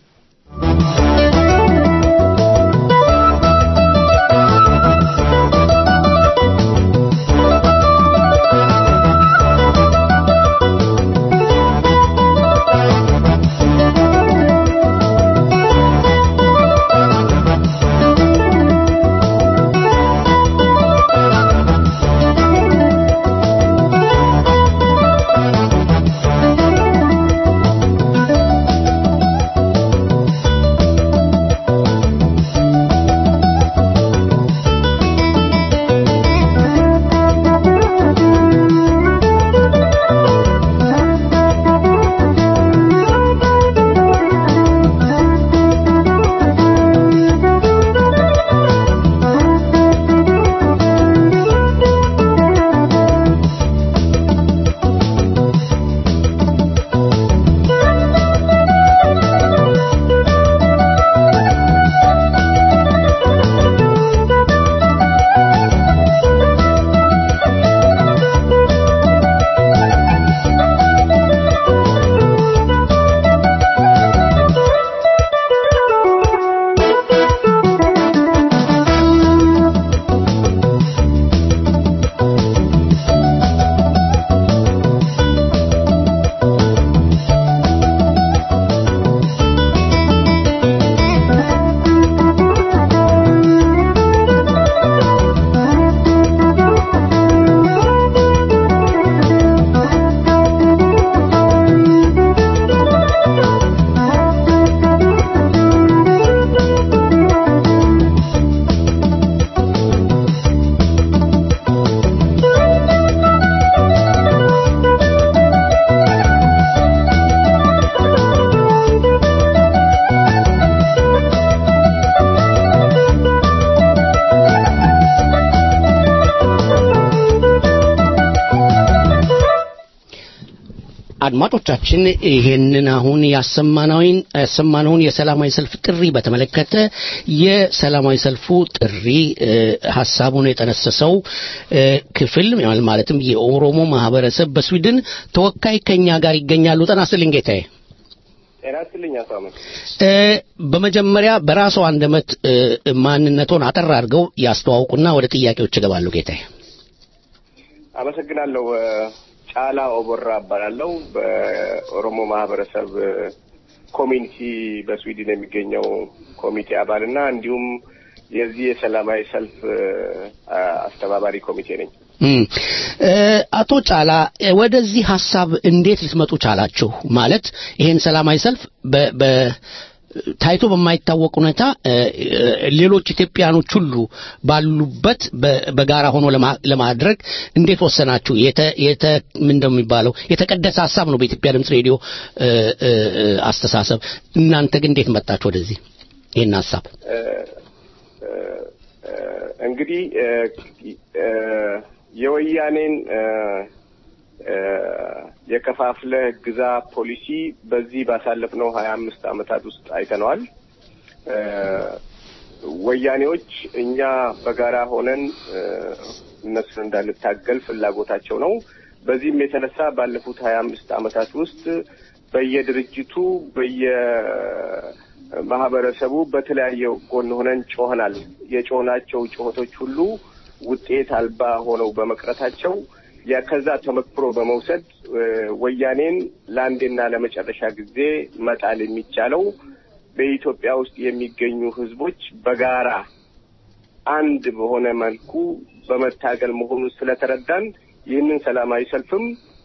አድማጮቻችን ይሄንን አሁን ያሰማናውን ያሰማነውን የሰላማዊ ሰልፍ ጥሪ በተመለከተ የሰላማዊ ሰልፉ ጥሪ ሀሳቡን የጠነሰሰው ክፍል ማለትም የኦሮሞ ማህበረሰብ በስዊድን ተወካይ ከኛ ጋር ይገኛሉ። ጤና ይስጥልኝ ጌታዬ። ጤና ይስጥልኝ አቶ አመት። በመጀመሪያ በራስዎ አንደበት ማንነቶን አጠር አድርገው ያስተዋውቁና ወደ ጥያቄዎች እገባለሁ ጌታዬ። አመሰግናለሁ። ጫላ ኦቦራ እባላለሁ። በኦሮሞ ማህበረሰብ ኮሚኒቲ በስዊድን የሚገኘው ኮሚቴ አባልና እንዲሁም የዚህ የሰላማዊ ሰልፍ አስተባባሪ ኮሚቴ ነኝ። አቶ ጫላ ወደዚህ ሀሳብ እንዴት ልትመጡ ቻላችሁ? ማለት ይሄን ሰላማዊ ሰልፍ ታይቶ በማይታወቅ ሁኔታ ሌሎች ኢትዮጵያኖች ሁሉ ባሉበት በጋራ ሆኖ ለማድረግ እንዴት ወሰናችሁ? የተ ምንድነው የሚባለው የተቀደሰ ሀሳብ ነው በኢትዮጵያ ድምፅ ሬዲዮ አስተሳሰብ። እናንተ ግን እንዴት መጣችሁ ወደዚህ ይህን ሀሳብ? እንግዲህ የወያኔን የከፋፍለ ግዛ ፖሊሲ በዚህ ባሳለፍነው ሀያ አምስት ዓመታት ውስጥ አይተነዋል። ወያኔዎች እኛ በጋራ ሆነን እነሱን እንዳንታገል ፍላጎታቸው ነው። በዚህም የተነሳ ባለፉት ሀያ አምስት ዓመታት ውስጥ በየድርጅቱ በየማህበረሰቡ በተለያየ ጎን ሆነን ጮኸናል። የጮህናቸው ጩኸቶች ሁሉ ውጤት አልባ ሆነው በመቅረታቸው ከዛ ተመክሮ በመውሰድ ወያኔን ለአንዴና ለመጨረሻ ጊዜ መጣል የሚቻለው በኢትዮጵያ ውስጥ የሚገኙ ህዝቦች በጋራ አንድ በሆነ መልኩ በመታገል መሆኑን ስለተረዳን ይህንን ሰላማዊ ሰልፍም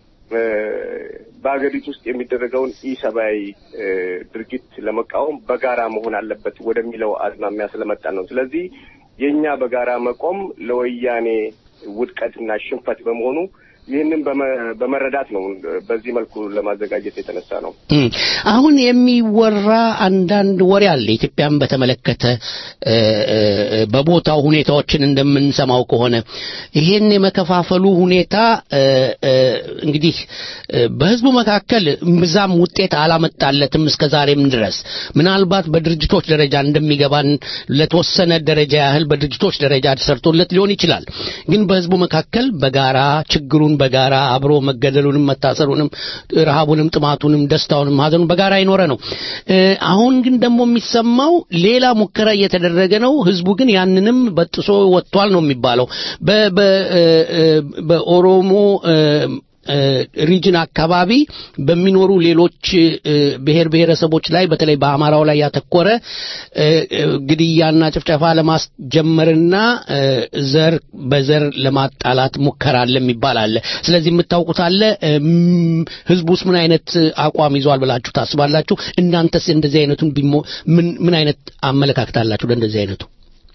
በሀገሪቱ ውስጥ የሚደረገውን ኢሰብአዊ ድርጊት ለመቃወም በጋራ መሆን አለበት ወደሚለው አዝማሚያ ስለመጣን ነው። ስለዚህ የእኛ በጋራ መቆም ለወያኔ ውድቀትና ሽንፈት በመሆኑ ይህንን በመ- በመረዳት ነው በዚህ መልኩ ለማዘጋጀት የተነሳ ነው። እም፣ አሁን የሚወራ አንዳንድ ወሬ አለ ኢትዮጵያን በተመለከተ እ፣ እ፣ በቦታው ሁኔታዎችን እንደምንሰማው ከሆነ ይሄን የመከፋፈሉ ሁኔታ እ፣ እ፣ እንግዲህ እ፣ በህዝቡ መካከል ብዛም ውጤት አላመጣለትም እስከ ዛሬም ድረስ ምናልባት በድርጅቶች ደረጃ እንደሚገባን ለተወሰነ ደረጃ ያህል በድርጅቶች ደረጃ ተሰርቶለት ሊሆን ይችላል ግን በህዝቡ መካከል በጋራ ችግሩን በጋራ አብሮ መገደሉንም መታሰሩንም ረሃቡንም ጥማቱንም ደስታውንም ሀዘኑን በጋራ የኖረ ነው እ፣ አሁን ግን ደግሞ የሚሰማው ሌላ ሙከራ እየተደረገ ነው ህዝቡ ግን ያንንም በጥሶ ወጥቷል ነው የሚባለው በ- በ- እ፣ እ፣ በኦሮሞ እ፣ እ፣ ሪጅን አካባቢ በሚኖሩ ሌሎች እ፣ ብሔር ብሔረሰቦች ላይ በተለይ በአማራው ላይ ያተኮረ እ፣ እ፣ ግድያና ጭፍጨፋ ለማስጀመርና እ፣ ዘር በዘር ለማጣላት ሙከራ አለ የሚባል አለ። ስለዚህ የምታውቁት አለ። እም፣ ህዝቡስ ምን አይነት አቋም ይዟል ብላችሁ ታስባላችሁ? እናንተስ እንደዚህ አይነቱን ቢሞ ምን ምን አይነት አመለካከት አላችሁ ለእንደዚህ አይነቱ?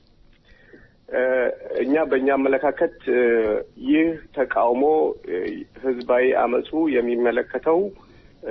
እ፣ እኛ በእኛ አመለካከት እ፣ ይህ ተቃውሞ እ፣ ህዝባዊ አመፁ የሚመለከተው እ፣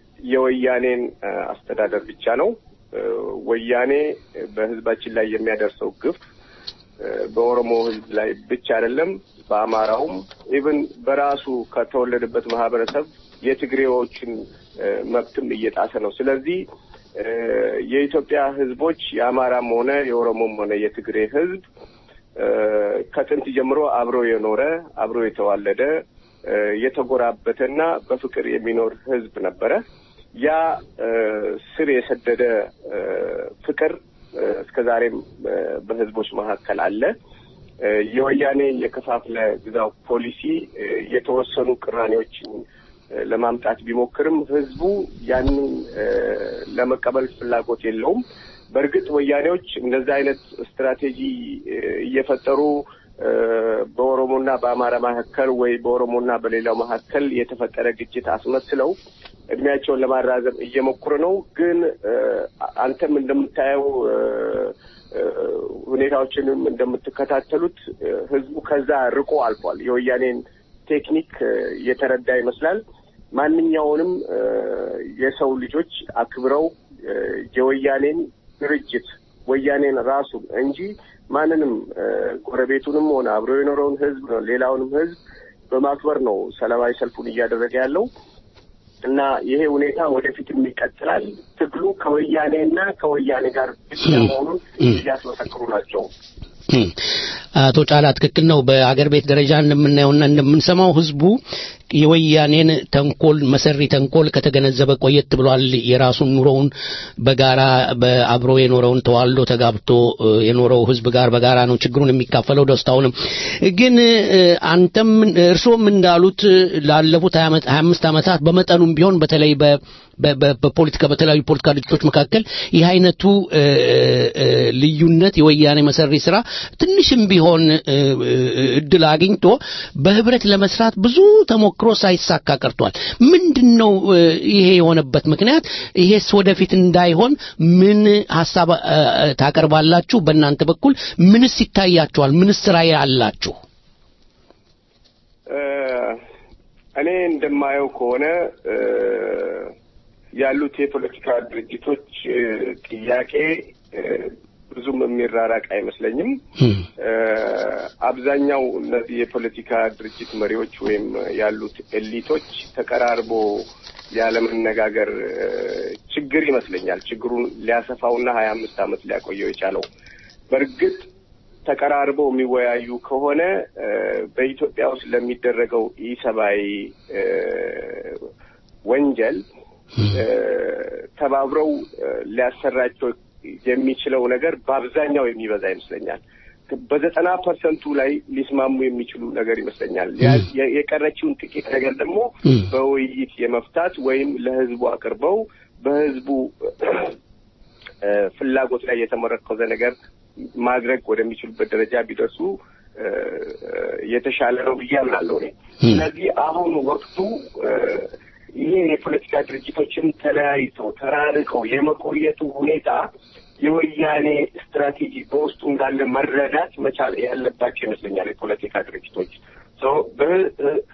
የወያኔን እ፣ አስተዳደር ብቻ ነው። እ፣ ወያኔ በህዝባችን ላይ የሚያደርሰው ግፍ እ፣ በኦሮሞ ህዝብ ላይ ብቻ አይደለም፣ በአማራውም ኢቭን በራሱ ከተወለደበት ማህበረሰብ የትግሬዎችን እ፣ መብትም እየጣሰ ነው። ስለዚህ እ፣ የኢትዮጵያ ህዝቦች የአማራም ሆነ የኦሮሞም ሆነ የትግሬ ህዝብ እ፣ ከጥንት ጀምሮ አብሮ የኖረ አብሮ የተዋለደ እ፣ የተጎራበተና በፍቅር የሚኖር ህዝብ ነበረ። ያ እ፣ ስር የሰደደ እ፣ ፍቅር እ፣ እስከ ዛሬም እ፣ በህዝቦች መካከል አለ። እ፣ የወያኔ የከፋፍለ ግዛው ፖሊሲ እ፣ የተወሰኑ ቅራኔዎችን እ፣ ለማምጣት ቢሞክርም ህዝቡ ያንን እ፣ ለመቀበል ፍላጎት የለውም። በእርግጥ ወያኔዎች እንደዚህ አይነት ስትራቴጂ እ፣ እየፈጠሩ እ፣ በኦሮሞና በአማራ መካከል ወይ በኦሮሞና በሌላው መካከል የተፈጠረ ግጭት አስመስለው እድሜያቸውን ለማራዘም እየሞከሩ ነው። ግን እ፣ አንተም እንደምታየው እ፣ እ፣ ሁኔታዎችንም እንደምትከታተሉት እ፣ ህዝቡ ከዛ ርቆ አልፏል። የወያኔን ቴክኒክ እ፣ የተረዳ ይመስላል። ማንኛውንም እ፣ የሰው ልጆች አክብረው እ፣ የወያኔን ድርጅት ወያኔን ራሱን እንጂ ማንንም እ፣ ጎረቤቱንም ሆነ አብሮ የኖረውን ህዝብ ነው ሌላውንም ህዝብ በማክበር ነው ሰላማዊ ሰልፉን እያደረገ ያለው እና ይሄ ሁኔታ ወደፊትም ይቀጥላል። ትግሉ ከወያኔና ከወያኔ ጋር ብቻ መሆኑን እያስመሰክሩ ናቸው። እም፣ አቶ ጫላ ትክክል ነው። በአገር ቤት ደረጃ እንደምናየውና እንደምንሰማው ህዝቡ የወያኔን ተንኮል መሰሪ ተንኮል ከተገነዘበ ቆየት ብሏል። የራሱን ኑሮውን በጋራ በአብሮ የኖረውን ተዋልዶ ተጋብቶ እ፣ የኖረው ህዝብ ጋር በጋራ ነው ችግሩን የሚካፈለው ደስታውንም። ግን እ፣ አንተም እርስዎም እንዳሉት ላለፉት 25 ዓመታት በመጠኑም ቢሆን በተለይ በ በ- በ- በፖለቲካ በተለያዩ ፖለቲካ ድርጅቶች መካከል ይህ አይነቱ እ፣ እ፣ ልዩነት የወያኔ መሰሪ ስራ ትንሽም ቢሆን እ፣ እ፣ እድል አግኝቶ በህብረት ለመስራት ብዙ ተሞክሮ ሳይሳካ ቀርቷል። ምንድን ነው እ፣ ይሄ የሆነበት ምክንያት? ይሄስ ወደፊት እንዳይሆን ምን ሀሳብ እ፣ እ፣ ታቀርባላችሁ? በእናንተ በኩል ምንስ ይታያችኋል? ምንስ ራዕይ አላችሁ? እ፣ እኔ እንደማየው ከሆነ እ፣ ያሉት የፖለቲካ ድርጅቶች እ፣ ጥያቄ እ፣ ብዙም የሚራራቅ አይመስለኝም። እ፣ አብዛኛው እነዚህ የፖለቲካ ድርጅት መሪዎች ወይም ያሉት ኤሊቶች ተቀራርቦ ያለመነጋገር እ፣ ችግር ይመስለኛል ችግሩን ሊያሰፋውና ሀያ አምስት ዓመት ሊያቆየው የቻለው በእርግጥ ተቀራርበው የሚወያዩ ከሆነ እ፣ በኢትዮጵያ ውስጥ ለሚደረገው ኢሰብአዊ እ፣ ወንጀል እ፣ ተባብረው እ፣ ሊያሰራቸው የሚችለው ነገር በአብዛኛው የሚበዛ ይመስለኛል። በዘጠና ፐርሰንቱ ላይ ሊስማሙ የሚችሉ ነገር ይመስለኛል። ያ- የ- የቀረችውን ጥቂት ነገር ደግሞ በውይይት የመፍታት ወይም ለህዝቡ አቅርበው በህዝቡ እ፣ ፍላጎት ላይ የተመረኮዘ ነገር ማድረግ ወደሚችሉበት ደረጃ ቢደርሱ እ፣ እ፣ የተሻለ ነው ብዬ አምናለሁ እኔ። ስለዚህ አሁን ወቅቱ እ፣ ይሄ የፖለቲካ ድርጅቶችን ተለያይተው ተራርቀው የመቆየቱ ሁኔታ የወያኔ ስትራቴጂ በውስጡ እንዳለ መረዳት መቻል ያለባቸው ይመስለኛል። የፖለቲካ ድርጅቶች ሰው በ- እ-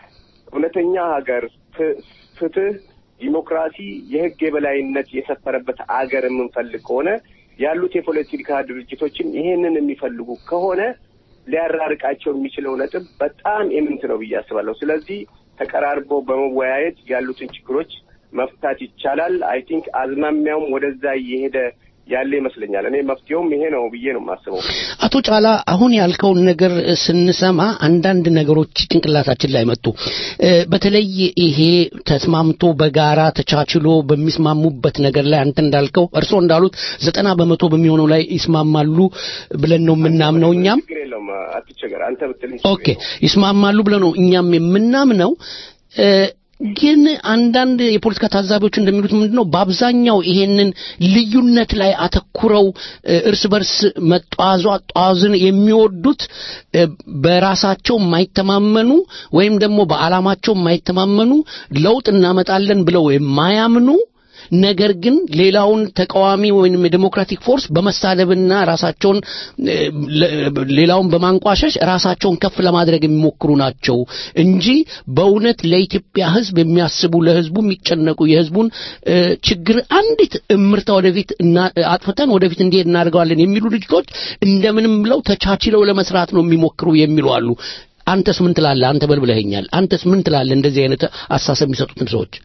እውነተኛ ሀገር፣ ፍ- ፍትህ፣ ዲሞክራሲ፣ የህግ የበላይነት የሰፈረበት አገር የምንፈልግ ከሆነ ያሉት የፖለቲካ ድርጅቶችም ይሄንን የሚፈልጉ ከሆነ ሊያራርቃቸው የሚችለው ነጥብ በጣም የምንት ነው ብዬ አስባለሁ። ስለዚህ ተቀራርቦ በመወያየት ያሉትን ችግሮች መፍታት ይቻላል። አይ ቲንክ አዝማሚያውም ወደዛ እየሄደ ያለ ይመስለኛል። እኔ መፍትሄውም ይሄ ነው ብዬ ነው የማስበው። አቶ ጫላ አሁን ያልከውን ነገር ስንሰማ አንዳንድ ነገሮች ጭንቅላታችን ላይ መጡ። እ፣ በተለይ ይሄ ተስማምቶ በጋራ ተቻችሎ በሚስማሙበት ነገር ላይ አንተ እንዳልከው እርስዎ እንዳሉት ዘጠና በመቶ በሚሆነው ላይ ይስማማሉ ብለን ነው የምናምነው እኛም ችግር የለውም አትቸገር። አንተ ብትልኝ ኦኬ ይስማማሉ ብለው ነው እኛም የምናምነው እ፣ ግን አንዳንድ የፖለቲካ ታዛቢዎች እንደሚሉት ምንድን ነው በአብዛኛው ይሄንን ልዩነት ላይ አተኩረው እ፣ እርስ በርስ መጧዟ ጧዝን የሚወዱት እ፣ በራሳቸው የማይተማመኑ ወይም ደግሞ በዓላማቸው የማይተማመኑ ለውጥ እናመጣለን ብለው የማያምኑ ነገር ግን ሌላውን ተቃዋሚ ወይም የዴሞክራቲክ ፎርስ በመሳደብና ራሳቸውን እ፣ ለ- ሌላውን በማንቋሸሽ ራሳቸውን ከፍ ለማድረግ የሚሞክሩ ናቸው እንጂ በእውነት ለኢትዮጵያ ሕዝብ የሚያስቡ ለሕዝቡ የሚጨነቁ የሕዝቡን እ፣ ችግር አንዲት እምርታ ወደፊት እና አጥፍተን ወደፊት እንዲሄድ እናደርገዋለን የሚሉ ድርጅቶች እንደምንም ብለው ተቻችለው ለመስራት ነው የሚሞክሩ የሚሉ አሉ። አንተስ ምን ትላለህ? አንተ በልብለኸኛል። አንተስ ምን ትላለህ? እንደዚህ አይነት አሳሰብ የሚሰጡትን ሰዎች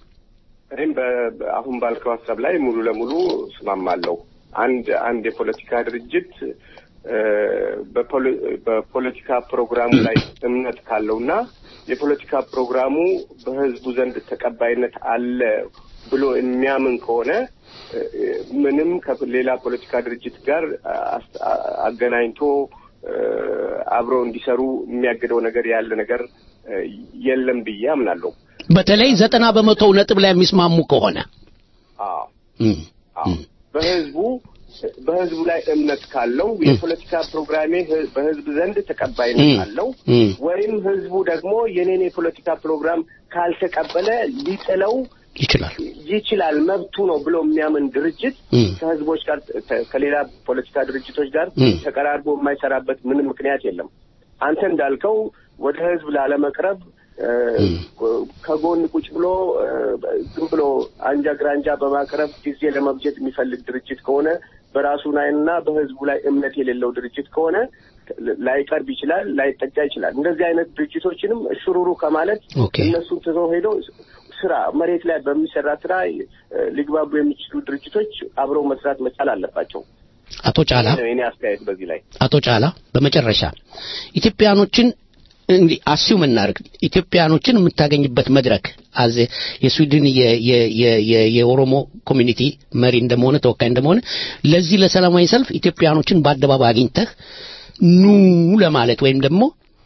እኔም በ- በ- አሁን ባልከው ሀሳብ ላይ ሙሉ ለሙሉ እስማማለሁ። አንድ አንድ የፖለቲካ ድርጅት እ፣ በፖለ- በፖለቲካ ፕሮግራሙ ላይ እምነት ካለውና የፖለቲካ ፕሮግራሙ በህዝቡ ዘንድ ተቀባይነት አለ ብሎ የሚያምን ከሆነ እ፣ ምንም ከሌላ ፖለቲካ ድርጅት ጋር አስ- አ- አገናኝቶ እ፣ አብረው እንዲሰሩ የሚያግደው ነገር ያለ ነገር እ፣ የለም ብዬ አምናለሁ። በተለይ ዘጠና በመቶው ነጥብ ላይ የሚስማሙ ከሆነ አዎ እም፣ አዎ በህዝቡ በህዝቡ ላይ እምነት ካለው የፖለቲካ ፕሮግራሜ ህ- በህዝብ ዘንድ ተቀባይነት እም፣ አለው እም። ወይም ህዝቡ ደግሞ የኔን የፖለቲካ ፕሮግራም ካልተቀበለ ሊጥለው ይችላል ይችላል መብቱ ነው ብሎ የሚያምን ድርጅት እም። ከህዝቦች ጋር ተ- ከሌላ ፖለቲካ ድርጅቶች ጋር እም። ተቀራርቦ የማይሰራበት ምንም ምክንያት የለም። አንተ እንዳልከው ወደ ህዝብ ላለመቅረብ እ፣ ከጎን ቁጭ ብሎ እ፣ ዝም ብሎ አንጃ ግራንጃ በማቅረብ ጊዜ ለመብጀት የሚፈልግ ድርጅት ከሆነ በራሱ ላይና በህዝቡ ላይ እምነት የሌለው ድርጅት ከሆነ ላይቀርብ ይችላል፣ ላይጠጋ ይችላል። እንደዚህ አይነት ድርጅቶችንም ሽሩሩ ከማለት ኦኬ። እነሱን ትቶ ሄዶ ስራ መሬት ላይ በሚሰራ ስራ እ፣ ሊግባቡ የሚችሉ ድርጅቶች አብረው መስራት መቻል አለባቸው። አቶ ጫላ ይሄ ነው የኔ አስተያየት በዚህ ላይ። አቶ ጫላ በመጨረሻ ኢትዮጵያኖችን እንግዲህ አስዩም እናርግ ኢትዮጵያኖችን የምታገኝበት መድረክ አዜ የስዊድን የ- የ- የ- የ- የኦሮሞ ኮሚኒቲ መሪ እንደመሆነ ተወካይ እንደመሆነ ለዚህ ለሰላማዊ ሰልፍ ኢትዮጵያኖችን በአደባባይ አግኝተህ ኑ ለማለት ወይም ደግሞ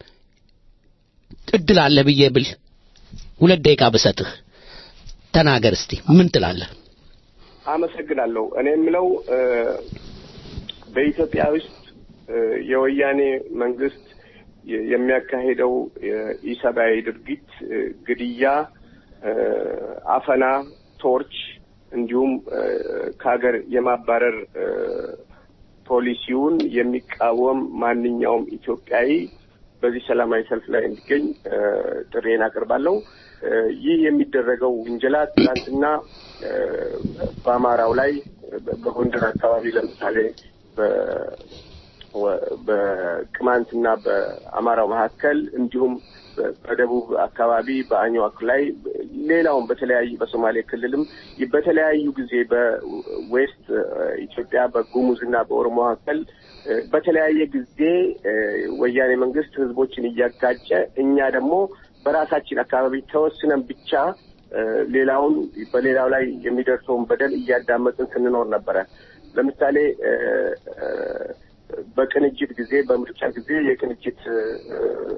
እድል አለ ብዬ ብል ሁለት ደቂቃ ብሰጥህ ተናገር እስቲ ምን ትላለህ? አመሰግናለሁ። እኔ የምለው እ፣ በኢትዮጵያ ውስጥ እ፣ የወያኔ መንግስት የ- የሚያካሄደው የኢሰብአዊ ድርጊት እ፣ ግድያ፣ እ፣ አፈና፣ ቶርች እንዲሁም እ፣ ከሀገር የማባረር እ፣ ፖሊሲውን የሚቃወም ማንኛውም ኢትዮጵያዊ በዚህ ሰላማዊ ሰልፍ ላይ እንዲገኝ እ፣ ጥሪዬን አቅርባለሁ። እ፣ ይህ የሚደረገው ውንጀላ ትናንትና እ፣ በአማራው ላይ በ- በጎንደር አካባቢ ለምሳሌ በ- ወ- በቅማንትና በአማራው መካከል እንዲሁም በ- በደቡብ አካባቢ በአኝዋክ ላይ ሌላውም በተለያዩ በሶማሌ ክልልም በተለያዩ ጊዜ በዌስት ኢትዮጵያ በጉሙዝና በኦሮሞ መካከል እ፣ በተለያየ ጊዜ እ፣ ወያኔ መንግስት ህዝቦችን እያጋጨ እኛ ደግሞ በራሳችን አካባቢ ተወስነን ብቻ እ፣ ሌላውን በሌላው ላይ የሚደርሰውን በደል እያዳመጥን ስንኖር ነበረ። ለምሳሌ እ፣ እ፣ በቅንጅት ጊዜ በምርጫ ጊዜ የቅንጅት እ፣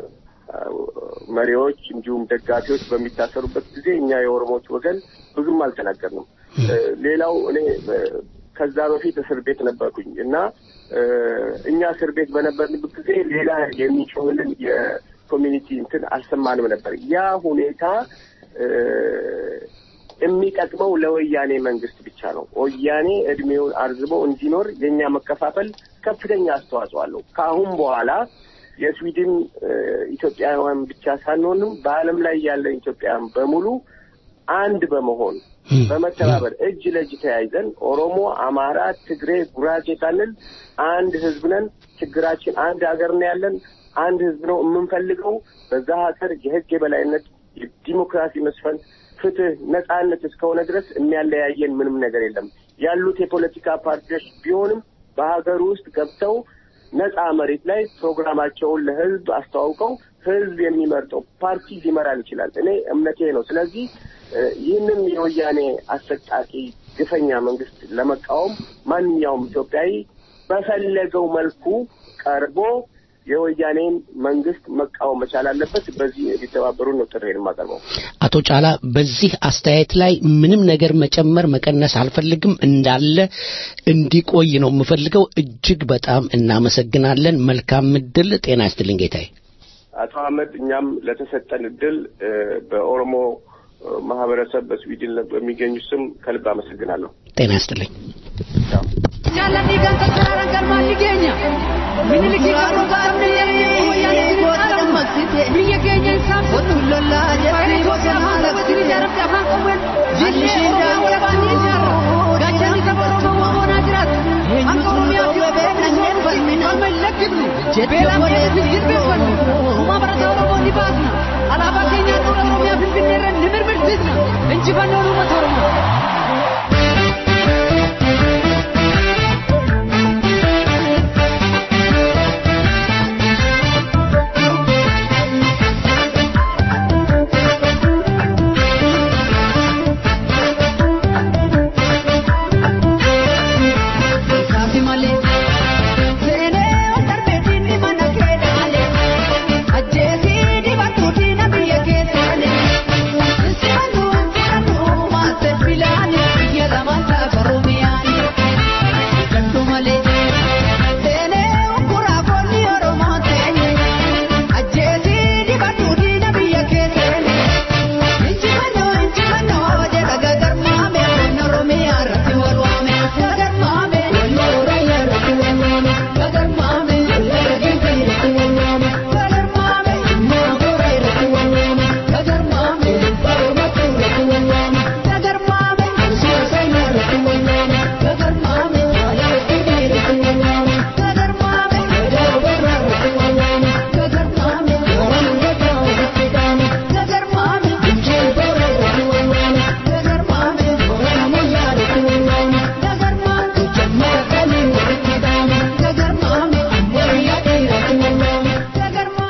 መሪዎች እንዲሁም ደጋፊዎች በሚታሰሩበት ጊዜ እኛ የኦሮሞዎች ወገን ብዙም አልተናገርንም። እ፣ ሌላው እኔ እ፣ ከዛ በፊት እስር ቤት ነበርኩኝ እና እ፣ እኛ እስር ቤት በነበርንበት ጊዜ ሌላ የሚጮህልን የኮሚኒቲ እንትን አልሰማንም ነበር። ያ ሁኔታ እ፣ የሚጠቅመው ለወያኔ መንግስት ብቻ ነው። ወያኔ እድሜውን አርዝሞ እንዲኖር የእኛ መከፋፈል ከፍተኛ አስተዋጽኦ አለው። ከአሁን በኋላ የስዊድን እ፣ ኢትዮጵያውያን ብቻ ሳንሆንም በዓለም ላይ ያለን ኢትዮጵያውያን በሙሉ አንድ በመሆን በመተባበር እጅ ለእጅ ተያይዘን ኦሮሞ፣ አማራ፣ ትግሬ፣ ጉራጌ ሳንል አንድ ህዝብ ነን። ችግራችን አንድ ሀገር ነው ያለን። አንድ ህዝብ ነው የምንፈልገው። በዛ ሀገር የህግ የበላይነት፣ የዲሞክራሲ መስፈን፣ ፍትህ፣ ነጻነት እስከሆነ ድረስ የሚያለያየን ምንም ነገር የለም። ያሉት የፖለቲካ ፓርቲዎች ቢሆንም በሀገር ውስጥ ገብተው ነጻ መሬት ላይ ፕሮግራማቸውን ለህዝብ አስተዋውቀው ህዝብ የሚመርጠው ፓርቲ ሊመራን ይችላል። እኔ እምነቴ ነው። ስለዚህ እ፣ ይህንን የወያኔ አሰቃቂ ግፈኛ መንግስት ለመቃወም ማንኛውም ኢትዮጵያዊ በፈለገው መልኩ ቀርቦ የወያኔን መንግስት መቃወም መቻል አለበት። በዚህ ሊተባበሩ ነው ጥሬን የማቀርበው። አቶ ጫላ በዚህ አስተያየት ላይ ምንም ነገር መጨመር መቀነስ አልፈልግም፣ እንዳለ እንዲቆይ ነው የምፈልገው። እጅግ በጣም እናመሰግናለን። መልካም እድል። ጤና ይስጥልኝ ጌታዬ። አቶ አህመድ እኛም ለተሰጠን እድል እ፣ በኦሮሞ እ፣ ማህበረሰብ በስዊድን በሚገኙ ስም ከልብ አመሰግናለሁ። ጤና ይስጥልኝ። Jaalladhii kan tattaaraan galmaan ni geenya. Minilikii qabnu qaamni yeroo wayyaanee dammaqsite. Biyya keenya hin saamsitu. Lollaa jettee bosonaa lagsite. Jaaramte afaan qawween. Jillee wala baanii ijaarra. Gaachanni saba Oromoo wamoonaa jiraatu. Akka Oromiyaa fi Oromoo falmina hin lakkifnu. Beelaan keessa hin jilbeeffannu. Uumaa barataa Oromoo ni baasna. Alaabaa keenyaan dura Oromiyaa Finfinnee irra ni mirmirsiisna. Injifannoon uummata Oromoo. Saafi malee seenee darbeetiin ni mana keenaale ajjeesii dibatuutii na biyya keessaale simanuu simanuu maase filaane biyya lamaan ta'a Oromiyaani gaddu malee seenee ukkuraa koonni Oromoo teenye ajjeesii dibatuutii na biyya keessaale injifannoo injifannoo jedha gagarmaame koonni Oromiyaa irratti wal waame gagarmaame koonni Oromiyaa irratti wal waame gagarmaame gagarmaame gagarmaame moogora irratti wal waame gagarmaame barumatu irratti wal waame gagarmaame siyaasayna irratti wal waame gagarmaame alaafii irratti wal waame gagarmaame daawwarra irratti wal waame gagarmaame warangata irratti dhaame gagarmaame injeebora irratti wal waame gagarmaame waramoyyaa irratti wal waame gagarmaame jammara kamii irratti dhaame gagarmaame ammayyaa irratti wal waame gagarmaame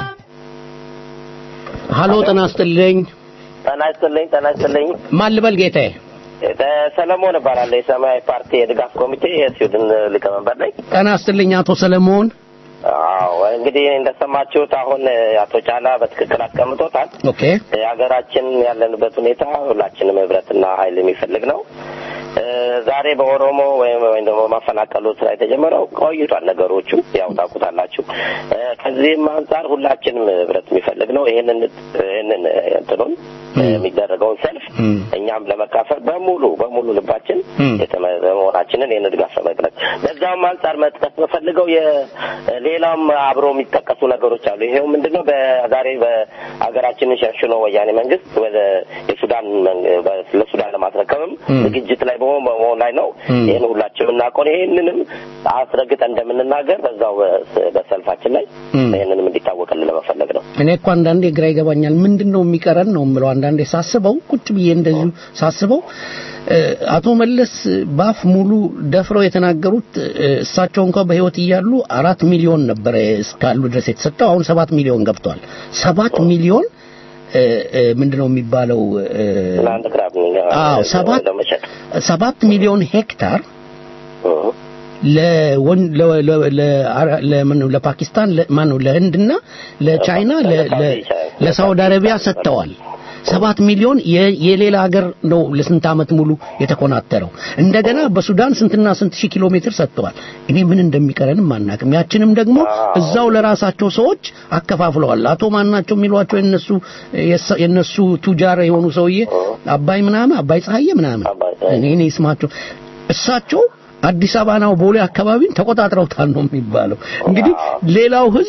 ሀሎ ጤና ይስጥልኝ። ጤና ይስጥልኝ ጤና ይስጥልኝ ማን ልበል ጌታዬ? ሰለሞን እባላለሁ የሰማያዊ ፓርቲ የድጋፍ ኮሚቴ የስዊድን ሊቀመንበር ነኝ ጤና ይስጥልኝ አቶ ሰለሞን። አዎ እንግዲህ እንደሰማችሁት አሁን አቶ ጫላ በትክክል አስቀምጦታል ኦኬ የሀገራችን ያለንበት ሁኔታ ሁላችንም ህብረትና ኃይል የሚፈልግ ነው እ፣ ዛሬ በኦሮሞ ወይም ወይም ደግሞ ማፈናቀሉ ስራ የተጀመረው ቆይቷል ነገሮቹ ያው ታውቁታላችሁ እ፣ ከዚህም አንጻር ሁላችንም ህብረት የሚፈልግ ነው ይሄንን ይሄንን እንትኑን የሚደረገውን ሰልፍ እኛም ለመካፈል በሙሉ በሙሉ ልባችን የተመ- መሆናችንን ይህን ድጋፍ ለመግለጽ በዛውም አንጻር መጥቀስ በፈልገው የሌላም አብሮ የሚጠቀሱ ነገሮች አሉ። ይሄው ምንድነው በዛሬ በሀገራችንን ሸንሽኖ ወያኔ መንግስት ወደ የሱዳን መንግ- በ- ለሱዳን ለማስረከብም ዝግጅት ላይ በመሆን በመሆን ላይ ነው። ይህን ሁላችን የምናውቀው ይህንንም አስረግጠን እንደምንናገር በዛው በ- በሰልፋችን ላይ ይህንንም እንዲታወቅልን ለመፈለግ ነው። እኔ እኮ አንዳንዴ ግራ ይገባኛል። ምንድን ነው የሚቀረን ነው የምለው። አንዳንዴ ሳስበው ቁጭ ብዬ እንደዚሁ ሳስበው እ፣ አቶ መለስ ባፍ ሙሉ ደፍረው የተናገሩት እ፣ እሳቸው እንኳ በህይወት እያሉ አራት ሚሊዮን ነበረ እስካሉ ድረስ የተሰጠው አሁን ሰባት ሚሊዮን ገብቷል። ሰባት ሚሊዮን እ፣ እ፣ ምንድነው የሚባለው እ፣ ለአንድ ግራም አዎ ሰባት ለመሸጥ ሰባት ሚሊዮን ሄክታር ለወን- ለ- ለ- ለ- ለምን ነው ለፓኪስታን ማን ነው ለህንድና ለቻይና ለ- ለ- ለሳውዲ አረቢያ ሰጥተዋል። ሰባት ሚሊዮን የ- የሌላ ሀገር ነው ለስንት ዓመት ሙሉ የተኮናተረው። እንደገና በሱዳን ስንትና ስንት ሺህ ኪሎ ሜትር ሰጥተዋል። እኔ ምን እንደሚቀረንም አናውቅም። ያችንም ደግሞ እዛው ለራሳቸው ሰዎች አከፋፍለዋል። አቶ ማናቸው የሚሏቸው የነሱ የሳ- የነሱ ቱጃር የሆኑ ሰውዬ አባይ ምናምን አባይ ፀሐዬ ምናምን እኔ እኔ ስማቸው እሳቸው አዲስ አበባ ነው ቦሌ አካባቢን ተቆጣጥረውታል ነው የሚባለው። እንግዲህ ሌላው ህዝብ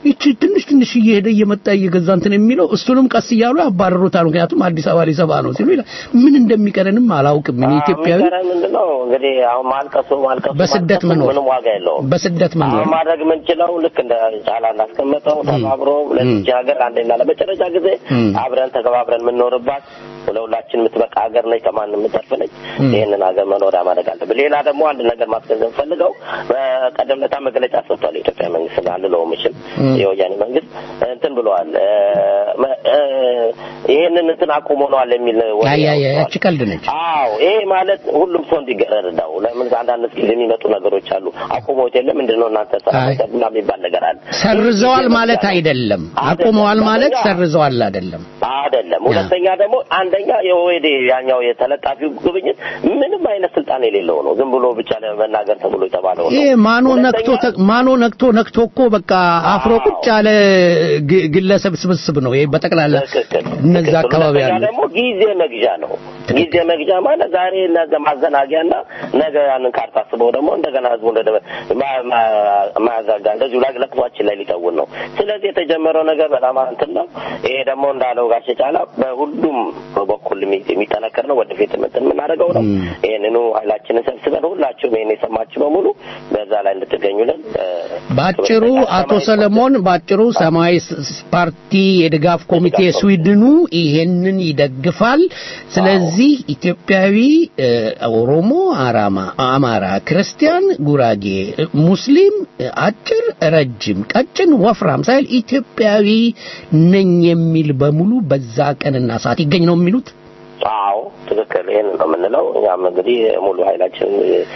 ይቺ ትንሽ ትንሽ እየሄደ እየመጣ እየገዛ እንትን የሚለው እሱንም ቀስ እያሉ ያባረሩታል። ምክንያቱም አዲስ አበባ ሊሰባ ነው ሲሉ ይላል። ምን እንደሚቀረንም አላውቅም። እኔ ኢትዮጵያዊ የሚቀረን ምንድን ነው እንግዲህ አሁን ማልቀሱ ማልቀሱ በስደት ማልቀሱ መኖር ምንም ዋጋ የለውም። በስደት መኖር አሁን ማድረግ የምንችለው ልክ እንደ ጫላ እንዳስቀመጠው ተባብሮ ለዚች ሀገር አንዴና ለመጨረሻ ጊዜ እም። አብረን ተከባብረን የምንኖርባት ለሁላችን የምትበቃ ሀገር ነች፣ ከማንም የምትጠርፍ ነች። እም። ይህንን ሀገር መኖሪያ ማድረግ አለብን። ሌላ ደግሞ አንድ ነገር ማስገንዘብ ፈልገው በቀደም ለታ መግለጫ ሰጥቷል የኢትዮጵያ መንግስት አልለውም እችል እም። የወያኔ መንግስት እንትን ብለዋል እ፣ መ- እ፣ ይህንን እንትን አቁመነዋል የሚል ወሬ ያ ያ ያ አውጥተዋል። ያቺ ቀልድ ነች። አዎ ይሄ ማለት ሁሉም ሰው እንዲገረዳው ለምን አንዳንድ ጊዜ የሚመጡ ነገሮች አሉ አቁሞት የለም ምንድነው እናንተ አይ። ሰራና የሚባል ነገር አለ ሰርዘዋል ማለት አይደለም። አቁመዋል ማለት ሰርዘዋል አይደለም። አይደለም ሁለተኛ ደግሞ አንደኛ የኦኤዴ ያኛው የተለጣፊው ጉብኝት ምንም አይነት ስልጣን የሌለው ነው ዝም ብሎ ብቻ ለመናገር ተብሎ የተባለው ነው ይሄ ማኖ ነክቶ ተ- ማኖ ነክቶ ነክቶ እኮ በቃ አፍሮ ቁጭ ያለ ግ- ግለሰብ ስብስብ ነው። ይሄ በጠቅላላ እነዛ አካባቢ ሁለተኛ ያለ ደግሞ ጊዜ መግዣ ነው ጊዜ መግዣ ማለት ዛሬ ነገ ማዘናጊያና ነገ ያንን ካርታ አስበው ደግሞ እንደገና ህዝቡ እንደ ማ- ማ- ማያዛጋ እንደዚሁ ላይ ለቅሷችን ላይ ሊተውን ነው ስለዚህ የተጀመረው ነገር በጣም እንትን ነው ይሄ ደግሞ እንዳለው ጋሼ ጫላ በሁሉም በኩል የሚ- የሚጠነከር ነው ወደፊት እንትን የምናደርገው ነው ይህንኑ ኃይላችንን ሰብስበን ሁላችሁም ይህን የሰማችሁ በሙሉ በዛ ላይ እንድትገኙልን እ፣ ባጭሩ አቶ ሰለሞን ባጭሩ ሰማያዊ ስ- ስ- ፓርቲ የድጋፍ ኮሚቴ ስዊድኑ ይሄንን ይደግፋል። ስለዚህ ኢትዮጵያዊ እ፣ ኦሮሞ፣ አራማ፣ አማራ፣ ክርስቲያን፣ ጉራጌ፣ እ፣ ሙስሊም፣ እ፣ አጭር፣ ረጅም፣ ቀጭን፣ ወፍራም ሳይል ኢትዮጵያዊ ነኝ የሚል በሙሉ በዛ ቀንና ሰዓት ይገኝ ነው የሚሉት። አዎ ትክክል ይህን ነው የምንለው እኛም እንግዲህ ሙሉ ኃይላችን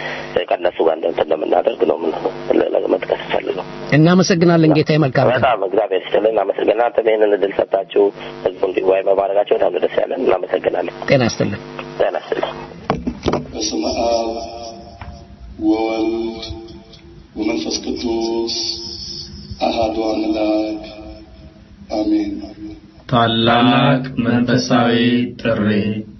ከነሱ ጋር እንትን እንደምናደርግ ነው ምን መጥቀስ ፈልገው እናመሰግናለን ጌታዬ። መልካም ቀን። በጣም እግዚአብሔር ይስጥልን እናመሰግናለን እናንተም ይህንን እድል ሰጣችሁ ህዝቡ እንዲወያይ በማድረጋቸው በጣም ነው ደስ ያለን እናመሰግናለን ጤና ይስጥልን። ጤና ይስጥልን በስመ አብ ወወልድ ወመንፈስ ቅዱስ አሃዱ አምላክ አሜን። ታላቅ መንፈሳዊ ጥሪ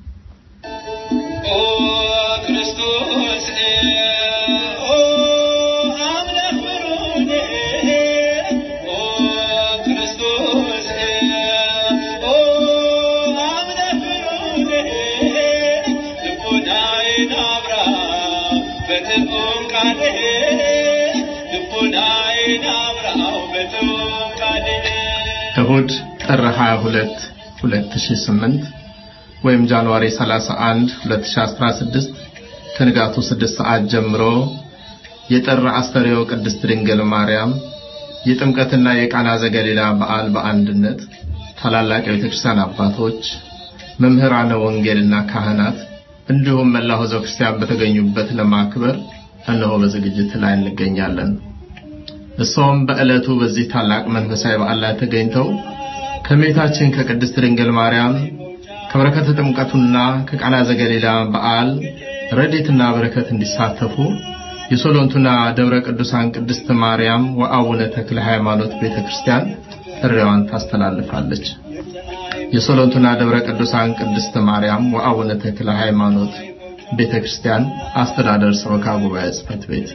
እሁድ ጥር 22 2008 ወይም ጃንዋሪ 31 2016 ከንጋቱ 6 ሰዓት ጀምሮ የጥር አስተርእዮ ቅድስት ድንግል ማርያም የጥምቀትና የቃና ዘገሊላ በዓል በአንድነት ታላላቅ የቤተክርስቲያን አባቶች፣ መምህራነ ወንጌልና ካህናት እንዲሁም መላው ሕዝበ ክርስቲያን በተገኙበት ለማክበር እነሆ በዝግጅት ላይ እንገኛለን። እሷም በዕለቱ በዚህ ታላቅ መንፈሳዊ በዓል ላይ ተገኝተው ከእመቤታችን ከቅድስት ድንግል ማርያም ከበረከተ ጥምቀቱና ከቃና ዘገሊላ በዓል ረድኤትና በረከት እንዲሳተፉ የሶሎንቱና ደብረ ቅዱሳን ቅድስት ማርያም ወአቡነ ተክለ ሃይማኖት ቤተክርስቲያን ጥሪዋን ታስተላልፋለች። የሶሎንቱና ደብረ ቅዱሳን ቅድስት ማርያም ወአቡነ ተክለ ሃይማኖት ቤተክርስቲያን አስተዳደር ሰበካ ጉባኤ ጽሕፈት ቤት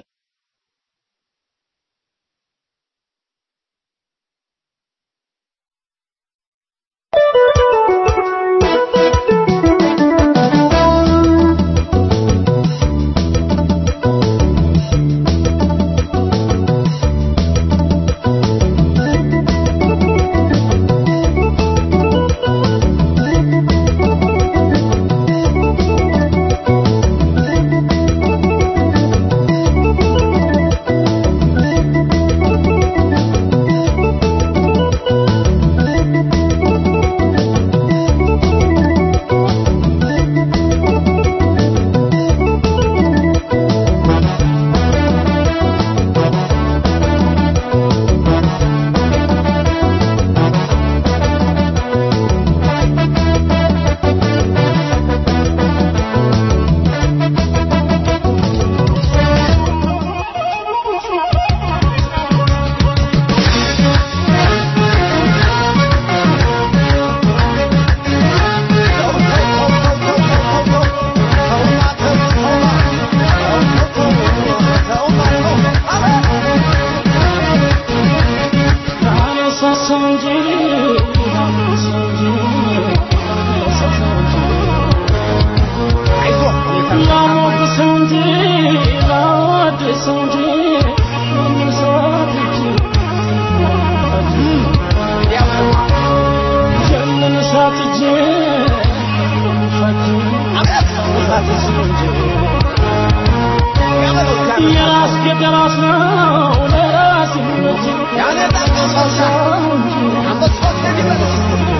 Thank የራስ ነው ለራስ ይመች ያነጣቀሰው እንጂ አንበሶች የሚበሉት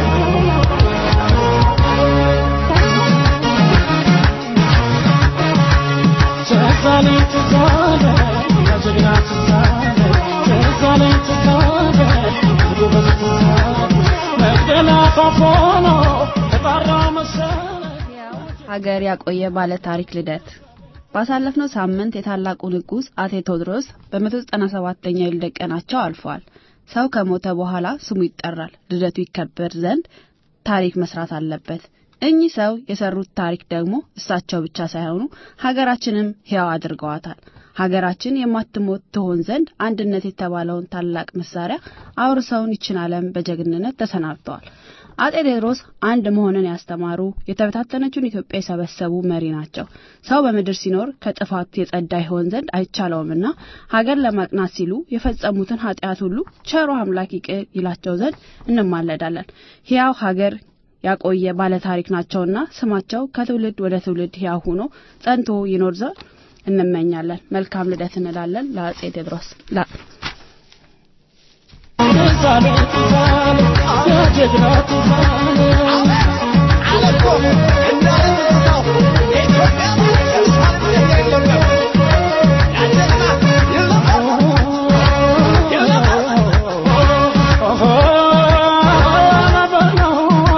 ትዛለ ትዛለ የጀግና ትዛለ ትዛለ ትዛለ ጎበዝ ትዛለ መቅደላ ፋፎኖ ተጣራ መሰለ ሀገር ያቆየ ባለ ታሪክ ልደት ባሳለፍነው ሳምንት የታላቁ ንጉሥ አጤ ቴዎድሮስ በ197ኛ የልደት ቀናቸው አልፈዋል። ሰው ከሞተ በኋላ ስሙ ይጠራል፣ ልደቱ ይከበር ዘንድ ታሪክ መስራት አለበት። እኚህ ሰው የሰሩት ታሪክ ደግሞ እሳቸው ብቻ ሳይሆኑ ሀገራችንም ሕያው አድርገዋታል። ሀገራችን የማትሞት ትሆን ዘንድ አንድነት የተባለውን ታላቅ መሳሪያ አውርሰውን ይችን ዓለም በጀግንነት ተሰናብተዋል። አጤ ቴዎድሮስ አንድ መሆንን ያስተማሩ የተበታተነችውን ኢትዮጵያ የሰበሰቡ መሪ ናቸው። ሰው በምድር ሲኖር ከጥፋት የጸዳ ይሆን ዘንድ አይቻለውምና ሀገር ለማቅናት ሲሉ የፈጸሙትን ኃጢአት ሁሉ ቸሮ አምላክ ይቅር ይላቸው ዘንድ እንማለዳለን። ሕያው ሀገር ያቆየ ባለ ታሪክ ናቸውና ስማቸው ከትውልድ ወደ ትውልድ ሕያው ሆኖ ጸንቶ ይኖር ዘንድ እንመኛለን። መልካም ልደት እንላለን ለአጼ ቴዎድሮስ ላ ትዛለ ትዛለ የጀግና ትዛለ አለቆ እንዳለ ትዝታው የኢትዮጵያ እሳት የሌለው ያጀግና ይለፋል ይለፋል ኦሆ በለው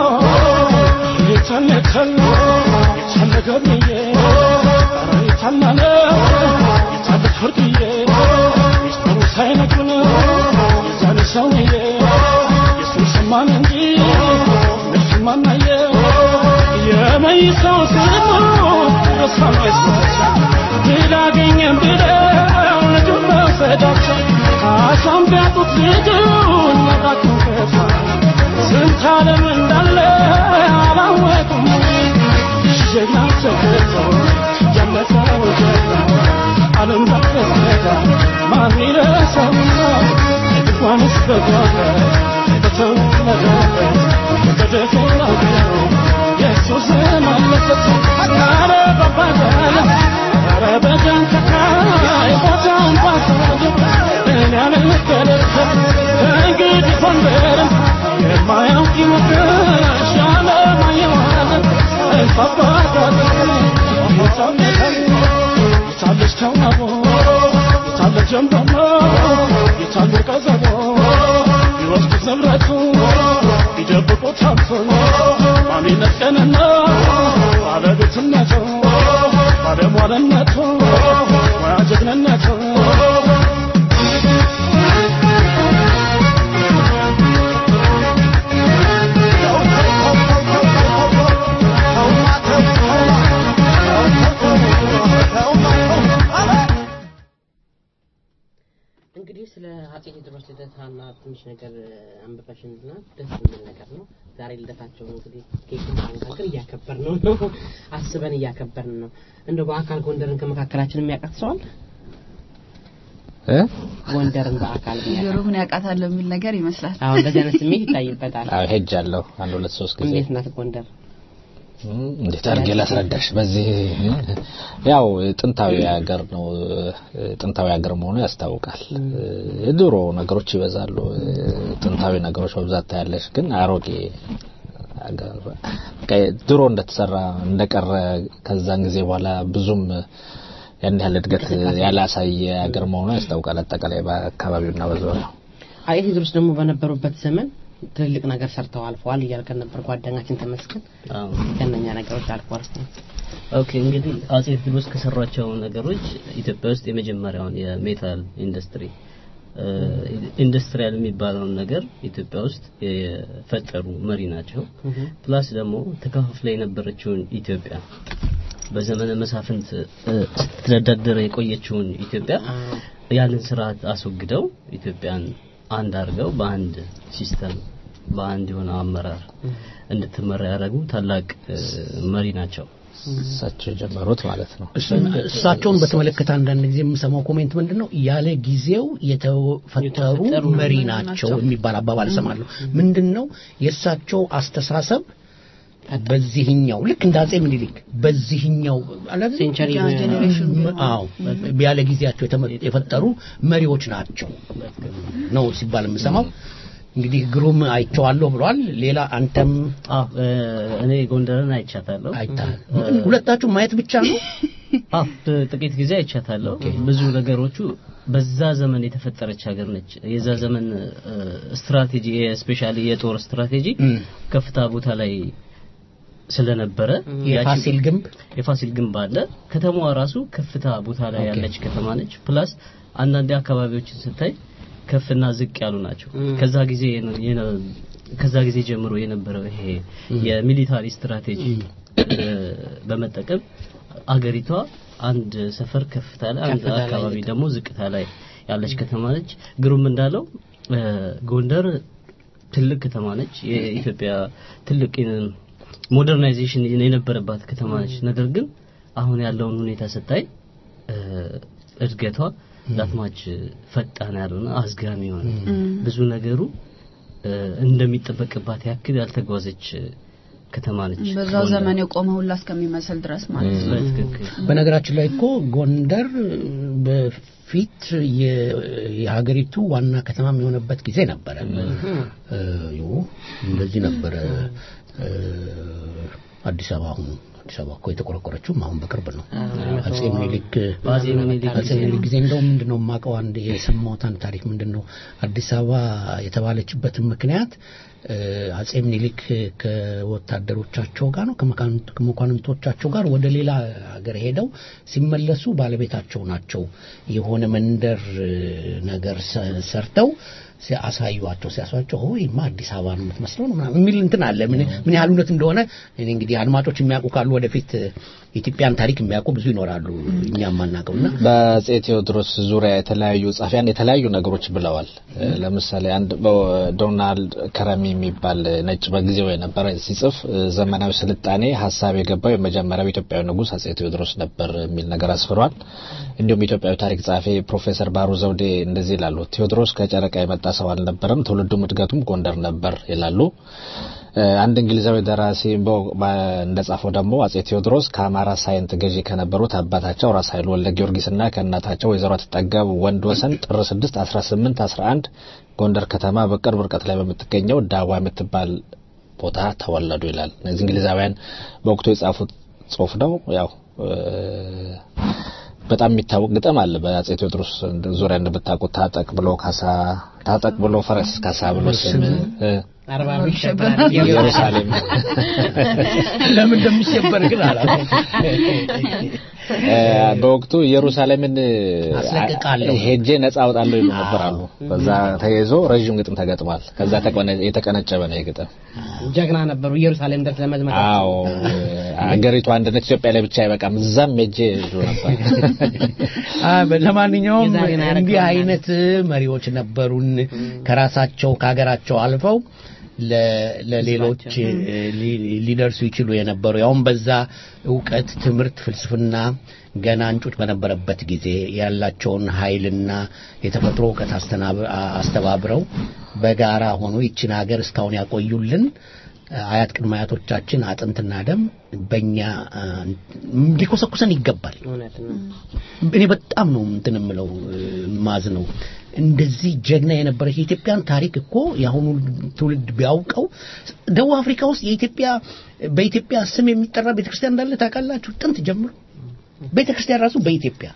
የቻለ ቻለ የቻለ ገብርዬ ኧረ የቻለ የቻለ ፍርድዬ ሚስጥሩ ሳይነግሩን የዛን ሰውዬ የሱን ሰማን እንጂ እነሱን ማናየ የመይሰው ስሙ ረሳም አይስማቸው ድል አገኘን ብለው ልጁን መውሰዳቸው ካሳም ቢያጡት ልጁን መራቁን ከፋ ስንት ዓለም እንዳለ አላወቁም ጀግና ተገቶ ያመጣው ጀግና ዓለም ባፈሰዳ ማን ይረሳውና እንኳንስ በጓዳ በተወለደበት በደፈናው የሱስ ስም አለበት ኧረ በባዳለ ኧረ በጃንተካይ ቦታን ባሳደ እኔ አልገደልከም እንግዲህ ጎንደርን የማያውቅ ይወቅሽ ያለማየዋለን እንፋባታለን የታለች ተዋቦ የታለ ጀንበሮ የታለ ቀዘቦ ቢወስዱት ንብረቱ ቢደብቁት ሀብቱ ማንነት ቀንና ባለቤትነቱ ባለሟልነቱ ሙያ ጀግንነቱ እንግዲህ ስለ አጼ ቴዎድሮስ ልደታና ትንሽ ነገር አንብበሽንና ደስ የሚል ነገር ነው። ዛሬ ልደታቸው እንግዲህ ኬክ ጋር እያከበር ነው ነው አስበን እያከበርን ነው። እንደው በአካል ጎንደርን ከመካከላችን የሚያውቃት ሰው አለ? እ ጎንደርን በአካል የሚያውቃት ጆሮህን ያውቃታል የሚል ነገር ይመስላል። አዎ፣ እንደዚህ አይነት ስሜት ይታይበታል። አዎ ሄጃለሁ አንድ ሁለት ሶስት ጊዜ እንዴት ናት ጎንደር? እንዴት አድርጌ ላስረዳሽ? በዚህ ያው ጥንታዊ ሀገር ነው። ጥንታዊ ሀገር መሆኑ ያስታውቃል። የድሮ ነገሮች ይበዛሉ። ጥንታዊ ነገሮች በብዛት ታያለሽ። ግን አሮጌ ሀገር በቃ ድሮ እንደተሰራ እንደቀረ ከዛን ጊዜ በኋላ ብዙም ያን ያህል እድገት ያላሳየ ሀገር መሆኑ ያስታውቃል። አጠቃላይ በአካባቢውና በዙሪያው አጼ ቴዎድሮስ ደግሞ በነበሩበት ዘመን ትልልቅ ነገር ሰርተው አልፈዋል እያልከን ነበር ጓደኛችን ተመስገን። ከእነኛ ነገሮች አልፈዋል። ኦኬ እንግዲህ አጼ ቴዎድሮስ ከሰሯቸው ነገሮች ኢትዮጵያ ውስጥ የመጀመሪያውን የሜታል ኢንዱስትሪ ኢንዱስትሪያል የሚባለውን ነገር ኢትዮጵያ ውስጥ የፈጠሩ መሪ ናቸው። ፕላስ ደግሞ ተከፋፍላ የነበረችውን ኢትዮጵያ በዘመነ መሳፍንት ስትተዳደር የቆየችውን ኢትዮጵያ ያንን ስርዓት አስወግደው ኢትዮጵያን አንድ አድርገው በአንድ ሲስተም በአንድ የሆነ አመራር እንድትመራ ያደረጉ ታላቅ መሪ ናቸው። እሳቸው የጀመሩት ማለት ነው። እሳቸውን በተመለከተ አንዳንድ ጊዜ የምሰማው ኮሜንት ምንድን ነው ያለ ጊዜው የተፈጠሩ መሪ ናቸው የሚባል አባባል እሰማለሁ። ምንድን ነው የእሳቸው አስተሳሰብ በዚህኛው ልክ እንደ አጼ ምኒልክ በዚህኛው ሴንቸሪ አዎ ያለ ጊዜያቸው የተመ- የፈጠሩ መሪዎች ናቸው ነው ሲባል የምሰማው። እንግዲህ ግሩም አይቼዋለሁ ብሏል። ሌላ አንተም አዎ እኔ ጎንደርን አይቻታለሁ። አይተሃል? ሁለታችሁ ማየት ብቻ ነው? አዎ ጥቂት ጊዜ አይቻታለሁ። ብዙ ነገሮቹ በዛ ዘመን የተፈጠረች ሀገር ነች። የዛ ዘመን እ፣ ስትራቴጂ ስፔሻሊ የጦር ስትራቴጂ ከፍታ ቦታ ላይ ስለነበረ የፋሲል ግንብ የፋሲል ግንብ አለ። ከተማዋ ራሱ ከፍታ ቦታ ላይ ኦኬ። ያለች ከተማ ነች። ፕላስ አንዳንድ አካባቢዎችን ስታይ ከፍና ዝቅ ያሉ ናቸው። ከዛ ጊዜ የነ- የነ- ከዛ ጊዜ ጀምሮ የነበረው ይሄ የሚሊታሪ ስትራቴጂ እ፣ በመጠቀም አገሪቷ አንድ ሰፈር ከፍታ ላይ አንድ ከፍታ ላይ አካባቢ ዝቅ- ደግሞ ዝቅታ ላይ ያለች ከተማ ነች። ግሩም እንዳለው እ፣ ጎንደር ትልቅ ከተማ ነች። የኢትዮጵያ ትልቅ ሞደርናይዜሽን የነበረባት ከተማ ነች። ነገር ግን አሁን ያለውን ሁኔታ ስታይ እ፣ እድገቷ ዳትማች ፈጣን ያልሆነ አዝጋሚ የሆነ ብዙ ነገሩ እ፣ እንደሚጠበቅባት ያክል ያልተጓዘች ከተማ ነች። በዛው ጎንደር። ዘመን የቆመ ሁላ እስከሚመስል ድረስ ማለት ነው። በትክክል በነገራችን ላይ እኮ ጎንደር በፊት የ- የሀገሪቱ ዋና ከተማ የሆነበት ጊዜ ነበረ። እ፣ ዩ እንደዚህ ነበረ። እ፣ አዲስ አበባ አሁን አዲስ አበባ እኮ የተቆረቆረችውም አሁን በቅርብ ነው። አጼ ምኒልክ በአጼ ምኒልክ አጼ ምኒልክ ጊዜ እንደው ምንድነው የማውቀው አንድ የሰማሁት አንድ ታሪክ ምንድነው አዲስ አበባ የተባለችበትን ምክንያት እ፣ አጼ ምኒልክ ከወታደሮቻቸው ጋር ነው ከመኳንንት- ከመኳንንቶቻቸው ጋር ወደ ሌላ ሀገር ሄደው ሲመለሱ ባለቤታቸው ናቸው የሆነ መንደር እ፣ ነገር ሰ- ሰርተው ሲያሳዩዋቸው ሲያሳዩቸው ሆይማ አዲስ አበባ ነው የምትመስለው ነው ምናምን የሚል እንትን አለ። ምን ምን ያህል እውነት እንደሆነ እኔ እንግዲህ አድማጮች የሚያውቁ ካሉ ወደፊት የኢትዮጵያን ታሪክ የሚያውቁ ብዙ ይኖራሉ እኛ የማናውቀውና በአጼ ቴዎድሮስ ዙሪያ የተለያዩ ጻፊያን የተለያዩ ነገሮች ብለዋል። እ፣ ለምሳሌ አንድ በ- ዶናልድ ከረሚ የሚባል ነጭ በጊዜው የነበረ ሲጽፍ እ፣ ዘመናዊ ስልጣኔ ሀሳብ የገባው የመጀመሪያው ኢትዮጵያዊ ንጉሥ አጼ ቴዎድሮስ ነበር የሚል ነገር አስፍሯል። እንዲሁም ኢትዮጵያዊ ታሪክ ጸሐፊ ፕሮፌሰር ባህሩ ዘውዴ እንደዚህ ይላሉ። ቴዎድሮስ ከጨረቃ የመጣ ሰው አልነበረም፣ ትውልዱም እድገቱም ጎንደር ነበር ይላሉ። እ፣ አንድ እንግሊዛዊ ደራሲ በ- በ- እንደጻፈው ደግሞ አጼ ቴዎድሮስ ከአማራ ሳይንት ገዢ ከነበሩት አባታቸው ራስ ኃይሉ ወልደ ጊዮርጊስና ከእናታቸው ወይዘሮ አትጠገብ ወንድ ወሰን ጥር 6 18 11 ጎንደር ከተማ በቅርብ ርቀት ላይ በምትገኘው ዳዋ የምትባል ቦታ ተወለዱ ይላል። እነዚህ እንግሊዛውያን በወቅቱ የጻፉት ጽሁፍ ነው። ያው እ፣ በጣም የሚታወቅ ግጥም አለ በአጼ ቴዎድሮስ ዙሪያ እንደምታውቁት ታጠቅ ብሎ ካሳ ታጠቅ ብሎ ፈረስ ካሳ ብሎ ስም እ፣ አርባ ብር ይሸበራል ኢየሩሳሌም ለምን እንደሚሸበር ግን አላውቅም። እ፣ በወቅቱ ኢየሩሳሌምን እ፣ አስለቅቃለሁ። ሄጄ ነጻ አወጣለሁ ይሉ ነበር አሉ። በዛ ተይዞ ረዥም ግጥም ተገጥሟል። ከዛ ተቀነ- የተቀነጨበ ነው የግጥም። ጀግና ነበሩ። ኢየሩሳሌም ድረስ ለመዝመት አዎ አገሪቱ አንድነት ኢትዮጵያ ላይ ብቻ አይበቃም፣ እዛም ሄጄ ይሉ ነበር። አ፣ ለማንኛውም የዛሬን አያረግም እንዲህ አይነት መሪዎች ነበሩን ከራሳቸው ከሀገራቸው አልፈው ለ- ለሌሎች እ፣ ሊ- ሊደርሱ ይችሉ የነበሩ ያውም በዛ እውቀት፣ ትምህርት፣ ፍልስፍና ገና እንጩጭ በነበረበት ጊዜ ያላቸውን ኃይልና የተፈጥሮ እውቀት አስተናብ- አ- አስተባብረው በጋራ ሆኖ ይችን ሀገር እስካሁን ያቆዩልን አያት ቅድመ አያቶቻችን አጥንትና ደም በእኛ አ፣ ሊኮሰኩሰን ይገባል። እውነት ነው። እኔ በጣም ነው እንትን የምለው ማዝ ነው እንደዚህ ጀግና የነበረች የኢትዮጵያን ታሪክ እኮ የአሁኑ ትውልድ ቢያውቀው ደቡብ አፍሪካ ውስጥ የኢትዮጵያ በኢትዮጵያ ስም የሚጠራ ቤተክርስቲያን እንዳለ ታውቃላችሁ ጥንት ጀምሮ ቤተክርስቲያን ራሱ በኢትዮጵያ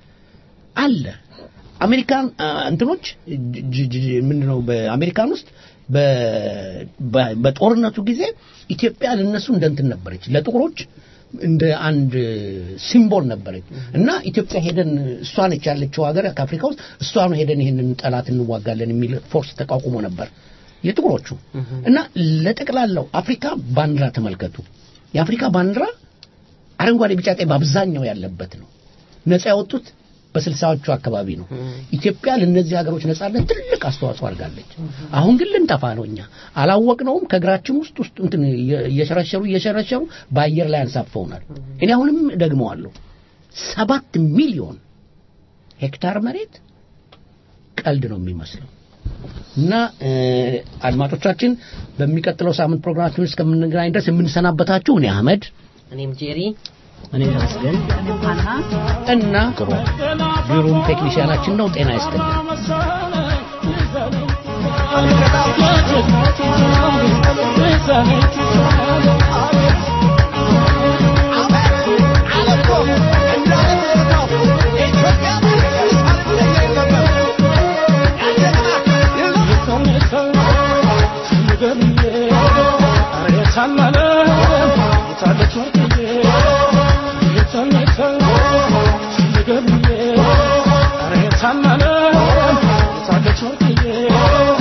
አለ አሜሪካን አ፣ እንትኖች ጅ- ጅ- ጅ- ምንድነው በአሜሪካን ውስጥ በ- በ- በጦርነቱ ጊዜ ኢትዮጵያ ለነሱ እንደ እንትን ነበረች ለጥቁሮች እንደ አንድ ሲምቦል ነበረች እና ኢትዮጵያ ሄደን እሷ ነች ያለችው ሀገር ከአፍሪካ ውስጥ እሷ ነው ሄደን ይሄንን ጠላት እንዋጋለን የሚል ፎርስ ተቋቁሞ ነበር የጥቁሮቹ እና ለጠቅላላው አፍሪካ ባንዲራ ተመልከቱ የአፍሪካ ባንዲራ አረንጓዴ ቢጫ ቀይ በአብዛኛው ያለበት ነው ነፃ ያወጡት በስልሳዎቹ አካባቢ ነው ኢትዮጵያ ለእነዚህ ሀገሮች ነጻነት ትልቅ አስተዋጽኦ አድርጋለች አሁን ግን ልንጠፋ ነው እኛ አላወቅነውም ከእግራችን ውስጥ ውስጥ እንትን እየ- እየሸረሸሩ እየሸረሸሩ በአየር ላይ አንሳፈውናል እኔ አሁንም ደግመዋለሁ ሰባት ሚሊዮን ሄክታር መሬት ቀልድ ነው የሚመስለው እና እ፣ አድማጮቻችን በሚቀጥለው ሳምንት ፕሮግራማችን ውስጥ እስከምንገናኝ ድረስ የምንሰናበታችሁ እኔ አህመድ እኔም ጄሪ እኔ ተመስገን እና ግሩም ቴክኒሽያናችን ነው። ጤና ይስጥልን። Thank you.